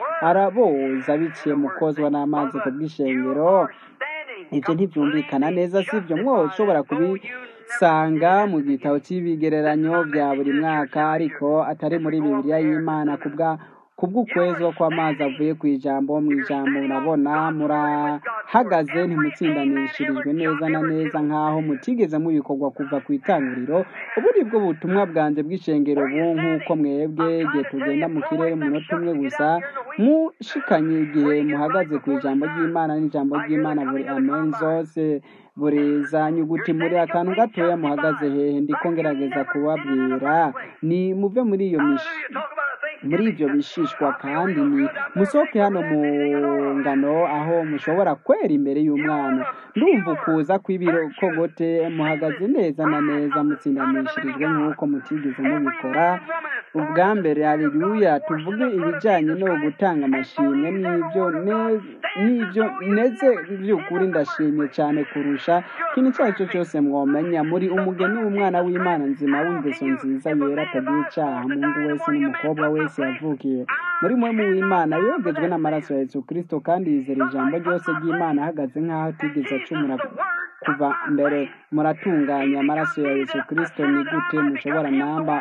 araboza biciye mu kozwa n'amazi ku bw'ishengero ibyo ntibyumvikana neza si byo mwoshobora kubisanga mu gitabo cy'ibigereranyo bya buri mwaka ariko atari muri bibiliya y'imana kubwa kubw'ukwezwa kw'amazi avuye ku ijambo mu ijambo murabona murahagaze ntimutsindanishirijwe neza na neza nk'aho mutigeze mubikorwa kuva ku itanguriro ubu ni bwo butumwa bwanjye bw'ishengero bu nk'uko mwebwe igihe tugenda mu kirere umunota umwe gusa mushikanye igihe muhagaze ku ijambo ry'imana n'ijambo ry'imana buri amen zose buri za nyuguti muri akantu gatoya muhagaze hehe ndiko ngerageza kubabwira ni muve muri iyo mishi muri ibyo bishishwa kandi ni musohoke hano mu ngano aho mushobora kwera imbere y'umwana ndumva ukuza kw'ibirokogote muhagaze neza na neza mutsindanishirijwe nk'uko mutigeze mubikora ubwa mbere haleluya tuvuge ibijyanye no gutanga amashimwe n'ibyo n'ibyo ndetse by'ukuri ndashimye cyane kurusha ikintu icyo ari cyo cyose mwomenya muri umugeni w'umwana w'imana nzima w'ingeso nziza yera atagira icyaha mungu wese n'umukobwa wese yavukiye muri mwe mu w'imana yogejwe n'amaraso ya yesu kirisito kandi yizera ijambo ryose ry'imana ahagaze nk'aho atigeze acumura kuva mbere muratunganya amaraso ya yesu kirisito ni gute mushobora namba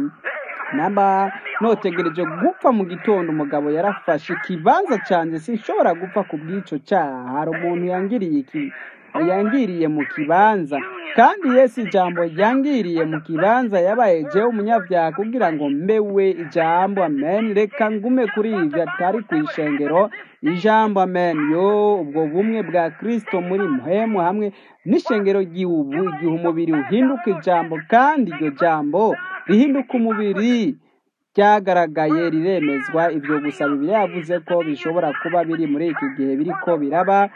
namba notegereje gupfa mu gitondo umugabo yarafashe ikibanza cyanjye sinshobora gupfa ku bw'icyo cyaha hari umuntu yangiriye iki yangiriye mu kibanza kandi yesu ijambo yangiriye mu kibanza yabaye jewe umunyabyaha kugira ngo mbewe ijambo amen reka ngume kuri ibyo atari ku ishengero ijambo amen yo ubwo bumwe bwa kirisito muri muhemu hamwe n'ishengero ry'iubu igihe umubiri uhinduka ijambo kandi iryo jambo rihinduka umubiri ryagaragaye riremezwa ibyo gusa bibiri yavuze ko bishobora kuba biri muri iki gihe biriko biraba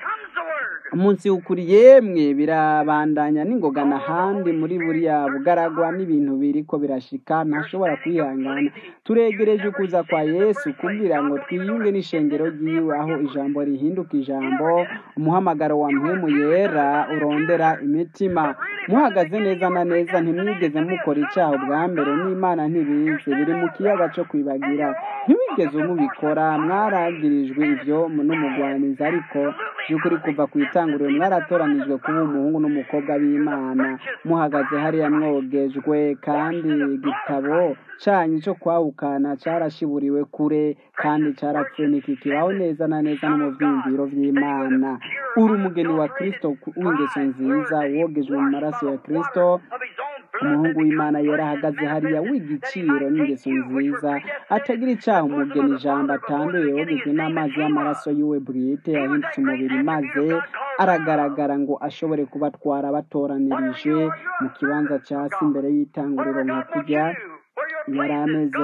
umunsi ukuri yemwe birabandanya n'ingoga n'ahandi muri buriya bugaragwa n'ibintu biri ko birashika ntashobora kwihangana turegereje ukuza kwa yesu kugira ngo twiyunge n'ishengero ry'iwe aho ijambo rihinduka ijambo umuhamagaro wa mpemu yera urondera imitima muhagaze neza na neza ntimwigeze mukora icyaha ubwa mbere n'imana ntibizi biri mu kiyaga cyo kwibagira ntiwigeze mubikora mwaragirijwe ibyo n'umugwanizi ariko by'ukuri kuva ku itanguriro mwaratoranijwe kuba umuhungu n'umukobwa b'imana muhagaze hariya mwogejwe kandi igitabo cyanyu cyo kwahukana cyarashiburiwe kure kandi cyarapfuye ntikikibaho neza na neza no mu byiyumviro by'imana uri umugeni wa kirisito w'ingeso nziza wogejwe mu maraso ya kirisito umuhungu w'imana yarahagaze hariya w'igiciro n'ingeso nziza atagira icyaha umugeni ijambo atanduye wogejwe n'amazi y'amaraso yiwe bwite yahindutse umubiri maze aragaragara ngo ashobore kubatwara batoranirije mu kibanza cya si imbere y'itanguriro nka kujya yari ameze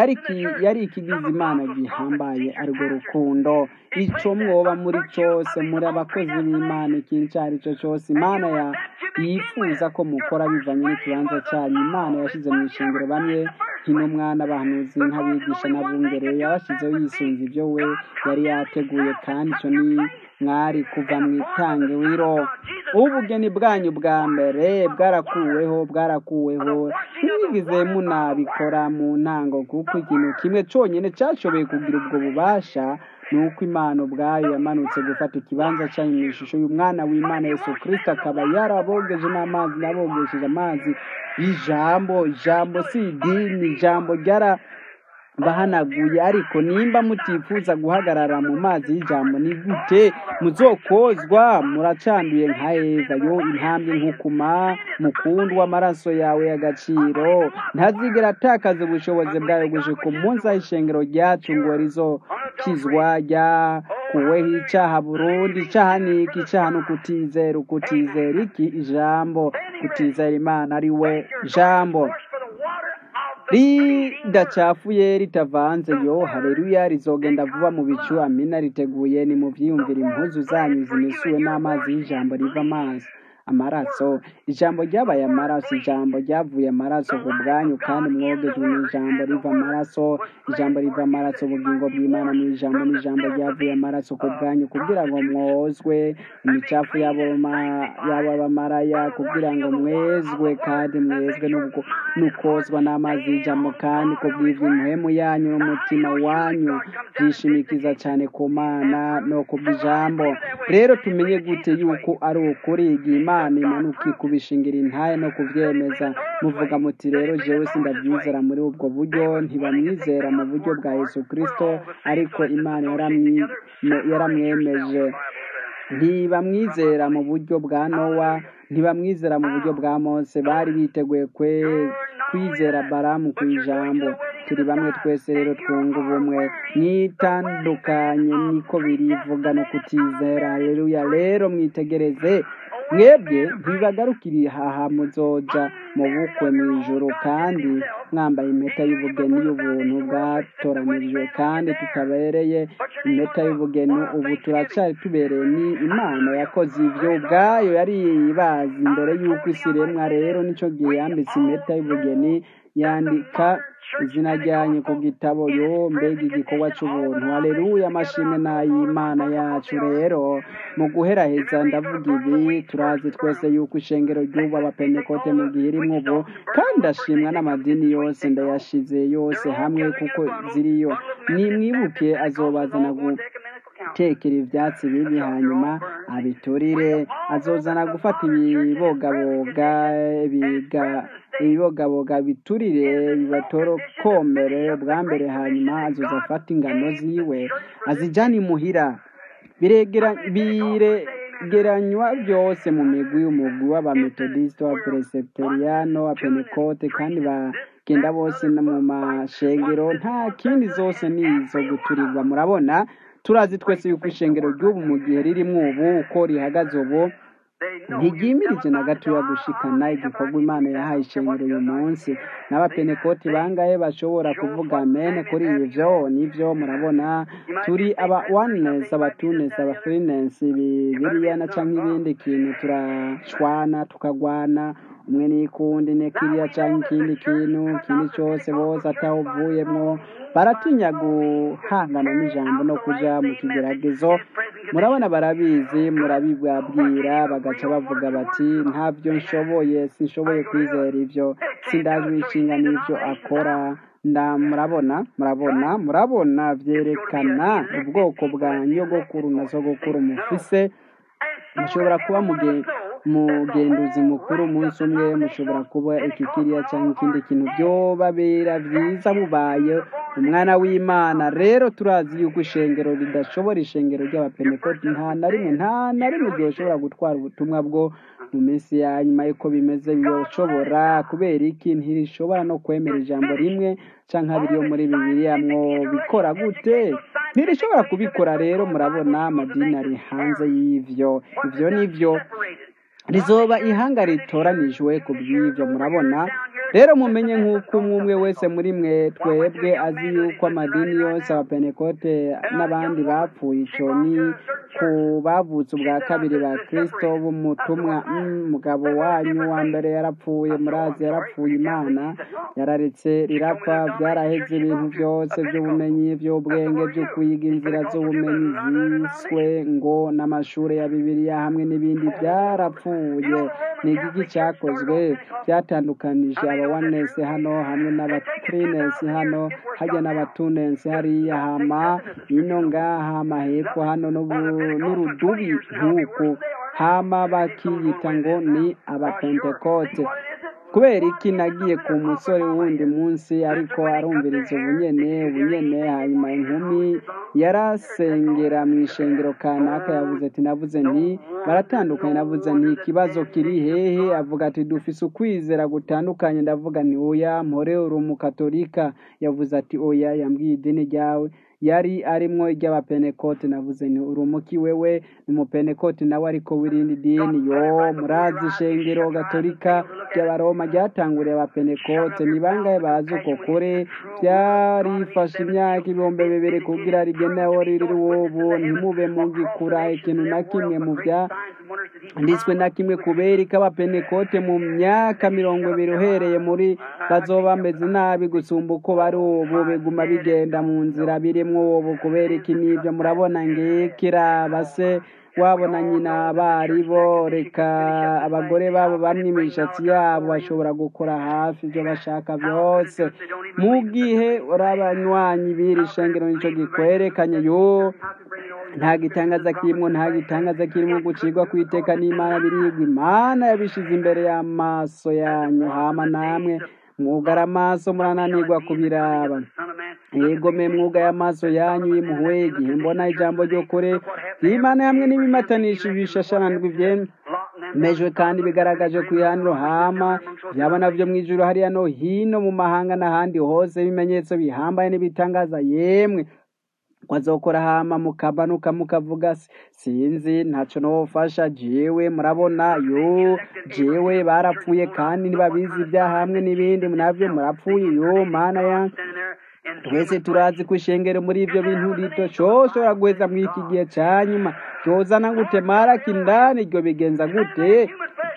yari ikigize imana gihambaye arwo rukundo icyo mwoba muri cyose muri abakozi b'imana ikintu icyo ari cyo cyose imana yifuza ko mukora bivanye n'ikibanza cyanyu imana yashyize mu ishingiro bamwe nk'intumwana abahanuzi nk'abigisha n'abungere yabashyizeho yisunze ibyo we yari yateguye kandi icyo ni mwari kuva mu itangiriro ubugeni bwanyu bwa mbere bwarakuweho bwarakuweho ntibigeze munabikora mu ntango kuko ikintu kimwe cyonyine cyashoboye kugira ubwo bubasha ni uko imana ubwayo yamanutse gufata ikibanza cyayo mu ishusho y'umwana w'imana yesu kirisito akaba yarabogeje n'amazi nabogesheje amazi y'ijambo ijambo si idini ijambo ryara bahanaguye ariko nimba mutifuza guhagarara mu mazi y'ijambo ni gute muzokozwa muracanduye nka eva yo intambwe nkukuma mukundwa amaraso yawe y'agaciro ntazigera atakaza ubushobozi bwawe gushika umunsi aho ishengero ryacu ngo rizokizwa ryakuweho icaha burundi icaha ni iki icaha ni ukutizera ukutizera iki ijambo kutizera imana ari we jambo ridacafuye ritavanze yo hareruya rizogenda vuba mu bicu amina riteguye ni mu byiyumvira impuzu zanyu zimesuwe n'amazi y'ijambo riva amazi amaraso ijambo ryabaye amaraso ijambo ryavuye amaraso ku bwanyu kandi mwogejwe mu ijambo riva amaraso ijambo riva amaraso ubugingo bw'imana mu ijambo n'ijambo ryavuye amaraso ku bwanyu kugira ngo mwozwe imicafu y'abamaraya kugira ngo mwezwe kandi mwezwe n'ukozwa n'amazi y'ijambo kandi ku bw'iby'imuhemu yanyu n'umutima wanyu byishimikiza cyane ku mana no ku bw'ijambo rero tumenye gute yuko ari ukuri igihe imana imanuka ikubishingira intaye no kubyemeza muvuga muti rero jewe sindabyizera muri ubwo buryo ntibamwizera mu buryo bwa yesu kirisito ariko imana yaramwemeje ntibamwizera mu buryo bwa nowa ntibamwizera mu buryo bwa mose bari biteguye kwizera baramu ku ijambo turi bamwe twese rero twunga ubumwe mwitandukanye niko birivuga no kutizera reruya rero mwitegereze mwebwe ntibagarukire haha muzoja mu bukwe mu ijoro kandi mwambaye impeta y'ubugeni y'ubuntu bwatoranijwe kandi tutabereye impeta y'ubugeni ubu turacyari tubereye ni imana yakoze ibyo ubwayo yari ibazi imbere y'uko isi iremwa rero nicyo gihe yambitse impeta y'ubugeni yandika izina ryanyu ku gitabo yo mbega igikorwa cy'ubuntu hareruya amashimwe n'ay'imana yacu rero mu guheraheza ndavuga ibi turazi twese yuko ishengero ry'ubu abapentekote mu gihe irimo ubu kandi ashimwa n'amadini yose ndayashize yose hamwe kuko ziriyo nimwibuke azobazana gutekera ibyatsi bibi hanyuma abiturire azozana gufata ibibogaboga biga ibibogaboga biturire bibatorokomere bwa mbere hanyuma azoza afata ingano ziwe azijyana imuhira biregeranywa byose mu migwi umugwi w'abametodisite wa pereseteriyano wa penekote kandi bagenda bose mu mashengero nta kindi zose ni izo guturirwa murabona turazi twese yuko ishengero ry'ubu mu gihe ririmo ubu uko rihagaze ubu ntigimirije na gatoya gushikana igikorwa imana yahaye ishengero uyu munsi n'abapenekoti bangahe bashobora kuvuga amene kuri ibyo nibyo murabona turi aba wanenesi abatunesi abafirinensi bibiriya na cyangwa ibindi kintu turashwana tukagwana umwe n'ikundi ne kiriya cyangwa ikindi kintu ikindi cyose bose atawuvuyemo baratinya guhangana n'ijambo no kujya mu kigeragezo murabona barabizi murabibabwira bagaca bavuga bati ntabyo nshoboye sinshoboye kwizera ibyo sindajwe inshinga n'ibyo akora nda murabona murabona murabona byerekana ubwoko bwa nyogokuru na sogokuru mufise mushobora kuba mugenduzi mukuru umunsi umwe mushobora kuba iki kiriya cyangwa ikindi kintu byobabera byiza bubaye umwana w'imana rero turazi yuko ishengero ridashobora ishengero ry'abapenekoti nta na rimwe nta na rimwe ryoshobora gutwara ubutumwa bwo mu minsi ya nyuma y'uko bimeze byoshobora kubera iki ntirishobora no kwemera ijambo rimwe cyangwa abiri yo muri bibiriya mwo bikora gute ntirishobora kubikora rero murabona amadini ari hanze y'ibyo ibyo ni byo rizoba ihanga ritoranijwe ku bw'ibyo murabona rero mumenye nk'uko umwe umwe wese muri mwe twebwe azi yuko amadini yose abapenekote n'abandi bapfuye icyo ni ku bavutse ubwa kabiri ba kristo b'umutumwa umugabo wanyu wa mbere yarapfuye murazi yarapfuye imana yararetse rirapfa byaraheze ibintu byose by'ubumenyi by'ubwenge byo kwiga inzira z'ubumenyi ziswe ngo n'amashuri ya bibiliya hamwe n'ibindi byarapfuye ni igiki cyakozwe byatandukanije abawanesi hano hamwe n'abatrinesi hano hajya n'abatunensi hariya hama ino ngaha hama hepfo hano n'urudubi nk'uku hama bakiyita ngo ni abapentekote kubera iki nagiye ku musore wundi munsi ariko arumviriza ubunyene ubunyene hanyuma inkumi yarasengera mu ishengero kanaka yavuze ati navuze nti baratandukanye navuze nti ikibazo kiri hehe avuga ati dufise ukwizera gutandukanye ndavuga nti oya mpore uri umukatolika yavuze ati oya yambwiye idini ryawe yari arimwo iry'abapenekote navuze nti uri umuki wewe ni umupenekote nawe ariko wirindi dini yo murazi ishengero gatolika ry'abaroma ryatanguriye abapenekote ni bangahe bazi uko kure byarifashe imyaka ibihumbi bibiri kugira rigenewe riri ubu ntimube mugikura ikintu na kimwe mu bya nditswe na kimwe kubera ko abapenekote mu myaka mirongo ibiri uhereye muri bazoba bameze nabi gusumba uko bari ubu biguma bigenda mu nzira birimo ubu kubera iki n'ibyo murabona ngikira se wabona nyina bari bo reka abagore babo bamwe imishatsi yabo bashobora gukora hafi ibyo bashaka byose mu gihe urabanywanyi b'iri shengero nicyo gikwerekanye yo nta gitangaza kirimo nta gitangaza kirimo gucirwa ku iteka n'imana birigwa imana yabishize imbere y'amaso yanyu hama namwe mwugara amaso murananirwa kubiraba yego me mwuga y'amaso yanyu yimuhuye igihe mbona ijambo ryo kure ry'imana hamwe n'ibimatanishi bishashananirwa ibyemejwe kandi bigaragaje ku ihaniro hama byaba navyo mu ijuru hariya no hino mu mahanga n'ahandi hose ibimenyetso bihambaye n'ibitangaza yemwe wazokora hama mukabanuka mukavuga sinzi ntaco nofasha jewe murabona yo jewe barapfuye kandi ntibabizi ibyaha hamwe n'ibindi navyo murapfuye yo mana ya twese turazi ko ishengero muri ibyo bintu rito coshobora guheza muri iki gihe ca nyuma cyozana gute maraka indani iryo bigenza gute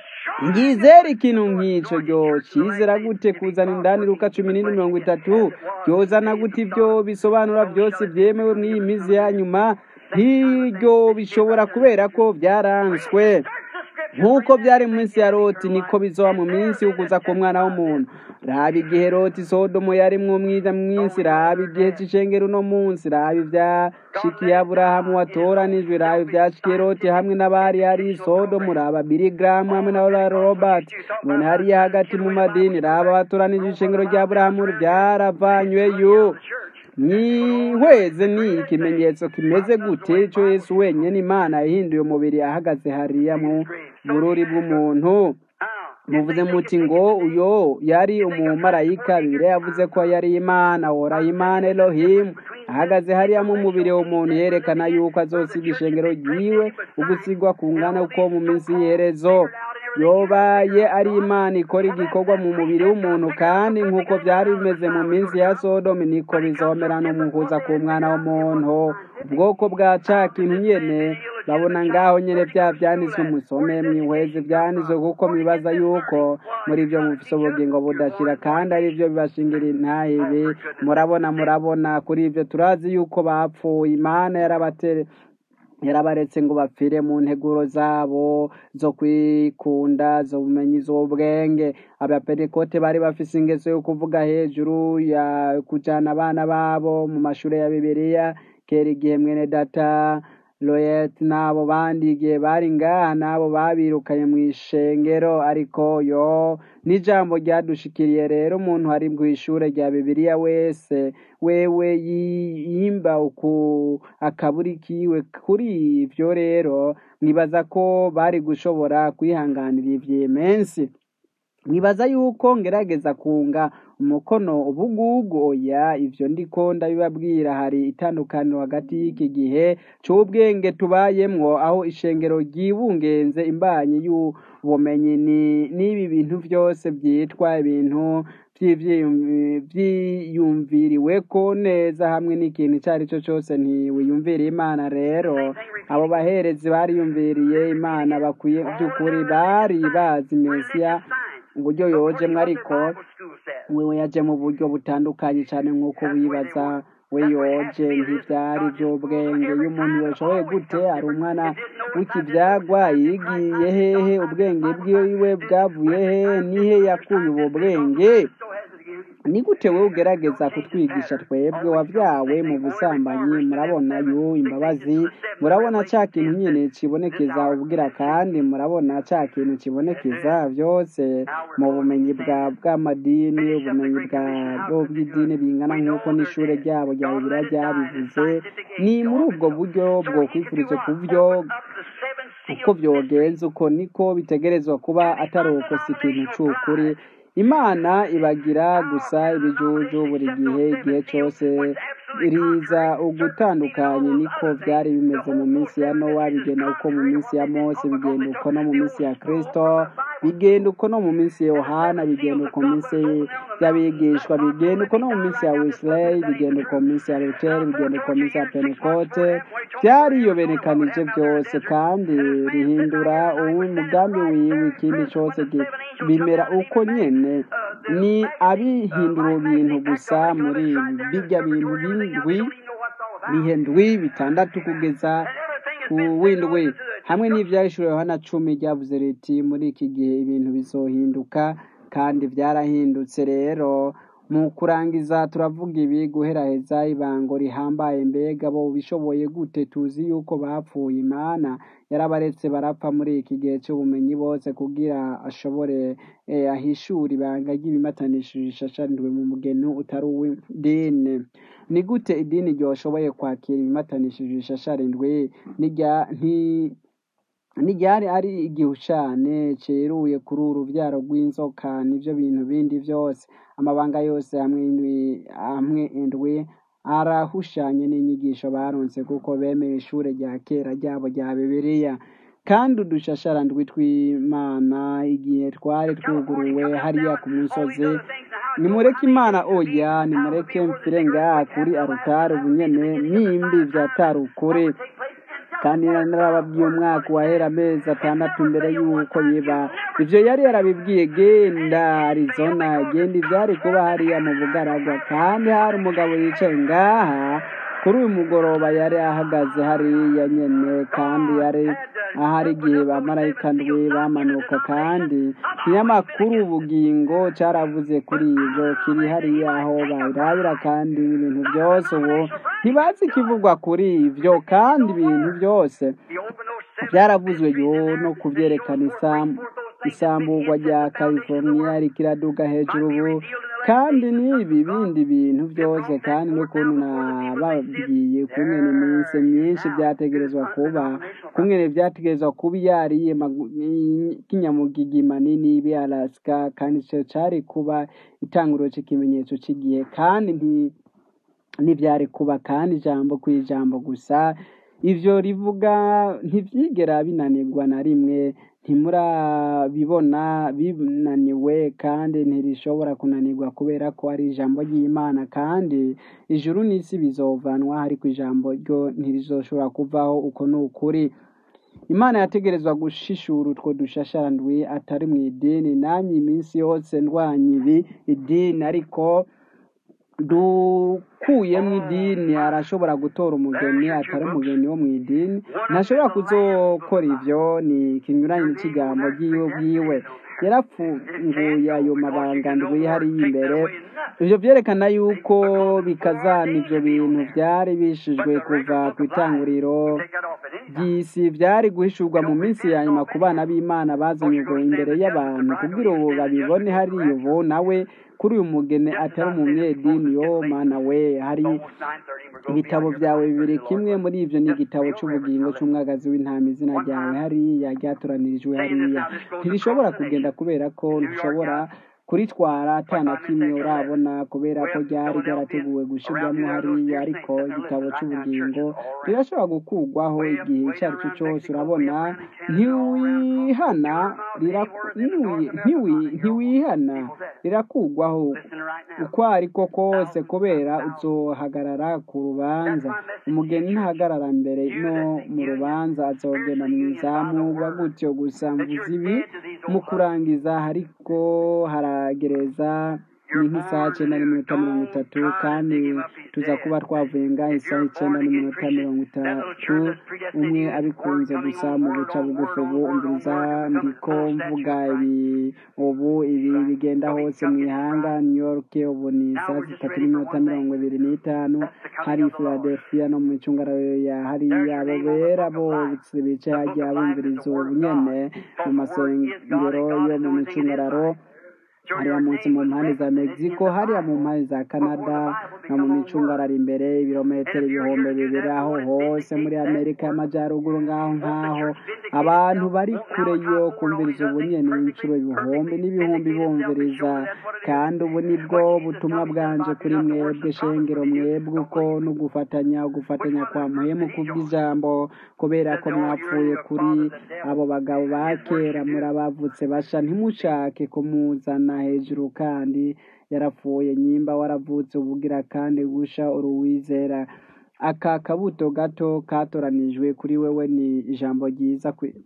ngizera ikintu nk'ico ryo cizera gute kuzana indani luka cumi n'ine mirongo itatu byozana gute ibyo bisobanura byose byemewe mw'iyi mizi ya nyuma nk'iryo bishobora kubera ko byaranswe nk'uko byari mu minsi ya loti niko bizoba mu minsi y'ukuza ku mwana w'umuntu raba igihe loti sodomo yarimwo mwiza mwinsi raba igihe c'ishengero uno munsi raba ivyashikiye aburahamu watoranijwe raba ivyashikiye loti hamwe n'abari hari sodomu raba birigaramu hamwe na robert none hariya hagati mu madini raba batoranije ishengero rya aburahamu vyaravanyweyo mwihweze ni ikimenyetso kimeze gute cyo yesu wenyine imana yahinduye umubiri ahagaze hariya mu bururi bw'umuntu muvuze muti ngo uyo yari umumarayika bibiri yavuze ko yari imana wora imana elohimu ahagaze hariya mu mubiri w'umuntu yerekana yuko azosiga ishengero ryiwe ugusigwa kungana uko mu minsi y'iherezo yobaye ari imana ikora igikorwa mu mubiri w'umuntu kandi nk'uko byari bimeze mu minsi ya sodomu niko bizomera no mu kuza ku mwana w'umuntu ubwoko bwa ca kintu nyene babona ngaho nyene bya vyanditswe musome mwihweze vyanditswe kuko mwibaza yuko muri ivyo mufise ubugingo budashira kandi ari vyo bibashingira intahibi murabona murabona kuri ivyo turazi yuko bapfuye imana yarabatere yarabaretse ngo bapfire mu nteguro zabo zo kwikunda zo bumenyi z'ubwenge abapentekote bari bafise ingeso yo kuvuga hejuru ya kujana abana babo mu mashuri ya bibiliya kera igihe mwene data loyet n'abo bandi igihe bari ngaha n'abo babirukanye mu ishengero ariko yo n'ijambo ryadushikiriye rero umuntu ari mu ishure rya bibiliya wese wewe yimba uku akaburi kiwe kuri ivyo rero nibaza ko bari gushobora kwihanganira ivyimensi nibaza yuko ngerageza kunga umukono ubugugu oya ivyo ndiko ndabibabwira hari itandukaniro hagati y'iki gihe c'ubwenge tubayemwo aho ishengero ryibungenze imbanyi y'ubumenyi ni n'ibi bintu vyose vyitwa ibintu vy'ivyiyum- vyiyumviriweko neza hamwe n'ikintu ico ari cyo cose ntiwiyumvira imana rero abo baherezi bariyumviriye imana bakwiye by'ukuri bari bazi mesiya uburyo yojemwo ariko wewe yaje mu buryo butandukanye cyane nk'uko wibaza we yoje ntivyari vy'ubwenge iyo umuntu yoshoboye gute ari umwana w'ikivyagwa yigiye hehe ubwenge bwiwe bwavuye hehe nihe yakuye ubu bwenge ni gute wowe ugerageza kutwigisha twebwe wavyawe mu busambanyi murabona yu imbabazi murabona ca kintu nyene kibonekeza ubwira kandi murabona ca kintu kibonekeza vyose mu bumenyi bwa bw'amadini ubumenyi bwabo bw'idini bingana nk'uko n'ishure ryabo rya bibiliya ryabivuze ni muri ubwo buryo bwo kwifuriza ku byo uko vyogenza uko niko bitegerezwa kuba atari uko si ikintu c'ukuri imana ibagira gusa ibijuju buri gihe igihe cyose riza ugutandukanye niko byari bimeze mu minsi ya nowa bigenda uko mu minsi ya mose bigenda uko no mu minsi ya kristo bigenda uko no mu minsi ya yohana bigenda uko mu minsi y'abigishwa bigenda uko no mu minsi ya wesley bigenda uko mu minsi ya luteri bigenda uko mu minsi ya pentekote byariyoberekanije byose kandi rihindura umugambi wiwe ikindi cyose gi- bimera uko nyene ni abihindura ibintu gusa muri bijya bintu bindwi bihe ndwi bitandatu kugeza ku windwi hamwe n'ivyahishuro yohana cumi ryavuze riti muri iki gihe ibintu bizohinduka kandi vyarahindutse rero mu kurangiza turavuga ibi guheraheza ibango rihambaye mbega bo bishoboye gute tuzi yuko bapfuye imana yarabaretse barapfa muri iki gihe cy'ubumenyi bose kugira ashobore eh, ahishure ibanga ry'ibimatanishije ishashanijwe mu mugeni utari uw'idini ni gute idini ryoshoboye kwakira ibimatanishije ishasharindwi nirya nti ntiryari ari igihushane ceruye kuri uru ruvyaro rw'inzoka nivyo bintu bindi vyose amabanga yose hamwe indwi hamwe indwi arahushanye n'inyigisho baronse kuko bemeye ishure rya kera ryabo rya bibiliya kandi udushasharandwi tw'imana igihe twari twuguruwe hariya ku musozi nimureke imana oya nimureke mfire ngaha kuri arutari ubunyene nimbi vyatari ukuri kandi narababwiye umwaka wahera amezi atandatu mbere y'uko biba ivyo yari yarabibwiye genda arizona genda ivyari kuba hariya mu bugaragwa kandi hari umugabo yicaye ngaha kuri uyu mugoroba yari ahagaze hariya nyene kandi yari ahari igihe bamarayika ndwi bamanuka kandi ikinyamakuru ubugingo caravuze kuri ivyo kiri hariya aho babirabira kandi ibintu byose ubu ntibazi ikivugwa kuri ivyo kandi ibintu byose byaravuzwe yo no kubyerekana isambu isamburwa rya california rikiraduga hejuru ubu kandi n'ibi bindi bintu byose kandi n'ukuntu nababwiye kungene iminsi myinshi byategerezwa kuba kungene byategerezwa kuba yariye kinyamugigi manini ibi alaska kandi ico cari kuba itanguriro c'ikimenyetso c'igihe kandi nti ntibyari kuba kandi ijambo ku ijambo gusa ivyo rivuga ntivyigera binanirwa na rimwe ntimurabibona binaniwe kandi ntirishobora kunanirwa kubera ko ari ijambo ry'imana kandi ijuru n'isi bizovanwa ariko ijambo ryo ntirizoshobora kuvaho uko ni ukuri imana yategerezwa gushishura utwo dushashandwi atari mu idini nanjye iminsi yose ndwanya ibi idini ariko dukuyemo idini arashobora gutora umugeni atari umugeni wo mu idini ntashobora kuzokora ivyo ni ikinyuranye n'ikigambo ry'iwe bwiwe yarapfunguye ayo mabanga ndwi hariya imbere ivyo vyerekana yuko bikazana ivyo bintu vyari bishijwe kuva ku itanguriro ry'isi vyari guhishurwa mu minsi ya nyuma ku bana b'imana bazanyurwa imbere y'abantu kugira ubu babibone hariya ubu nawe kuri uyu mugeni atari umunyedini yo mana we hari ibitabo byawe bibiri kimwe muri ivyo ni igitabo c'ubugingo c'umwagazi w'intama izina ryawe hariya ryatoranirijwe hariya ntirishobora kugenda kubera ko ntushobora kuritwara atana kimwe urabona kubera ko ryari ryarateguwe gushirwamo hariya ariko igitabo cy'ubugingo rirashobora gukugwaho igihe icyo ari cyo cyose urabona ntiwihana ntiwihana rirakugwaho uko ariko kose kubera uzohagarara ku rubanza umugeni ntahagarara mbere no mu rubanza azogenda mu izamurwa gutyo gusa mvuze ibi mu kurangiza ariko haragereza ni nk'isaha icyenda n'iminota mirongo itatu kandi tuza kuba twavuye ngaho isaha icyenda n'iminota mirongo itatu umwe abikunze gusa mu guca bugufi ubu umviriza ndiko mvuga ibi ubu ibi bigenda hose mu ihanga new york ubu ni isaha zitatu n'iminota mirongo ibiri n'itanu hari philadelphia no mu icungararo ya hariya abo bera bose bicaye hagiye bumviriza ubu nyene mu masengero yo mu micungararo hariya munsi mu mpande za mexico hariya mu mpande za canada no mu micungararo imbere ibirometero ibihumbi bibiri aho hose muri amerika y'amajyaruguru ngaho nk'aho abantu bari kure yo kumviriza ubunyene inshuro ibihumbi n'ibihumbi bumviriza kandi ubu nibwo butumwa bwanje kuri mwebwe shengero mwebwe uko no gufatanya gufatanya kwa muhemu kubw'ijambo kubera ko mwapfuye kuri abo bagabo ba kera murabavutse basha ntimushake kumuzana hejuru kandi yarapfuye nyimba waravutse ubugira kandi gusha uruwizera aka kabuto gato katoranijwe kuri wewe ni ijambo ryiza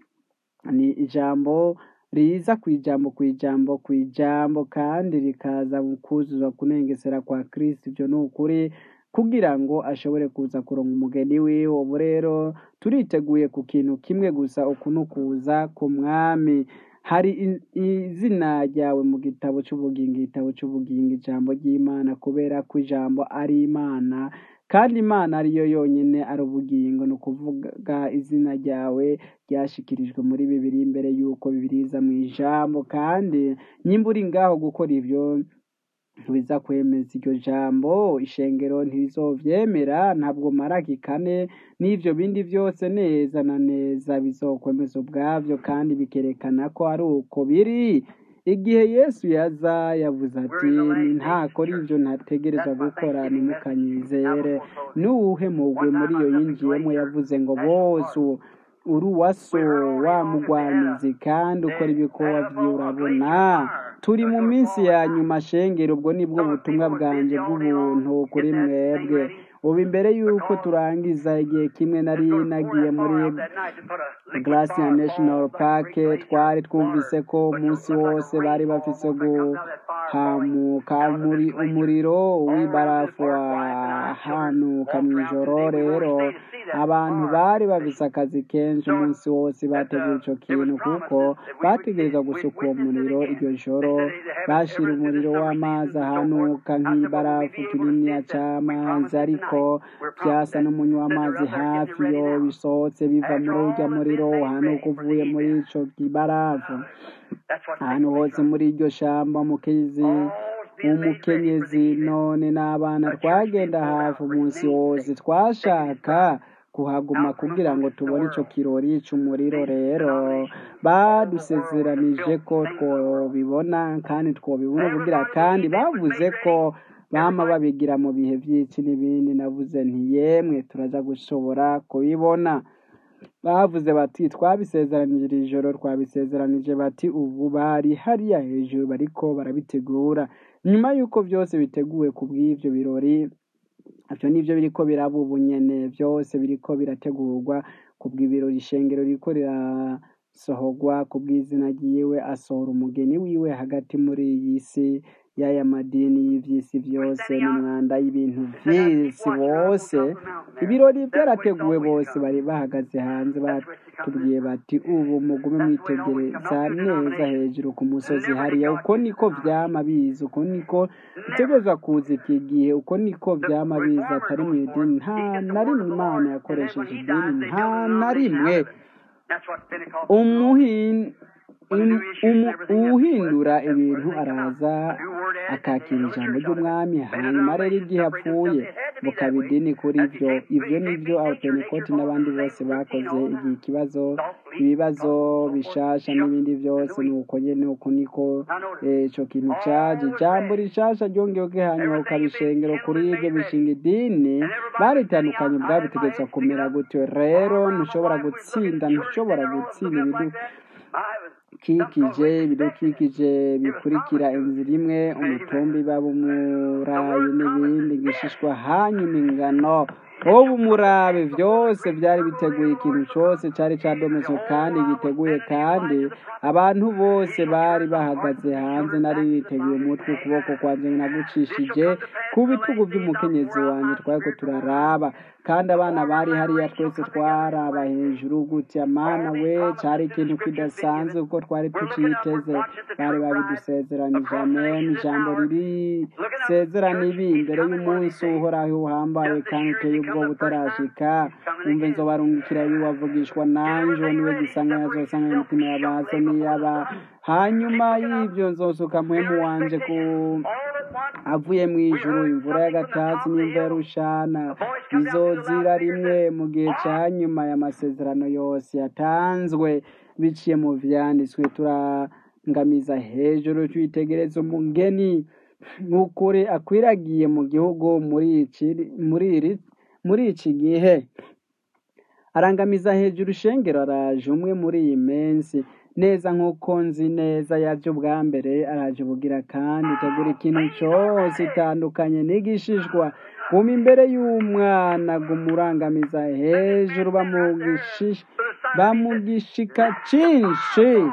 ni ijambo riza ku ijambo ku ijambo ku ijambo kandi rikaza kuzuza kunengesera kwa kristo ibyo ni ukuri kugira ngo ashobore kuza kuronga umugeni wiwe ubu rero turiteguye ku kintu kimwe gusa uku ni ukuza ku mwami hari izina ryawe mu gitabo cy'ubugingo igitabo cy'ubugingo ijambo ry'imana kubera ko ijambo ari imana kandi imana ariyo yonyine ari ubugingo ni ukuvuga izina ryawe ryashikirijwe muri bibiri mbere y'uko bibiriza mu ijambo kandi nyimba uri ngaho gukora ibyo ntibiza kwemeza iryo jambo ishengero ntirizovyemera ntabwo maraki kane n'ivyo bindi byose neza na neza bizokwemeza ubwavyo kandi bikerekana ko ari uko biri igihe yesu yaza yavuze ati ntakora ibyo ntategereza gukora nimukanyizere n'uwuhe mugwe muri iyo yinjiyemo yavuze ngo bose uri uwaso wa mugwanizi kandi ukora ibikorwa urabona turi mu minsi ya nyuma shengero ubwo nibwo butumwa bwanjye bw'ubuntu kuri mwebwe ubu imbere y'uko turangiza igihe kimwe nari nagiye muri Glacier National Park twari twumvise ko umunsi wose bari bafise guhamuka muri umuriro w'ibarafu wahanuka mu ijoro rero abantu bari bafise akazi kenshi umunsi wose bateguye ico kintu kuko bategereza gusuka uwo muriro iryo joro bashira umuriro w'amazi ahanuka nk'ibarafu kininiya c'amazi ariko byasa n'umunywa w'amazi hafi yo bisohotse biva muri urya muriro uhanuka uvuye muri ico kibarafu ahantu hose muri iryo shamba umukenyezi umukenyezi none n'abana twagenda hafi umunsi wose twashaka kuhaguma kugira ngo tubone ico kirori c'umuriro rero badusezeranije ko twobibona kandi twobibona kugira kandi bavuze ko bama babigira mu bihe by'iki n'ibindi navuze nti yemwe turaja gushobora kubibona bavuze bati twabisezeranije iri joro twabisezeranije bati ubu bari hariya hejuru bariko barabitegura nyuma y'uko byose biteguwe ku bw'ibyo birori ibyo nibyo biriko biraba ubu nyene byose biriko birategurwa ku bw'ibirori ishengero ririko rirasohorwa ku bw'izina ryiwe asohora umugeni wiwe hagati muri iyi si y'aya madini y'ivy'isi byose n'umwanda y'ibintu vy'isi bose ibirori byarateguwe bose bari bahagaze hanze batubwiye bati ubu mugume mwitegereza neza hejuru ku musozi hariya uko niko vyama biza uko niko bitegerezwa kuza iki gihe uko niko vyama biza atari mu idini nta na rimwe imana yakoresheje idini nta na rimwe umuhin uwuhindura ibintu araza akakira ijambo ry'umwami hanyuma rero igihe apfuye bukaba idini kuri byo ibyo ni byo abapenekoti n'abandi bose bakoze igihe ikibazo ibibazo bishasha n'ibindi byose ni uko nyine uko niko icyo kintu cyaje ijambo rishasha ryongewe hanyuma ukabishengero kuri ibyo bishinga idini baritandukanye bwabitegetswe kumera gutyo rero ntushobora gutsinda ntushobora gutsinda ibidukikije ibidukikije bikurikira inzira imwe umutumbi babumurayi n'ibindi gishishwa hanyuma ingano ubu murabe byose byari biteguye ikintu cyose cyari cyadometswe kandi giteguye kandi abantu bose bari bahagaze hanze nari biteguye umutwe ukuboko kwanjye nagucishije ku bitugu by'umukenyezi wanjye twari ko turaraba kandi abana bari hariya twese twaraba hejuru gutya mana we cyari ikintu kidasanzwe kuko twari tuciteze bari babidusezeranije amen ijambo riri sezerana ibi imbere y'umunsi uhoraho uhambaye kandi uteye ubwoba utarashika umve nzobarungikira ibi wavugishwa nanjye niwe gisanga yazosanga imitima y'abaso n'iyaba hanyuma y'ibyo nzosuka muhemu wanje ku avuye mu ijuru imvura y'agatasi n'imvura y'urushana bizozira rimwe mu gihe cya nyuma y'amasezerano yose yatanzwe biciye mu vyanditswe turangamiza hejuru twitegereza umugeni nk'ukuri akwiragiye mu gihugu muri iki muri iri muri iki gihe arangamiza hejuru ishengero araje umwe muri iyi minsi neza nk'uko nzi neza yaje ubwa mbere araje ubugira kandi itegura ikintu cyose itandukanye n'igishishwa guma imbere y'umwana gumurangamiza hejuru bamugishika cyinshi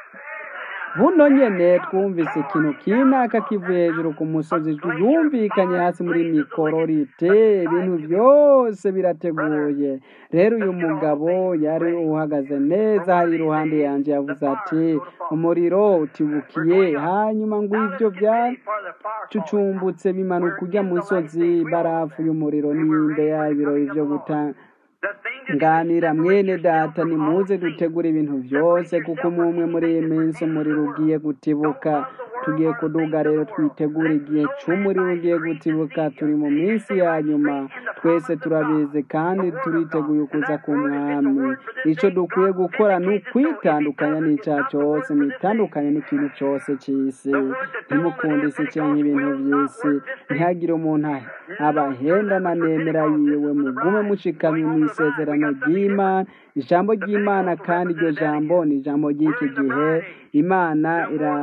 buno nyene twumvise ikintu kinaka kivuye hejuru ku musozi yumvikanye hasi muri mikororite ibintu byose birateguye rero uyu mugabo yari uhagaze neza hari iruhande yanjye yavuze ati umuriro utibukiye hanyuma ngo ibyo byacucumbutse bimanuka ujya musozi barafu y'umuriro n'imbe yayo ibirori byo gutanga nganira mwene data nimuze dutegura ibintu byose kuko umwe muri iyi minsi umuriro ugiye gutibuka tugiye kuduga rero twitegura igihe cy'umuriro ugiye gutibuka turi mu minsi ya nyuma twese turabizi kandi turiteguye ukuza ku mwami icyo dukwiye gukora ni ukwitandukanya n'icyaha cyose mwitandukanye n'ikintu cyose cy'isi ntimukunde isi cyangwa ibintu by'isi ntihagire umuntu abahenda na nemera yiwe mugume mushikamye mu isezerano ry'imana ijambo ry'imana kandi iryo jambo ni ijambo ry'iki gihe imana ira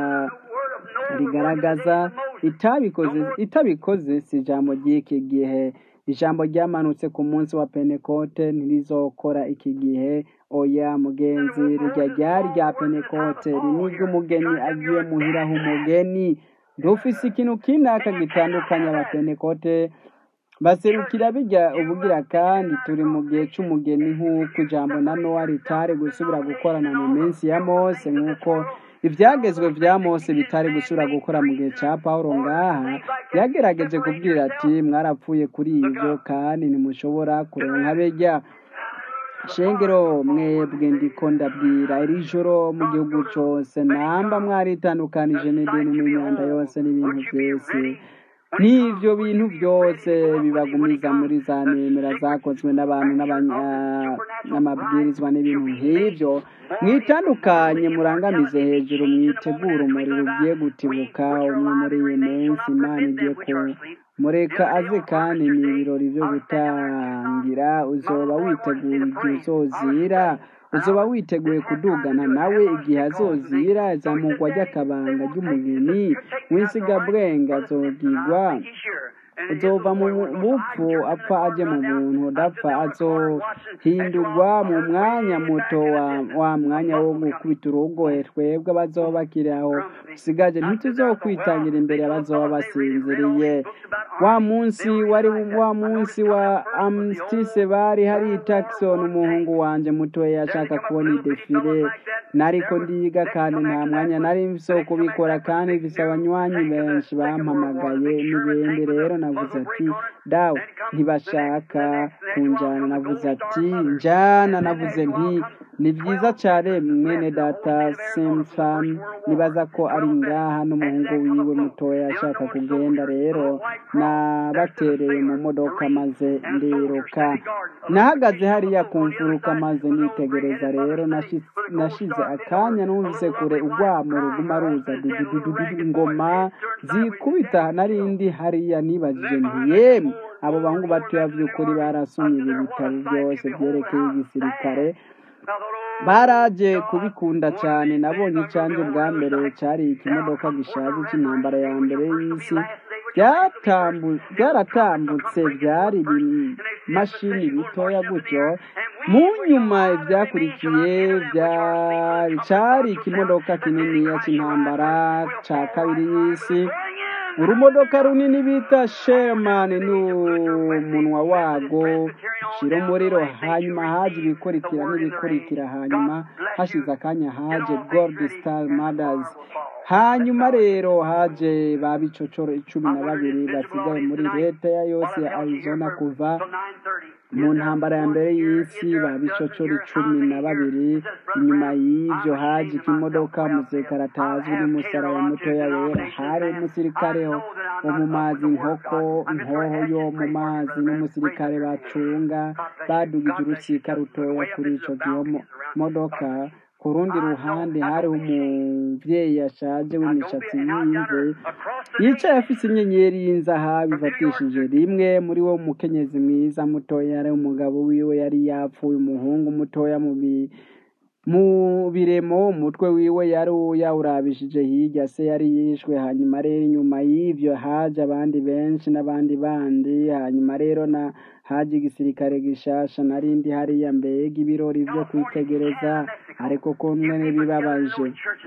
rigaragaza itabikoze itabikoze si ijambo ry'iki gihe ijambo ryamanutse ku munsi wa penekote ntirizokora iki gihe oya mugenzi rijya ryari rya penekote riniryo umugeni agiye muhiraho umugeni dufise ikintu kinaka gitandukanye abapenekote baserukira bijya ubugira kandi turi mu gihe cy'umugeni nk'uko ijambo na nowa ritari gusubira gukorana mu minsi ya mose nk'uko ibyagezwe bya mose bitari gusubira gukora mu gihe cya paul ngaha yagerageje kubwira ati mwarapfuye kuri ibyo kandi ntimushobora kuronka bijya shengero mwebwe ndiko ndabwira iri joro mu gihugu cyose namba mwaritandukanije n'idini n'imyanda yose n'ibintu byose n'ibyo bintu byose bibagumiza muri za nemera zakozwe n'abantu n'amabwirizwa n'ibintu nk'ibyo mwitandukanye murangamize hejuru mwitegura umuriro ugiye gutibuka umwe muri iyi minsi imana igiye ku mureka aze kandi ni ibirori byo gutangira uzoba witeguye igihe uzozira uzoba witeguye kudugana nawe igihe azozira izamugwa ry'akabanga ry'umugeni w'insigabwenge azogigwa uzova mu bupfu apfa aje mu buntu udapfa azohindurwa mu mwanya muto wa mwanya wo gukubita urugohe twebwe abazoba bakiri aho usigaje ntituzokwitangira imbere abazoba basinziriye wa munsi wari wa munsi wa amstise bari hari Jackson umuhungu wanje mutoya yashaka kubona idefile nariko ndiga kandi nta mwanya nari mfise wo kubikora kandi mfise abanywanyi benshi bampamagaye n'ibindi rero navuze ati dawe ntibashaka kunjana navuze ati njana navuze nti ni byiza cyane mwene data simfam nibaza ko ari ngaha n'umuhungu wiwe mutoya ashaka kugenda rero nabatereye mu modoka maze ndiruka nahagaze hariya ku mfuruka maze nitegereza rero nashi- nashize akanya numvise kure urwamo ruguma ruza dududududu ingoma zikubita narindi hariya nibajije nti yemwe abo bahungu batoya by'ukuri barasomye ibi bitabo byose byerekeye igisirikare baraje kubikunda cyane nabonye icyanjye bwa mbere cyari ikimodoka gishaje cy'intambara ya mbere y'isi Byatambu- byaratambutse byari ibimashini bitoya gutyo mu nyuma ibyakurikiye byari cyari ikimodoka kininiya cy'intambara cya kabiri y'isi urumodoka runini bita sherman n'umunwa wago ushira umuriro hanyuma haje ibikurikira n'ibikurikira hanyuma hashize akanya haje gold star mothers hanyuma rero haje ba bicocoro icumi na babiri basigaye muri leta ya yose ya arizona kuva mu ntambara ya mbere y'isi ba bicocoro icumi na babiri inyuma y'ibyo haje ikimodoka umusirikare atazwi n'umusaraba mutoya wera hari umusirikare wo mu mazi inkoko inkoho yo mu mazi n'umusirikare bacunga badugije urusika rutoya kuri ico gihe mo- modoka ku rundi ruhande hariho umuvyeyi yashaje w'imishatsi y'imvi yicaye afise inyenyeri y'inzahabu ifatishije rimwe muri wo mukenyezi mwiza mutoya yari umugabo wiwe yari yapfuye umuhungu mutoya mu bi- mu biremo umutwe wiwe yari yawurabishije hirya se yari yishwe hanyuma rero inyuma y'ivyo haje abandi benshi n'abandi bandi hanyuma rero na haje igisirikare gishasha narindi hariya mbega ibirori vyo kwitegereza ariko ko mwene bibabaje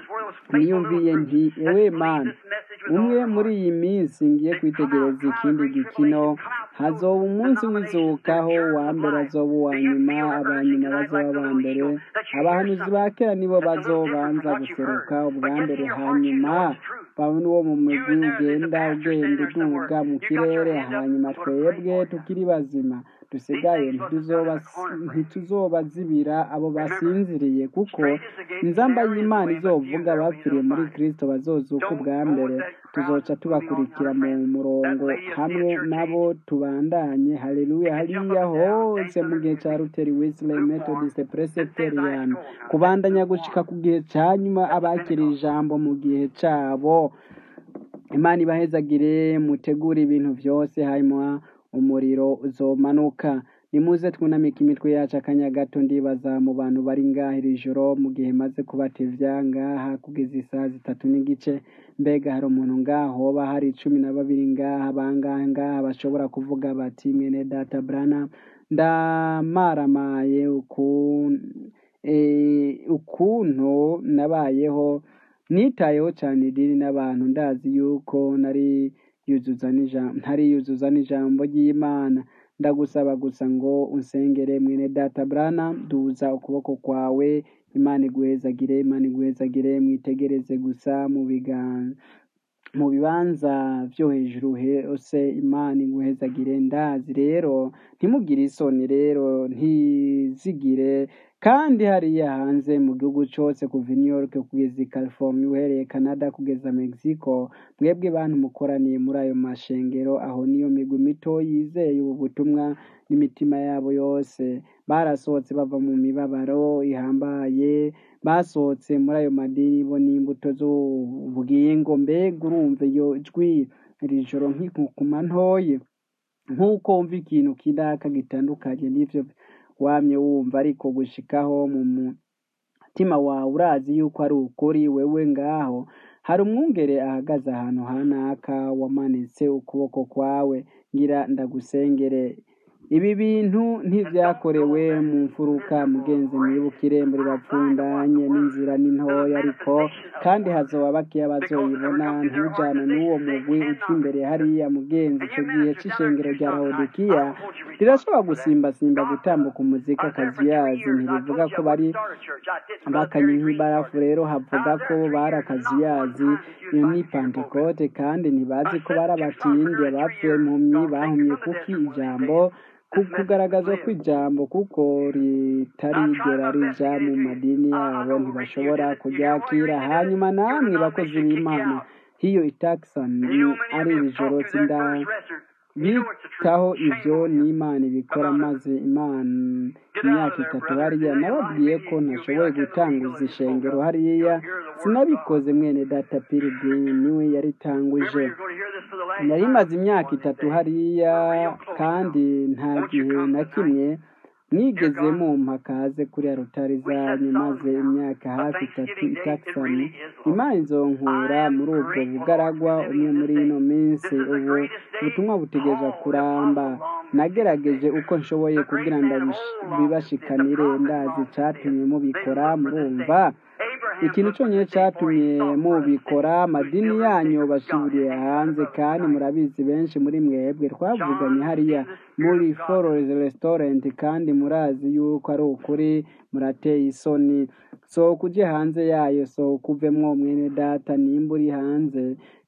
niyumviye nti ewe mana umwe muri iyi minsi ngiye kwitegereza ikindi gikino hazoba umunsi w'izukaho uwa mbere azoba uwa nyuma abanyuma bazoba aba mbere abahanuzi ba kera nibo bazobanza guseruka ubwa mbere hanyuma babona uwo mu mugwi ugenda ugenda uduga mu kirere hanyuma twebwe tukiri bazima dusigaye ntituzoba ntituzobazibira abo basinziriye kuko inzamba y'imana izovuga abapfiriye muri kristo bazozuka ubwa mbere tuzoca tubakurikira mu murongo hamwe nabo tubandanye haleluya hariya hose mu gihe cya ruteri wesley methodist presbyterian kubandanya gushika ku gihe cya nyuma abakira ijambo mu gihe cyabo imana ibahezagire mutegure ibintu byose hanyuma umuriro uzomanuka nimuze twunamike imitwe yacu akanya gato ndibaza mu bantu bari ngaha iri joro mu gihe maze kubatevya ngaha kugeza isaha zitatu n'igice mbega hari umuntu ngaha hoba hari cumi na babiri ngaha bangahe ngaha bashobora kuvuga bati mwene data brana ndamaramaye ukun- eh, ukuntu nabayeho nitayeho cyane idini n'abantu ndazi yuko nari yuzuza n'ijambo ntari yuzuza n'ijambo ry'imana ndagusaba gusa ngo unsengere mwene data brana duza ukuboko kwawe imana iguhezagire imana iguhezagire mwitegereze gusa mu biganza mu bibanza byo hejuru hose imana iguhezagire ndazi rero ntimugire isoni rero ntizigire kandi hariya hanze mu gihugu cyose kuva i new york kugeza i california uhereye canada kugeza mexico mwebwe bantu mukoraniye muri ayo mashengero aho niyo migwi mito yizeye ubu butumwa n'imitima yabo yose barasohotse bava mu mibabaro ihambaye basohotse muri ayo madini bo n'imbuto z'ubugingo mbega urumva iyo jwi iri joro nk'inkukuma ntoye nk'uko wumva ikintu kidaka gitandukanye n'ivyo wamye wumva ariko gushikaho mu mutima wawe urazi yuko ari ukuri wewe ngaho hari umwungere ahagaze ahantu hanaka wamanitse ukuboko kwawe ngira ndagusengere ibi bintu ntivyakorewe mu mfuruka mugenzi mwibukire muri bapfundanye n'inzira ni ntoya ariko kandi hazoba bakeya bazoyibona ntujane n'uwo mugwi uca imbere hariya mugenzi ico gihe c'ishengero rya laodikiya rirashobora gusimbasimba gutambuka umuzika akazuyazi ntibivuga ko bari bakanye nk'ibarafu rero havuga ko bari akazuyazi iyo ni pantekote kandi ntibazi ko bari abatindi abapfuye impumyi bahumye kuki ijambo ku kugaragazwa kw'ijambo kuko ritarigera rija mu madini yabo ntibashobora kuryakira hanyuma namwe bakozi b'imana hiyo itakisani ari iri joro sinda bitaho ibyo n'imana ibikora maze imana imyaka itatu hariya nababwiye ko ntashoboye gutanguza ishengero hariya sinabikoze mwene data pirigini niwe yaritanguje nari maze imyaka itatu hariya kandi nta gihe na kimwe mwigeze mumpa kaze kuri rutari zanyu maze imyaka hafi itatu itakisani imana izonkura muri ubwo bugaragwa umwe muri ino minsi ubu ubutumwa butegereza kuramba nagerageje uko nshoboye kugira ngo bibashikanire ndazi icyatumye mubikora murumva ikintu cyonyine cyatumye mubikora amadini yanyu basubiriye hanze kandi murabizi benshi muri mwebwe twavuganye hariya muri fororezi resitorenti kandi murazi yuko ari ukuri murateye isoni sohoka uje hanze yayo sohoka uvemwo mwene data nimba uri hanze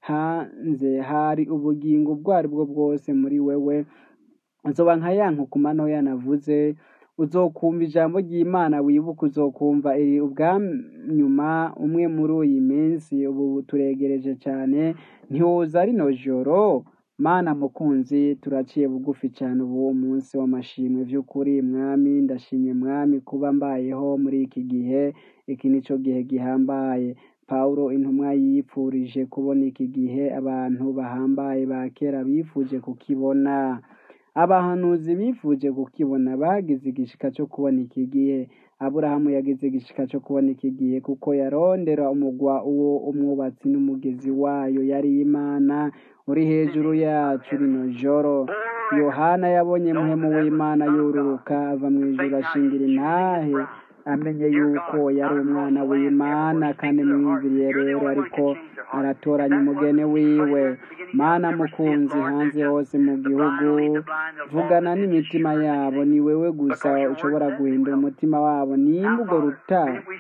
hanze hari ubugingo ubwo ari bwo bwose muri wewe nzoba nka ya nkukuma ntoya navuze uzokumva ijambo ry'imana wibuka uzokumva iri ubwanyuma umwe muri iyi minsi ubu turegereje cyane ntiwuza rino joro mana mukunzi turaciye bugufi cyane ubu munsi w'amashimwe by'ukuri mwami ndashimye mwami kuba mbayeho muri iki gihe iki nicyo gihe gihambaye Pawulo intumwa yipfurije kubona iki gihe abantu bahambaye ba kera bifuje kukibona abahanuzi bifuje kukibona bagize igishika cyo kubona iki gihe aburahamu yagize igishika cyo kubona iki gihe kuko yarondera umugwa uwo umwubatsi n'umugezi wayo yari imana uri hejuru yacu rino joro yohana yabonye muhemu w'imana yururuka ava mu ijuru ashingira intahe amenye yuko yari umwana w'imana kandi mwiyumviriye rero ariko aratoranya umugeni wiwe mana mukunzi hanze hose mu gihugu vugana n'imitima yabo ni wewe gusa ushobora guhindura umutima wabo nimba urwo ruta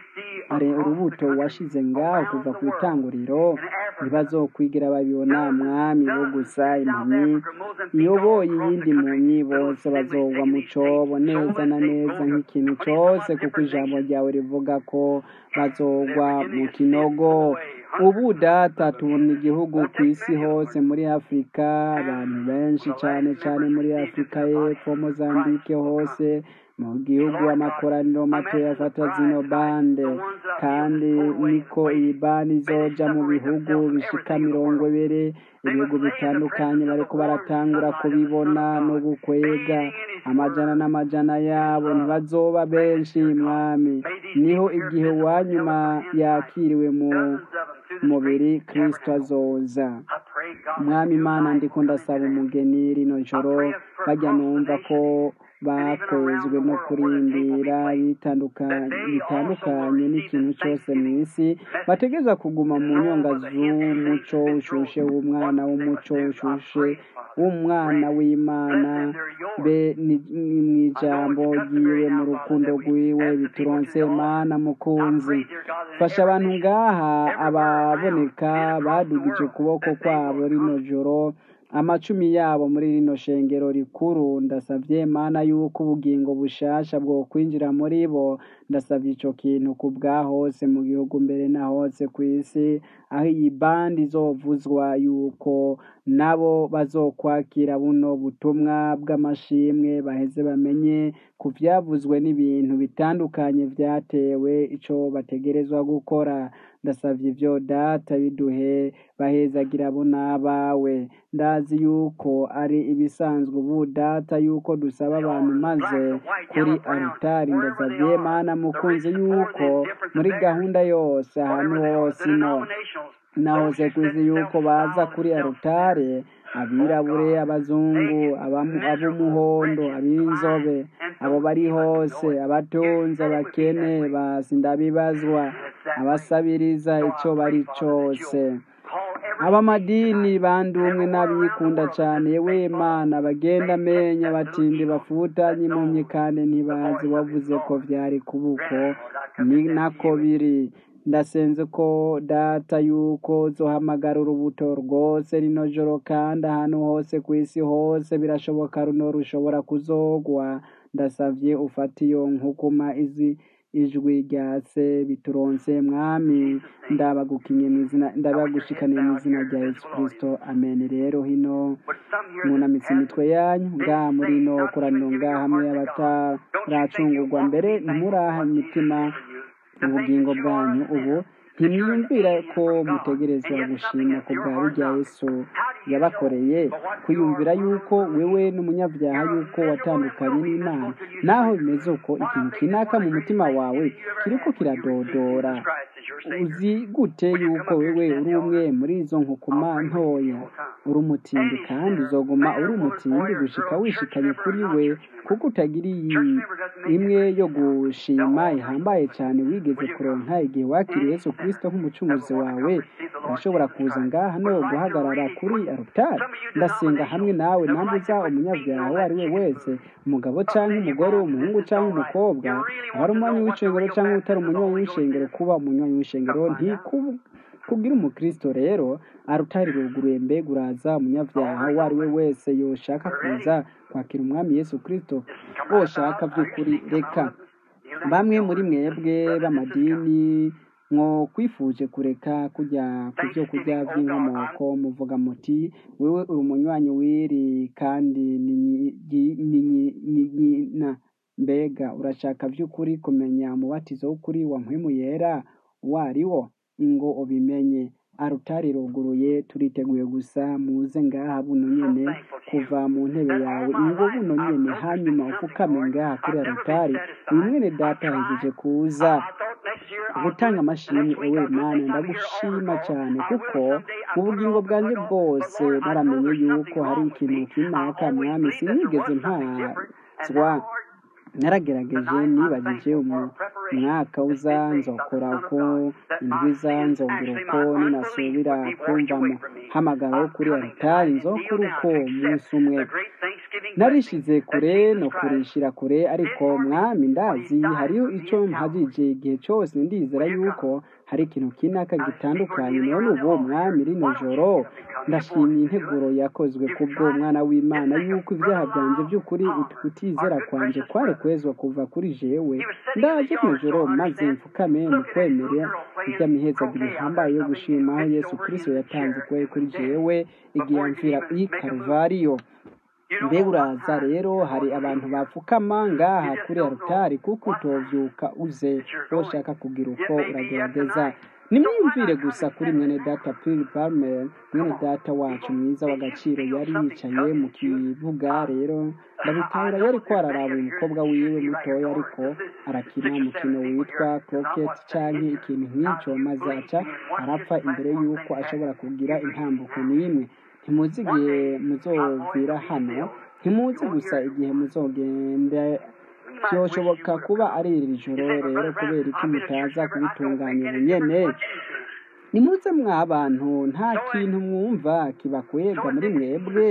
ari urubuto washize ngaho kuva ku itanguriro ntibazokwigira babibona mwami bo gusa impumyi iyoboye iyindi mpumyi bose bazogwa mu cobo neza na neza nk'ikintu cyose kuko ijambo ryawe rivuga ko bazogwa mu kinogo ubu data tubona igihugu ku isi hose muri afurika abantu benshi cyane cyane muri afurika y'epfo mozambike hose mu gihugu amakoraniro mato yafata zino bande kandi niko iyi bande izoja mu bihugu bishika mirongo ibiri ibihugu bitandukanye bariko baratangura kubibona no gukwega amajana n'amajana yabo ntibazoba benshi mwami niho igihe uwanyuma yakiriwe mu mubiri kristo azoza mwami imana ndiko ndasaba umugeni rino joro bajya numva ko bakwezwe no kurindira bitandukanye n'ikintu cyose mu isi bategeza kuguma mu nyonga z'umuco ushushe w'umwana w'umuco ushushe w'umwana w'imana be mu ijambo ryiwe mu rukundo rwiwe bituronse mana mukunzi fasha abantu ngaha ababoneka badugije ukuboko kwabo rino joro amacumi yabo muri rino shengero rikuru ndasabye mana yuko ubugingo bushasha bwo kwinjira muri bo ndasabye icyo kintu ku bwa hose mu gihugu mbere na hose ku isi aho iyi bandi izovuzwa yuko nabo bazokwakira buno butumwa bw'amashimwe baheze bamenye ku byavuzwe n'ibintu bitandukanye byatewe icyo bategerezwa gukora ndasabye ibyo data biduhe bahezagira abo n'abawe ndazi yuko ari ibisanzwe ubu data yuko dusaba abantu maze kuri aritari ndasabye mana mukunzi yuko muri gahunda yose ahantu hose ino nahoze kuzi yuko baza kuri arutare abirabure abazungu ab'umuhondo ab'inzobe abo bari hose abatunze abakene basindabibazwa abasabiriza icyo bari cyose abamadini bandumwe n'abikunda cyane we mana bagenda amenya batindi bafutanye impumyi kandi ntibazi wavuze ko byari kubuko ni nako biri ndasenze ko data yuko zohamagara urubuto rwose rino joro kandi ahantu hose ku isi hose birashoboka runo rushobora kuzogwa ndasavye ufata iyo nkukuma izi ijwi rya se bituronse mwami ndabagukinye mu izina ndabagushikaniye mu izina rya yesu kristo amen rero hino munamitse imitwe yanyu ngaha muri no koraniro ngaha hamwe abataracungurwa mbere ntimuraha imitima ubugingo bwanyu ubu ntimwiyumvira ko mutegerezwa gushima ku bwa birya yesu yabakoreye kwiyumvira yuko wewe n'umunyabyaha yuko watandukanye n'imana naho bimeze uko ikintu kinaka mu mutima wawe kiriko kiradodora uzi gute yuko wewe uri umwe muri izo nkukuma ntoya uri umutindi kandi uzoguma uri umutindi gushika wishikanye kuri we kuko utagiriye imwe yo gushima ihambaye cyane wigeze kuronka igihe wakiriye yesu kristo nk'umucunguzi wawe urashobora kuza ngaha no guhagarara kuri arutari ndasenga hamwe nawe nambuza umunyabyaha uwo ari we wese umugabo cyangwa umugore umuhungu cyangwa umukobwa abari umunywanyi w'ishengero cyangwa utari umunywanyi w'ishengero kuba umunywanyi w'ishengero ntikubwira umukristo rero arutari ruguruye mbega uraza umunyabyaha uwo ari we wese yoshaka kuza kwakira umwami yesu kristo woshaka by'ukuri reka bamwe muri mwebwe b'amadini mwo kwifuje kureka kujya ku byo kurya by'inkomoko muvuga muti wewe uri umunywanyi w'iri kandi ni nyina mbega urashaka by'ukuri kumenya umubatizo w'ukuri wa mpwemu yera uwo ari wo ingo ubimenye arutari ruguruye turiteguye gusa muze ngaha buno nyene kuva mu ntebe yawe ingo buno nyene hanyuma ufukame ngaha kuri arutari uyu mwene data yahejeje kuza gutanga amashimwe ewe mana ndagushima cyane kuko mu bugingo bwanjye bwose naramenye yuko hari ikintu kinaka mwami sinigeze mpazwa naragerageje nibagije umwaka uza nzokora uko indwi za nzongera uko ninasubira kumvamo hamagara wo kuri aritari nzokora uko umunsi umwe narishize kure no kurishira kure ariko mwami ndazi hariho icyo mpagije igihe cyose ndizera yuko hari ikintu kinaka gitandukanye none ubu mwami rino joro ndashimye integuro yakozwe kubwo mwana w'imana yuko ibyaha byanjye by'ukuri kutizera kwanjye kwari kwezwa kuva kuri jewe ndaje rino joro maze mfukame mu kwemera iby'amihezagiro bihambaye yo gushima aho yesu kirisito yatanze kwe kuri jewe igihe yamvira i karuvariyo mbega uraza rero hari abantu bapfukama ngaha kuri arutari kuko utovyuka uze woshaka kugira uko uragerageza nimwiyumvire gusa kuri mwene data pili palmer mwene data wacu mwiza w'agaciro yari yicaye mu kibuga rero ndabitahura yari ko araraba umukobwa wiwe mutoya ariko arakina umukino witwa croquet canke ikintu nk'icyo maze aca arapfa imbere y'uko ashobora kugira intambuko n'imwe ntimuzi igihe muzovira hano ntimuzi gusa igihe muzogenda byoshoboka kuba ari iri joro rero kubera iki mutaza kubitunganya ubunyene nimuze mw'abantu nta kintu mwumva kibakwega muri mwebwe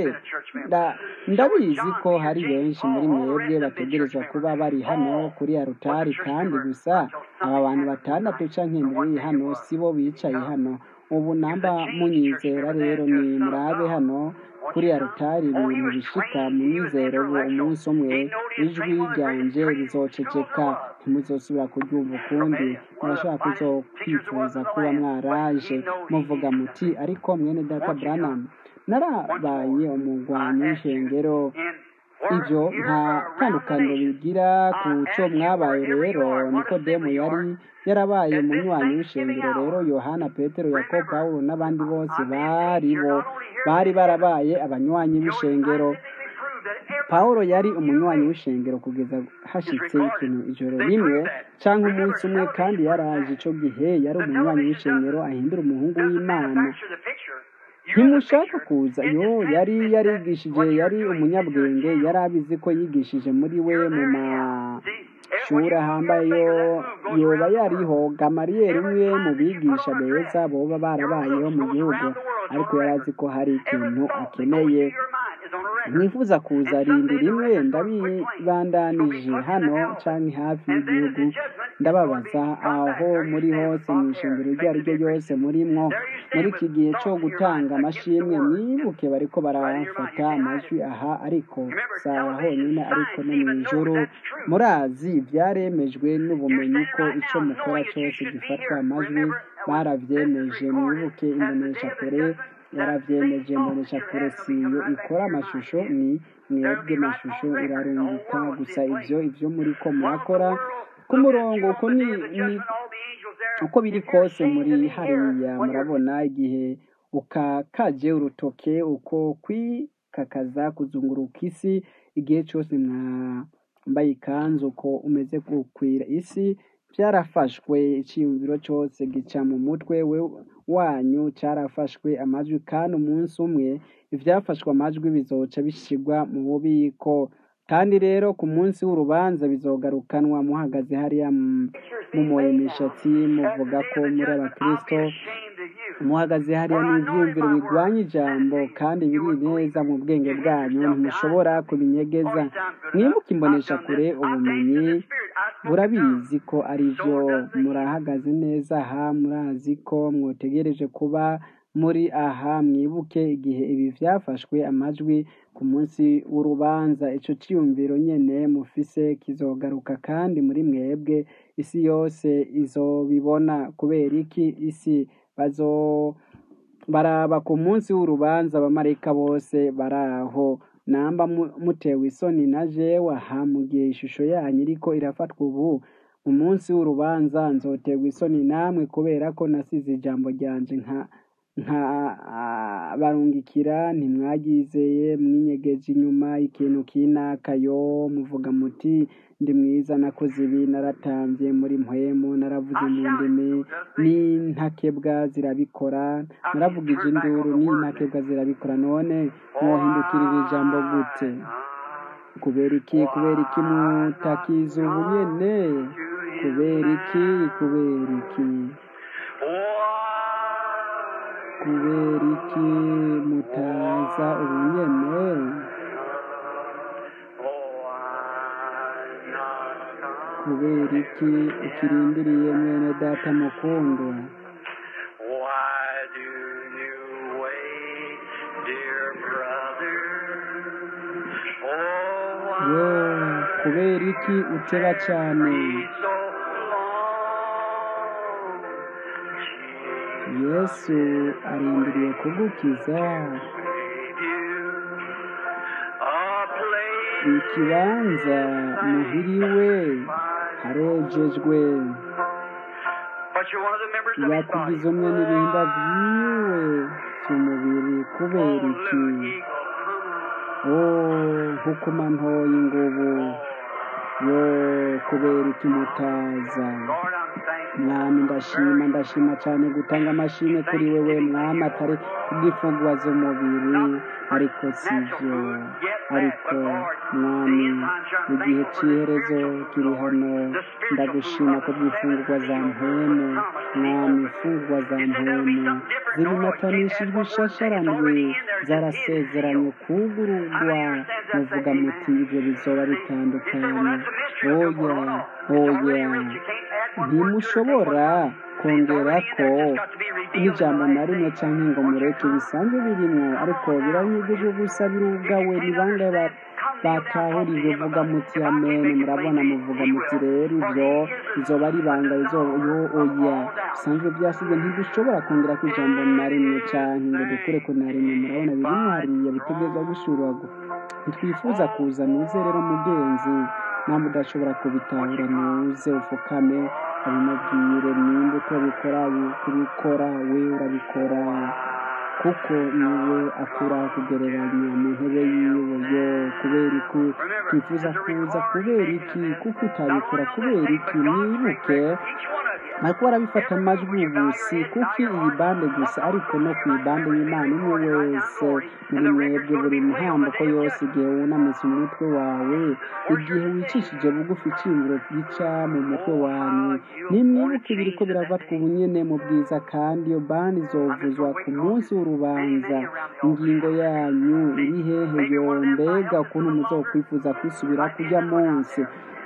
ndabizi ko hari benshi muri mwebwe bategerezwa kuba bari hano kuri arutari kandi gusa aba bantu batandatu canke ndwi hano sibo bicaye hano ubu namba munyizera rero ni murabe hano kuri arutari ibintu bishika munyizero ubu umunsi umwe ijwi ryanje rizoceceka ntimuzosubira kuryumva ukundi murashobora kuzokwifuza kuba mwaraje muvuga muti ariko mwene data branham narabaye umugwanyi w'ishengero ibyo nta tandukaniro bigira ku cyo mwabaye rero nikodemu yari yarabaye umunywanyi w'ishengero rero yohana petero yakobo pawulo n'abandi bose bari bo bari barabaye abanywanyi b'ishengero pawulo yari umunywanyi w'ishengero kugeza hashitse ikintu ijoro rimwe cyangwa umunsi umwe kandi yaraje icyo gihe yari umunywanyi w'ishengero ahindura umuhungu w'imana ntimushaka kuza yo yari yarigishije yari umunyabwenge yari abizi ko yigishije muri we mu mashuri ahambaye yoba yariho gamariyeri umwe mu bigisha beza boba barabayeho mu gihugu ariko yari azi ko hari ikintu akeneye mwifuza kuza rindi rimwe ndabibandanije hano canke hafi y'igihugu ndababaza aho muri hose mu ishingiro iryo ari ryo ryose murimwo muri iki gihe cyo gutanga amashimwe mwibuke bariko barafata amajwi aha ariko saha honyine ariko no mu ijoro murazi byaremejwe n'ubumenyi ko icyo mukora cyose gifatwa amajwi baravyemeje mwibuke imbonesha kure yaravyemeje imbonesha kure siyo ikora amashusho ni mwebwe mashusho irarungika gusa ivyo ivyo muriko murakora ku murongo uko ni, ni uko biri kose muri hariya murabona igihe ukakaje urutoke uko kwikakaza kuzunguruka isi igihe cyose mwambaye ikanzu uko umeze gukwira isi byarafashwe icyiyumviro cyose gica mu mutwe we wanyu cyarafashwe amajwi kandi umunsi umwe ibyafashwe amajwi bizoca bishyirwa mu bubiko kandi rero ku munsi w'urubanza bizogarukanwa muhagaze hariya mumuye imishatsi muvuga ko muri abakristo muhagaze hariya n'ibyiyumviro bigwanya ijambo kandi biri neza mu bwenge bwanyu ntimushobora kubinyegeza mwibuke imbonesha kure ubumenyi burabizi ko ari byo murahagaze neza aha murazi ko mwotegereje kuba muri aha mwibuke igihe ibi byafashwe amajwi ku munsi w'urubanza icyo cyiyumviro nyine mufise kizogaruka kandi muri mwebwe isi yose izobibona kubera iki isi bazo baraba ku munsi w'urubanza abamarayika bose baraho namba mutewe isoni na jewe aha mu gihe ishusho yanyu iriko irafatwa ubu mu munsi w'urubanza nzoterwa isoni namwe kubera ko nasize ijambo ryanje nka nka barungikira ntimwagizeye mwinyegeje inyuma ikintu kinakayo muvuga muti ndi mwiza nakoze ibi naratambye muri mpwemu naravuze mu ndimi n'intakebwa zirabikora naravugije induru n'intakebwa zirabikora none mwohindukirira ijambo gute kubera iki kubera iki mutakiza ubu nyene kubera iki kubera iki kubera iki mutaza ubu nyene kubera iki ukirindiriye mwene data mukundwa Why do you wait, dear brother? Oh, yo why kubera iki uteba cyane so long? yesu arindiriye kugukiza Gave you a place ikibanza muhiriwe harejejwe But you're one of the members of his body. yakugize umwe n'ibihimba byiwe by'umubiri kubera iki oh nkukuma ntoya ingubu yo kubera iki mutaza Lord, I'm thankful. mwami ndashima ndashima cyane gutanga amashimwe kuri wewe mwami atari kubw'imfungwa z'umubiri ariko si byo ariko mwami mu gihe cy'iherezo kiri hano ndagushima ko bw'imfungwa za mpemu mwami imfungwa za mpemu zirimatanishijwe ishasharanwe zarasezeranye kugururwa muvuga muti ibyo bizoba bitandukanye oya oya ntimushobora kongera ko n'ijambo na rimwe cyangwa ngo mureke bisanzwe birimo ariko biranyigije gusa birugawe ni bangahe ba- batahurije vuga muti amen murabona muvuga muti rero ibyo izoba ari ibanga izo- yo oya bisanzwe byasize ntidushobora kongera ku ijambo na rimwe cyangwa ngo dukure ko na rimwe murabona birimo hariya bitegereza gushuragwa ntitwifuza kuza nuze rero mugenzi namwe udashobora kubitahura nuze ufukame abimubwire nimba utabikora kubikora we urabikora kuko niwe akura kugereranya mu ntebe yiwe yo kubera iki twifuza kuza kubera iki kuko utabikora kubera iki mwibuke ariko barabifata amajwi ubu si kuko iyi bande gusa ariko no ku ibande y'imana umwe wese muri mwebwe buri ntambuko yose igihe wunamitse umutwe wawe igihe wicishije bugufi iciyumviro gica mu mutwe wanyu nimwibuke ibiri ko biravatwa ubu nyene mu bwiza kandi iyo bande izovuzwa ku munsi w'urubanza ingingo yanyu iri hehe yo mbega ukuntu muzokwifuza kwisubira kujya munsi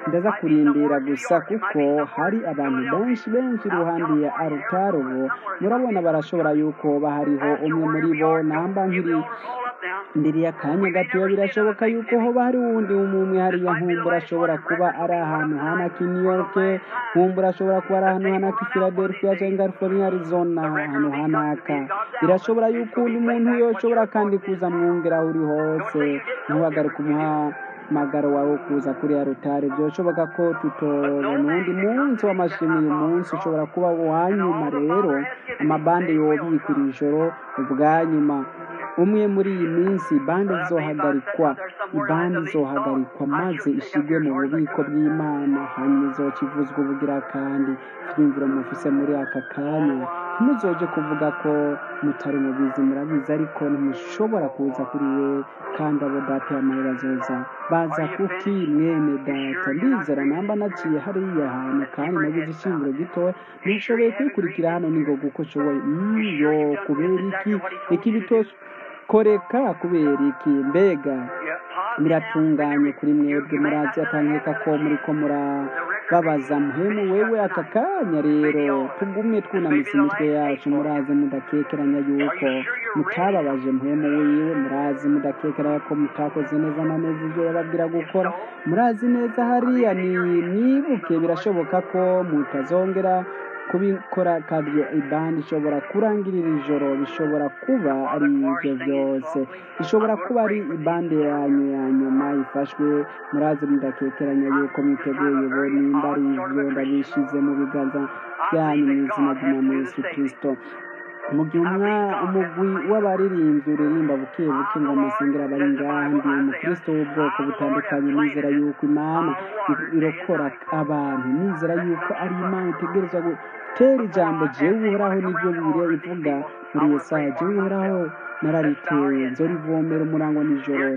ndaza kurindira gusa kuko hari abantu benshi benshi iruhande ya arutari ubu murabona barashobora yuko bahariho umwe muri bo namba nkiri ndiriye akanya gatoya birashoboka yuko hoba hari wundi umwe hariya nkumbura ashobora kuba ari ahantu hanaka i new york nkumbura ashobora kuba ari ahantu hanaka i philadelphia cyangwa california arizona ahantu hanaka birashobora yuko undi muntu yoshobora kandi kuza mwumvira aho uri hose ntuhagarike umuhamagaro wawe wo kuza kuri ya rutare byoshoboka ko tutobona undi munsi w'amashini uyu munsi ushobora kuba uwanyuma rero amabande yobikwa iri joro ubwanyuma umwe muri iyi minsi bande zizohagarikwa ibande izohagarikwa maze ishigwe mu bubiko bw'imana hanyuma izoca ivuzwa ubugira kandi ibyumviro mufise muri aka kanya ntimuzoje kuvuga ko mutari mubizi murabizi ariko ntimushobora kuza kuri we kandi abo data y'amahera azoza baza kuki mwene data ndizera namba naciye hariya hantu kandi nagize ishingiro gitoya ntishoboye kwikurikira hano ningoga uko nshoboye iyo kubera iki iki bitoshe koreka kubera iki mbega biratunganye kuri mwebwe murazi atankeka ko muri ko murababaza muhemu wewe aka kanya rero tugume twunamitse imitwe yacu murazi mudakekeranya yuko mutababaje muhemu wiwe murazi mudakekeranya ko mutakoze neza na neza ibyo yababwira gukora murazi neza hariya ni mwibuke birashoboka ko mutazongera kubikora kandi ibandi ishobora kurangirira ijoro bishobora kuba ari ibyo byose ishobora kuba ari ibande yanyu ya nyuma ifashwe murazi mudakekeranya yuko mwiteguye ubu nimba ari ibyo ndabishize mu biganza byanyu mu izina ry'umwami Yesu kirisito mu gihe umugwi w'abaririmbyi uririmba buke buke ngo amasengero abari ngaha ndi umukristo w'ubwoko butandukanye nizera yuko imana irokora abantu nizera yuko ari imana itegereza gutera ijambo jewe uhoraho nibyo bibiri ivuga muri iyo saha jewe uhoraho narariteye nzorivomera umurango nijoro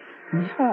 ntiha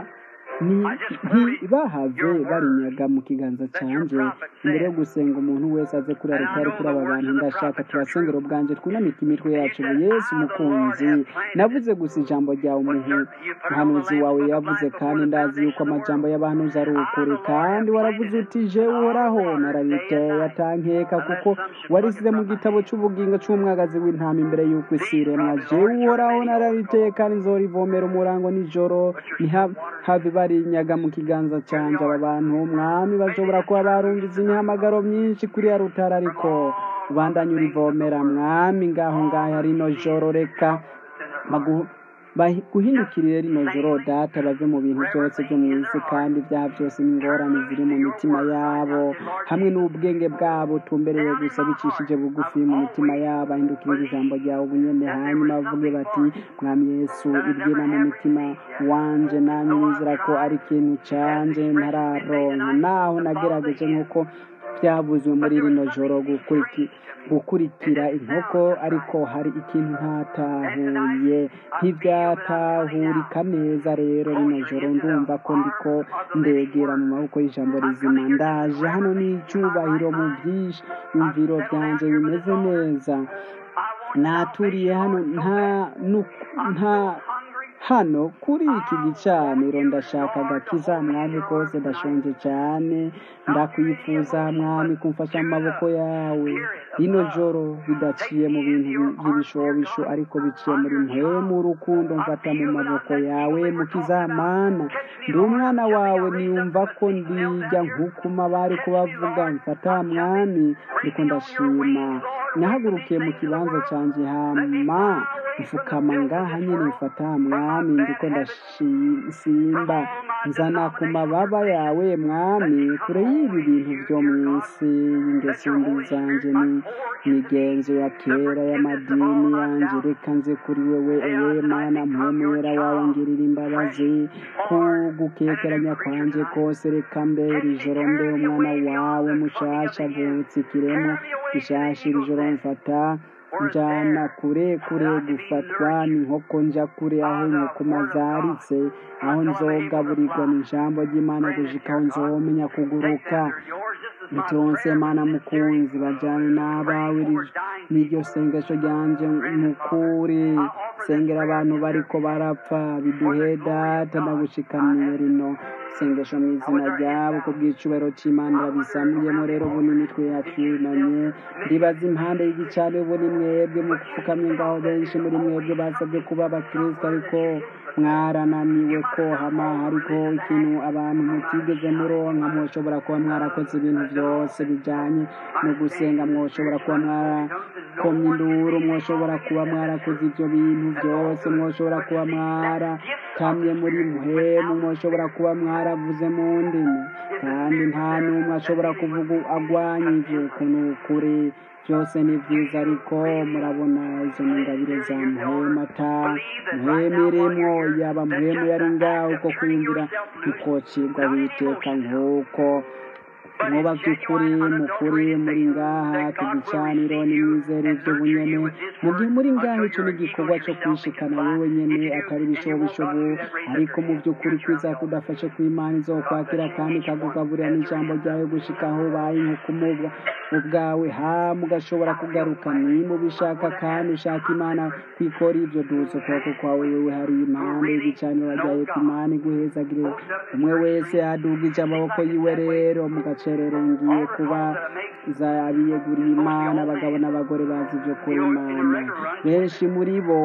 ntibahave barinyaga mu kiganza cyanjye imbere yo gusenga umuntu wese aze kuri aritari kuri aba bantu ndashaka turasengera ubwanjye twunamike imitwe yacu ubu yesu umukunzi navuze gusa ijambo ryawe umuhanuzi wawe yavuze kandi ndazi yuko amajambo y'abahanuzi ari ukuri kandi waravuze uti je uhoraho narariteye atankeka kuko warisize mu gitabo cy'ubugingo cy'umwagazi w'intama imbere y'uko isi iremwa je uhoraho narariteye kandi nzorivomera umurango nijoro ntihave barinyaga mu kiganza cyanjye aba bantu umwami bashobora kuba barumviza imihamagaro myinshi kuri ya rutara ariko ubandanye urivomera mwami ngaho ngaho rino joro reka guhindukirire rino joro data bave mu bintu byose byo mu isi kandi ibyaha byose n'ingorane ziri mu mitima yabo hamwe n'ubwenge bwabo tumbereye gusa bicishije bugufi mu mitima yabo ahindukirira ijambo ryawe ubunyene hanyuma bavuge bati mwami yesu ibyina mu mitima wanje nanjye nizera ko ari ikintu canje ntararonka naho nagerageje nk'uko byavuzwe muri rino joro gukurikira inkoko ariko hari ikintu ntatahuye ntibyatahurika neza rero rino joro ndumva ko ndiko ndegera mu maboko y'ijambo rizima ndaje hano n'icyubahiro mu byiyumviro byanjye bimeze neza naturiye hano nta nta hano kuri iki gicaniro ndashaka agakiza mwami kose ndashonje cyane ndakwifuza mwami kumfasha mu maboko yawe rino joro bidaciye mu bintu by'ibishobisho ariko biciye muri mpemu urukundo mfata mu maboko yawe mukizamana ndi umwana wawe niyumva ko ndijya nk'ukuma bari kubavuga mfata mwami ndiko ndashima nahagurukiye mu kibanza cyanjye hama mfukama ngaha nyine mfata mwami ndiko ndasimba nzana ku mababa yawe mwami kure y'ibi bintu byo mu isi y'ingeso mbi zanjye ni migenzo ya kera y'amadini yanjye reka nze kuri wewe ewe mana mpemera wawe ngirira imbabazi kugukekeranya kwanjye kose reka mbere ijoro mbe umwana wawe mushasha avutse ikiremwa gishasha iri joro mfata njana kure kure gufatwa n'inkoko njya kure aho inkokoma zaritse aho nzogaburirwa n'ijambo ry'imana gushika aho nzomenya kuguruka bituronse mana mukunzi bajyane n'abawe n'iryo sengesho ryanje mukuri sengera abantu bariko barapfa biduhe data ndagushikaniye rino sengesho mu izina ryabo ku bw'icubahiro c'imana irabisamuyemo rero ubu n'imitwe yacu yunamye ndibaza impande y'igicane ubu ni mwebwe mupfukamye ngaho benshi muri mwebwe basabye kuba abakristo ariko mwarananiwe ko hama hariko ikintu abantu mutigeze muronka mwoshobora kuba mwarakoze ibintu byose bijanye no gusenga mwoshobora kuba mwarakomye induru mwoshobora kuba mwarakoze ibyo bintu byose mwoshobora kuba mwarakamye muri muhemu mwoshobora kuba mwaravuze mu ndimi kandi nta n'umwe ashobora kuvuga agwanya ivyo kuntu kuri byose ni byiza ariko murabona izo ni ingabire za muhemu ata muhemu irimwo yaba muhemu yari ngaho uko kwiyumvira ntikocirwa witeka nk'uko muba by'ukuri mukuri muri ngaha ku gicaniro n'imyizere by'ubunyene mu gihe muri ngaha ico ni igikorwa cyo kwishikana wewe nyene atari ibishobishobo ariko mu by'ukuri kwiza kudafashe kw'imana izokwakira kandi ikakugaburira n'ijambo ryawe gushika aho ubaye nk'ukumubwa ubwawe ha mugashobora kugaruka nimubishaka kandi ushaka imana kwikora ibyo duza ukuboko kwawe wewe hari impande y'igicaniro ryawe ku imana iguhezagire umwe wese adugije amaboko yiwe rero mugacerere ngiye kuba zabiyeguriye imana abagabo n'abagore bazi ibyo kuri imana benshi muri bo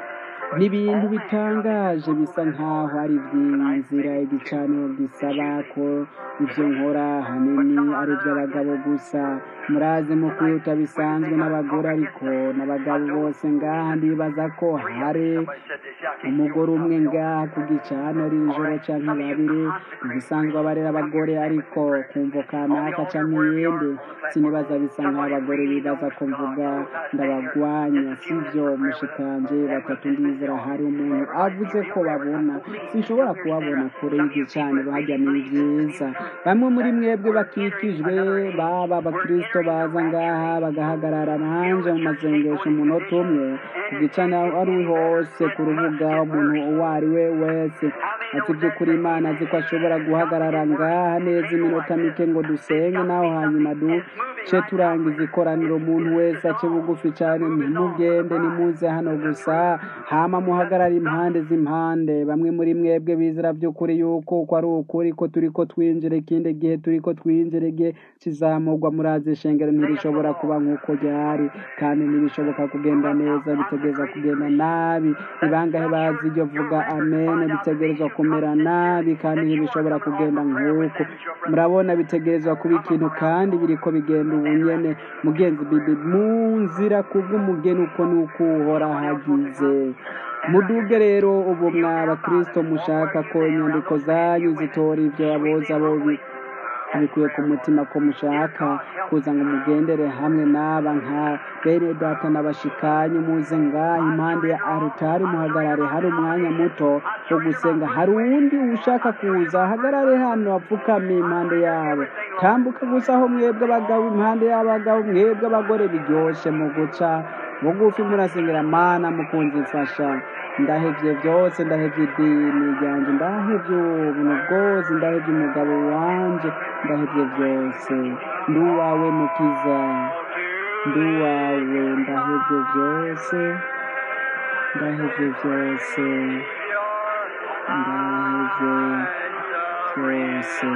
n'ibintu bitangaje bisa nkaho ari by'inzira igicaniro gisaba ko ibyo nkora hanini ari iby'abagabo gusa murazi mu kwihuta bisanzwe n'abagore ariko n'abagabo bose ngaha ndibaza ko hari umugore umwe ngaha ku gicaniro iri joro canke babiri ibisanzwe abarera abagore ariko kumvo kanaka canke iyindi sinibaza bisa nkaho abagore bibaza ko mvuga ndabagwanya sivyo mushikanje batatu ndizera hari umuntu avuze ko babona sinshobora kubabona kure y'igicaniro hajya ni vyiza bamwe muri mwebwe bakikijwe baba abakristo baza ngaha bagahagarara nanje mu masengesho umunota umwe ku gicaniro ari hose ku rubuga umuntu uwo ari we wese ati by'ukuri imana azi ko ashobora guhagarara ngaha neza iminota mike ngo dusenge naho hanyuma duce turangiza ikoraniro umuntu wese ace bugufi cyane ntimugende nimuze hano gusa hama muhagarara impande z'impande bamwe muri mwebwe bizera by'ukuri yuko uko ari ukuri ko turi ko twinjira ikindi gihe turi ko twinjira igihe kizamurwa murazi ishengero ntirishobora kuba nk'uko ryari kandi ntibishoboka kugenda neza bitegereza kugenda nabi ni bangahe bazi iryo vuga amen bitegerezwa kumera nabi kandi ntibishobora kugenda nk'uko murabona bitegerezwa kuba ikintu kandi biriko bigenda ubunyene mugenzi bibi mu nzira kubw'umugeni uko ni uko uhora hagize muduge rero ubu mw'abakristo mushaka ko inyandiko zanyu zitora ibyo aboza bo bikuye ku mutima ko mushaka kuza ngo mugendere hamwe n'aba nka bene data n'abashikanyi muze ngaha impande ya arutari muhagarare hari umwanya muto wo gusenga hari uwundi ushaka kuza ahagarare hano apfukame impande yabo tambuka gusa aho mwebwe abagabo impande y'abagabo mwebwe abagore biryoshe mu guca bugufi murasengera mana mukunzi mfasha ndahevye byose ndahevye idini ryanje ndahevye ubuntu bwose ndahevye umugabo wanje ndahevye byose ndi uwawe mukiza ndi uwawe ndahevye byose ndahevye byose ndahevye byose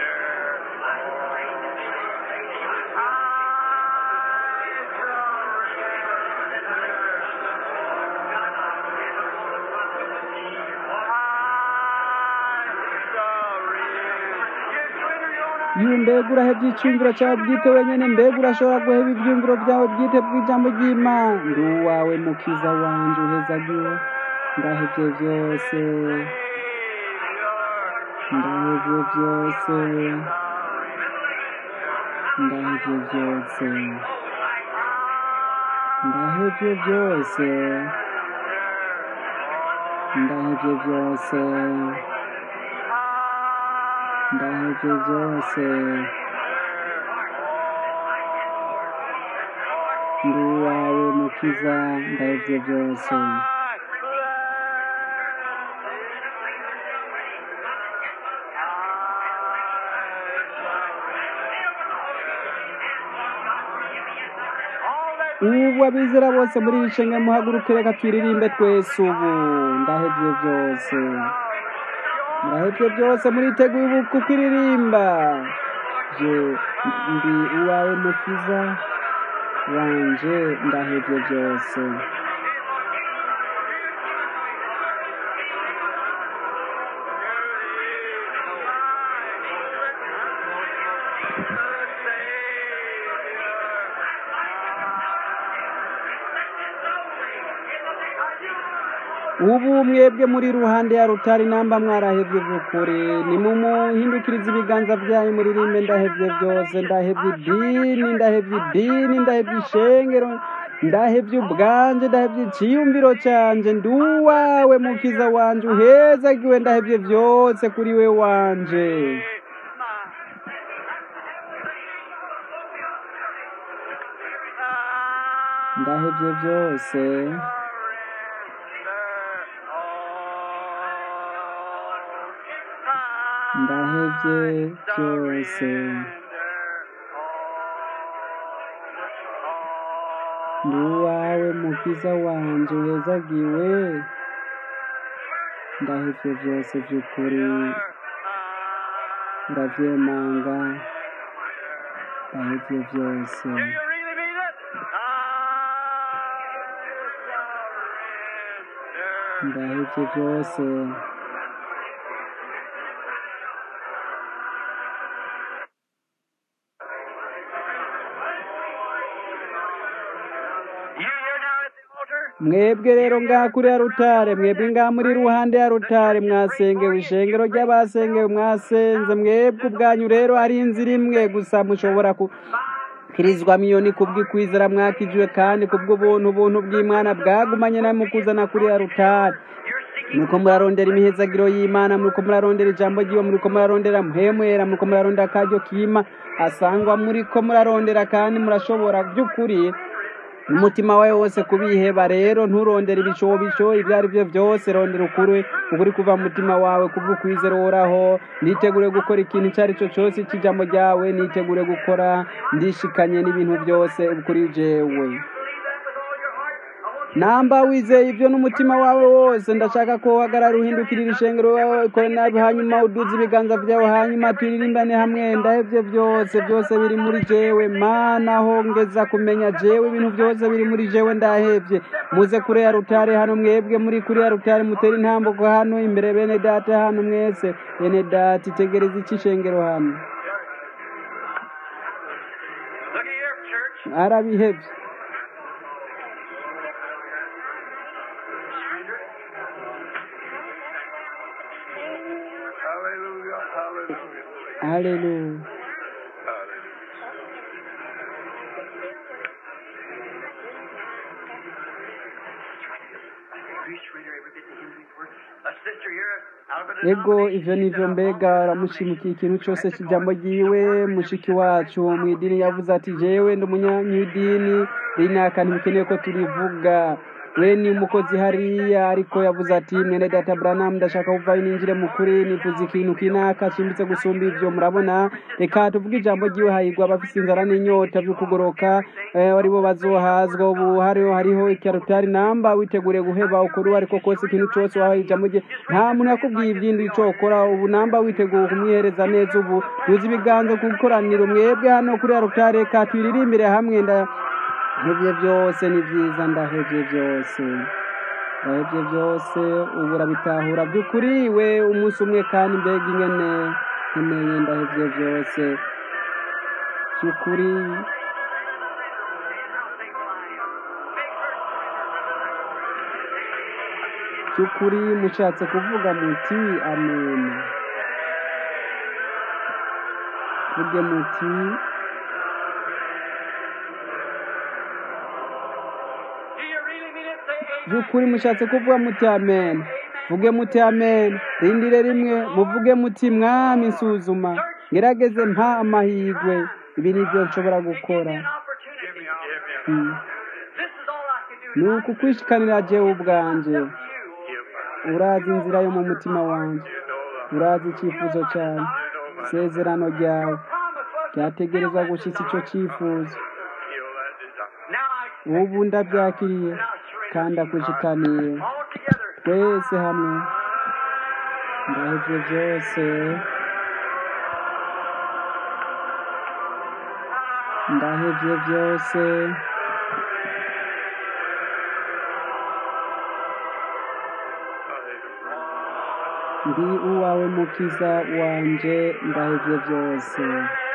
iyo mbega urahebye icyumviro cyawe bwite wenyine mbega urashobora guheba ibyumviro byawe bwite bw'ijambo ry'imana ndi uwawe mukiza wanje uhezagiwe ndahebye byose ndahebye byose ndahebye byose ndahebye byose ndahebye byose ndahevye byose ndi uwawe mukiza ndahevye byose ubu abizera bose muri iri shenge muhaguruke reka twiririmbe twese ubu ndahevye byose murahebye byose muriteguye ubu kukiririmba je ndi uwawe mukiza wanje ndahebye byose ubu mwebwe muri ruhande ya rutari namba mwarahevye vy'ukuri nimumuhindukiriza ibiganza vyanyu muririmbe ndahevye byose ndahevye idini ndahevye idini ndahevye ishengero ndahevye ubwanje ndahevye iciyumviro canje ndi uwawe mukiza wanje uhezagiwe ndahevye vyose kuri we wanje ndahevye byose ndahevye byose ndi uwawe mukiza wanje uhezagiwe ndahevye byose vy'ukuri ndavyemanga ndahevye byose Do you really mean it? I ndahevye byose You here now at the altar? mwebwe rero ngaha kuri ya rutare mwebwe ngaha muri ruhande ya rutare mwasengewe ishengero ry'abasengewe mwasenze mwebwe ubwanyu rero ari inzira imwe gusa mushobora kukirizwa miliyoni kubw'ikwizera mwakijwe kandi kubw'ubuntu ubuntu bw'imana bwagumanye namwe kuzana kuri ya rutare muriko murarondera imihezagiro y'imana muriko murarondera ijambo ry'iwe muriko murarondera muhemwera muriko murarondera akaryo kima asangwa muriko murarondera kandi murashobora by'ukuri umutima wawe wose kubiheba rero nturondere ibishobisho ibyo ari byo byose rondera ukuri ukuri kuva mu mutima wawe kubw'ukwizera uhoraho nitegure gukora ikintu icyo ari cyo cyose cy'ijambo ryawe nitegure gukora ndishikanye n'ibintu byose kuri jewe namba wizeye ibyo n'umutima wawe wose ndashaka ko uhagarara uhindukirira ishengero wawe ukore nabi hanyuma uduze ibiganza byawe hanyuma turirimbane hamwe ndahevye byose byose biri muri jewe mana hongeza kumenya jewe ibintu byose biri muri jewe ndahevye muze kure ya rutare hano mwebwe muri kure ya rutare mutera intambuko hano imbere bene data hano mwese bene data itegereza iki ishengero hano Look here, church. arabihevye Hallelujah, hallelujah. haleluya A sister here out of an ego ivyo nivyo mbega aramushimukiye ikintu cose c'ijambo ryiwe mushiki wacu mu idini yavuze ati jewe ndi umunyamidini rinaka ntibikeneye ko turivuga we ni umukozi hariya ariko yavuze ati mwene data branamu ndashaka kuvayo ninjire mu kuri nifuza ikintu kinaka cimbitse gusumba ivyo murabona reka tuvuge ijambo ryiwe hahigwa abafise inzara n'inyota vyo kugoroka eh, aribo bazohazwa ubu hariho hariho ikarutari namba witegure guheba ukuri ariko kose ikintu cose wahaye ijambo rye nta muntu yakubwiye ivyindi ico ukora ubu namba witeguye kumwihereza neza ubu tuzi ibiganza ku ikoraniro mwebwe hano kuri arutari reka tuyiririmbire hamwe nda ndahevye byose ni byiza ndahevye byose ndahevye byose ubu urabitahura by'ukuri we umunsi umwe kandi mbega ingene nkeneye ndahevye byose by'ukuri by'ukuri mushatse kuvuga muti amen vuge muti Do you really mean it? Say amen. by'ukuri mushatse kuvuga muti amen vuge muti amen rindire rimwe muvuge muti mwami nsuzuma ngerageze mpa amahirwe ibi ni byo nshobora gukora An opportunity. Mm. This is all I can do. ni ukukwishikanira jewe ubwanje You. urazi inzira yo mu mutima wanjye urazi icyifuzo cyawe isezerano ryawe Promise was ryategereza gushyitsa icyo cyifuzo Now I ubu ndabyakiriye kandi akwishikaniye all together. twese hamwe ndahevye byose ndahevye byose ndi uwawe mukiza wanje ndahevye byose